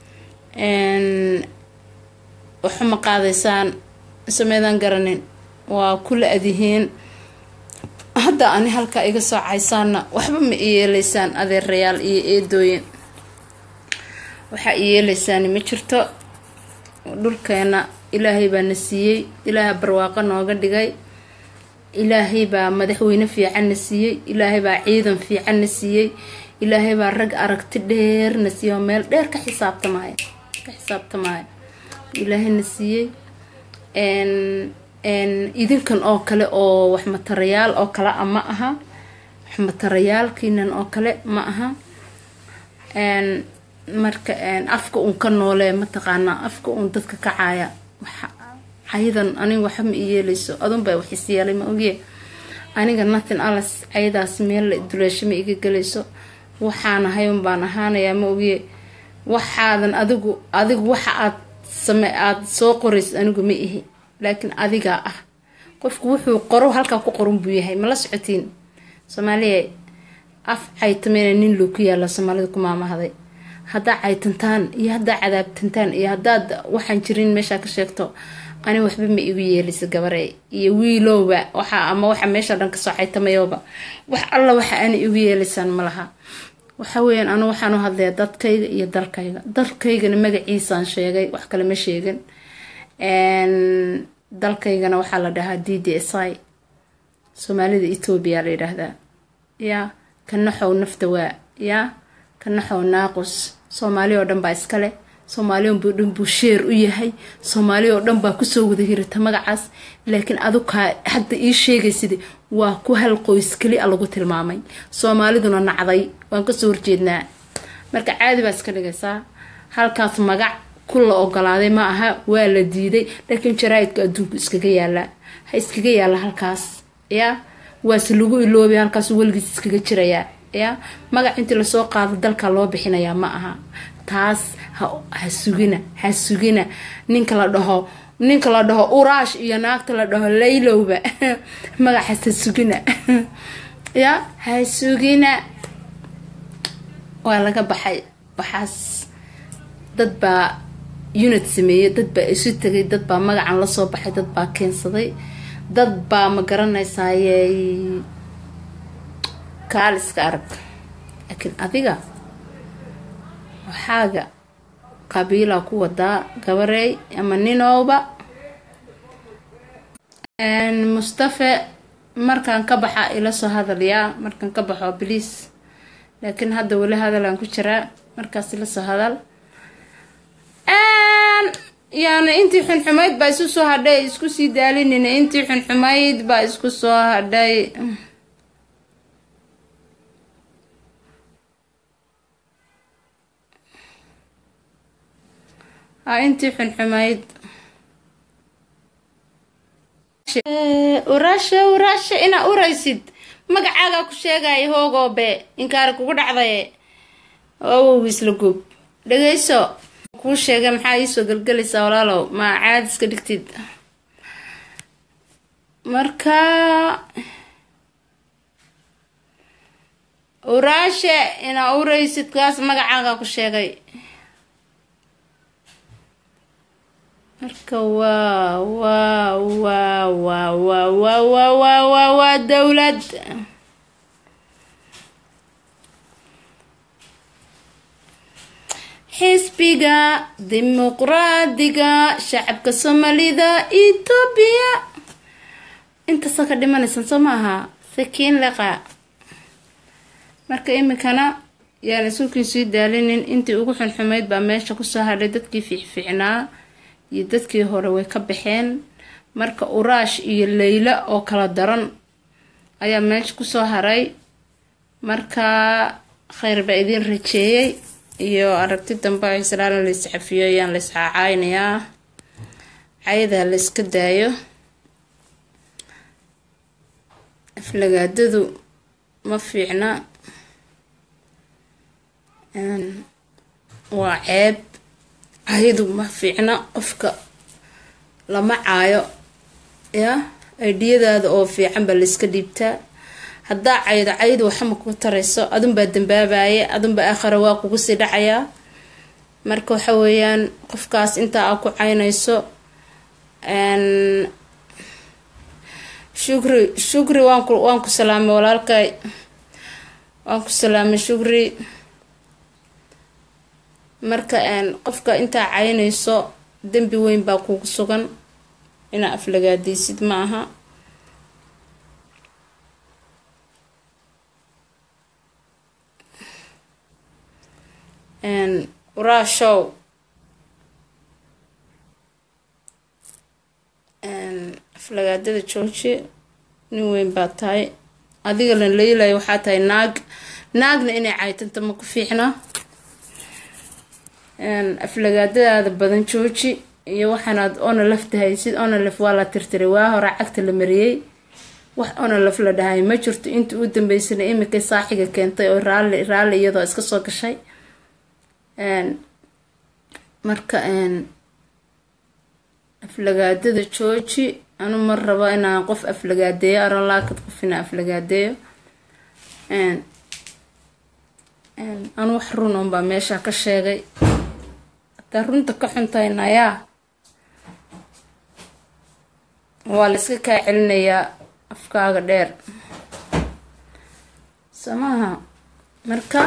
waxuma qaadaysaan sameydaan garanin waa kula adihiin hadda ani halka iga soo caysaana waxba ma iyeeleysaan adeerayaal iyo eedooyin waxaa iyeeleysaan ma jirto dhulkeena ilaahay baa na siiyey ilaaha barwaaqo nooga dhigay ilaahay baa madaxweyne fiican na siiyey ilaahay baa ciidan fiican na siiyey ilaahay baa rag aragti dheer na siiyey oo meel dheer ka xisaabtamaya ka xisaabtamaya ilaahay na siiyey idinkan oo kale oo wax matarayaal oo kale a ma aha wax matarayaalkiinan oo kale ma aha marka afka uun ka noolee mataqaanaa afka uun dadka kacaaya cayadan aniga waxa ma i yeeleyso adunbaa wax is yeelay ma ogiye aniga nothing alas cayadaas meel duleesho ma iga gelayso waxaan ahay un baan ahaanayaa ma ogiye waxaadan adigu adigu waxa aad same aada soo qoraysid anigu ma ihi laakiin adigaa ah qofku wuxuu qoro halkaa ku qoran buu yahay ma la socotiin soomaaliya af caytameyna nin loo ku yaala soomaalida ku maamahday haddaa caytantaan iyo haddaa cadaabtantaan iyo haddaad waxaan jirin meeshaa ka sheegto ani waxba ma igu yeelisa gabare iyo wiilowba waxa ama waxa meesha dhan kasoo caytamayooba wax alla waxa aana igu yeelaysaan ma laha waxa weyaan anu waxaan u hadlayaa dadkayga iyo dalkayga dalkaygana magaciisaan sheegay wax kale ma sheegin dalkaygana waxaa la dhahaa d d s i soomaalida etoobiya la yidhaahdaa yaa ka naxow nafta waa yaa ka naxow naaqus soomaali oo dhan baa iskale soomaali oo dhan buu sheer u yahay soomaali oo dhan baa kusoo wada hirata magacaas laakiin adukaa hadda ii sheegaysid waa ku hal qoys keli a lagu tilmaamay soomaaliduna nacday waan kasoo horjeednaa marka caadi baa iska dhigaysaa halkaas magac ku la ogolaaday ma aha waa la diiday laakiin jaraa-idka adduunku iskaga yaalaa ha iskaga yaala halkaas yaa waase lagu iloobay halkaas weligiis iskaga jirayaa yaa magac intii lasoo qaado dalka loo bixinayaa ma aha taas ha sugina ha sugina ninka la dhaho ninka la dhaho uraash iyo naagta la dhaho laylowba magacaas ha sugina ya ha sugina waa laga baxay waxaas dad baa unit sameeyey dad baa isu tegay dad baa magacan lasoo baxay dad baa keensaday dad baa ma garanaysayey kaaliska arag laakiin adiga waxaaga qabiila ku wadaa gabareey ama ninowba mustafe markaan ka baxa ila soo hadalyaa markaan ka baxo bliis laakiin hadda weli hadalaan ku jiraa markaas ila soo hadal yaani intii xunxumayd baa isu soo hadhay isku sii daalinina intii xunxumayd baa isku soo hadhay ha intii xunxumayd uraasha uraasha inaa uraysid magacaagaa ku sheegaya hoogoobe inkaari kugu dhacdaye awow isla gub dhageyso kuu sheegay maxaa iisoo gelgelaysaa walaalow ma caadi iska dhigtid marka uraashe inaa uraysid kaas magacaagaa ku sheegay marka waa waa waa waa waa waa waa waa waa waa dowlad xisbiga dimuqraadiga shacabka soomaalida etoobiya intaasa ka dhimanaysan soo maaha sakiin leqa marka iminkana yaan isuukiin sii daalinin intii ugu xunxumayd baa meesha kusoo hadhay dadkii fiicfiicnaa iyo dadkii hore way ka baxeen marka uraash iyo leyla oo kala daran ayaa meesha kusoo haray marka kheyr baa idiin rajeeyey iyo aragti dambe oo islaalan la iscafiyo ayaan la iscaacaynayaa cayada la iska daayo aflagaadadu ma fiicna waa ceeb cayadu ma fiicna qofka lama caayo ya aydhiyadaada oo fiican baa layska dhiibtaa haddaa caydo caydu waxama ku tarayso adunbaa dambaabaye adunbaa aakhara waa kugu sii dhacayaa marka waxa weeyaan qofkaas intaa aa ku caynayso shukri shukri waanku waan ku salaamay walaalkay waan ku salaamay shukri marka qofka intaa caynayso dembi weyn baa kugu sugan inaa aflagaadaysid ma aha waraashow aflagaadada jooji nin weyn baa tahay adiga lan leylaya waxaa tahay naag naagna inay caytanta ma ku fiicna aflagaadadaada badan jooji iyo waxaanaad ona lafta haysid ona laf waa la tirtiray waa hore cagta la mariyey wax ona laf la dhahay ma jirto intii u dambeysana iminkay saaxiga keentay oo raalli raalli iyadoo iska soo gashay marka aflagaadada jooji anu mar rabo inaan qof aflagaadeeyo aron laakad qof inaan aflagaadeeyo anu wax run un baa meesha ka sheegay hataa runta ka xuntahay nayaa waa la iska kaa celinayaa afkaaga dheer samaha marka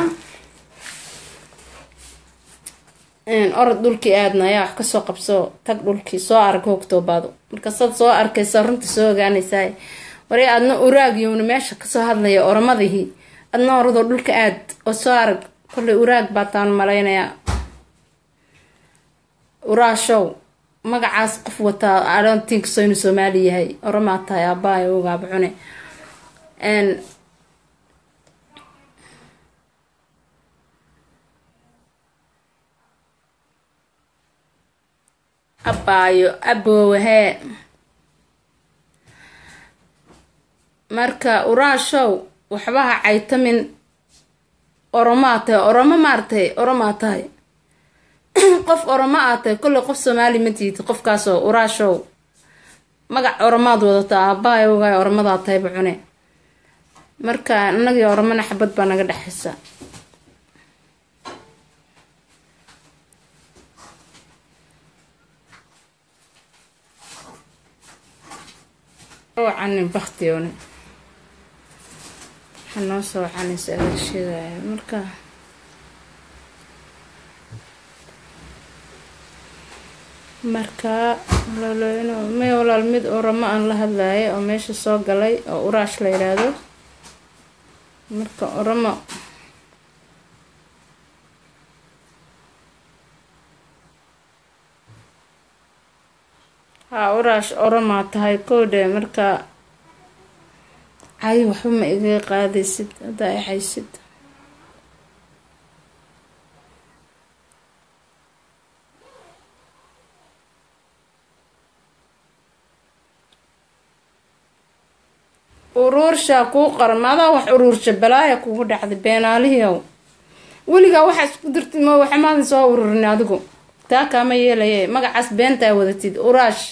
orod dhulkii aadna ayaa wax kasoo qabso tag dhulkii soo arag hoogtoobaado marka saad soo arkaysa runta soo ogaanaysaa wari aadna uraagiyowna meesha kasoo hadlaya oramadihii adna oradoo dhulka aad oo soo arag kollay uraag baa taan malaynayaa uraashow magacaas qof wataa adontinkasoo inuu soomaali yahay oramaa tahay aabbahay ogaaba cune abaayo aboowahee marka uraashow waxbaha caytamin oromaa tahay oromo maartay oromaa tahay qof oromo aa tahay kolley qof soomaali ma tiid qofkaasoo uraashow magac oromaad wadataa aabbahay ogaay oromadaa tahayba cune marka inagii oromana xabad baa naga dhexaysa wacanin baktione waxaa noo soo wacanaysa adeersheedaya marka marka may walaal mid oramo aan la hadlayo oo meesha soo galay oo uraash la yidhaahdo marka oramo haa uraash oramaa tahay koodhe marka cay waxba ma iga qaadaysid haddaa i haysid uruurshaa kuu qaran maadaa wax uruursha balaaya kugu dhacday beenaalihiiow weligaa waxaa isku dirtid ma waxamaadan soo ururin adigu taa kaama yeelaye magacaas beentaa wadatid uraash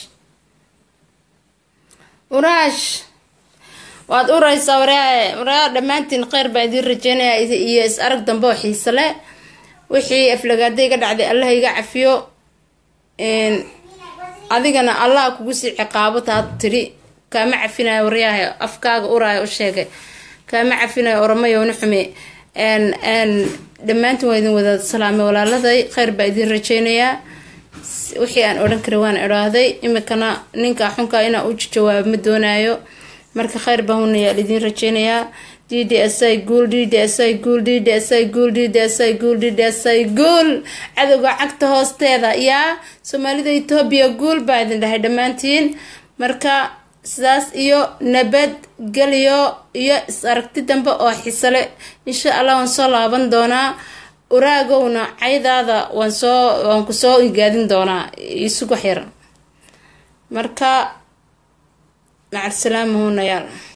uraash waad uraysaa waraaye waraa dhammaantiin kheyr baa idiin rajeynaya iyo is arag dambe oo xiise leh wixii aflagaada iga dhacday allah iga cafiyo adigana allah kugu sii ciqaabo taad tidhi kaama cafinayo waryaaha afkaaga uraayo u sheegay kaama cafinayo oramayowna xume dhammaantiin waa idin wada salaamay walaaladay kheyr baa idiin rajeynayaa wixii aan odhan kara waan idhaahday imikana ninka xunka inaa u jawaabo ma doonaayo marka kheyr baa hunayaa idiin rajeynayaa d d s i guul d d s i guul d d s i guul d d s i guul d d s i guul cadowga cagta hoosteeda yaa soomaalida etoobiya guul baa idin dhahay dhammaantiin marka sidaas iyo nabad geliyo iyo is aragti dambe oo xisale insha allah waan soo laaban doonaa uraagowna caydaada waan soo waan ku soo igaadin doonaa isugu xir marka macarsalaama hunayaal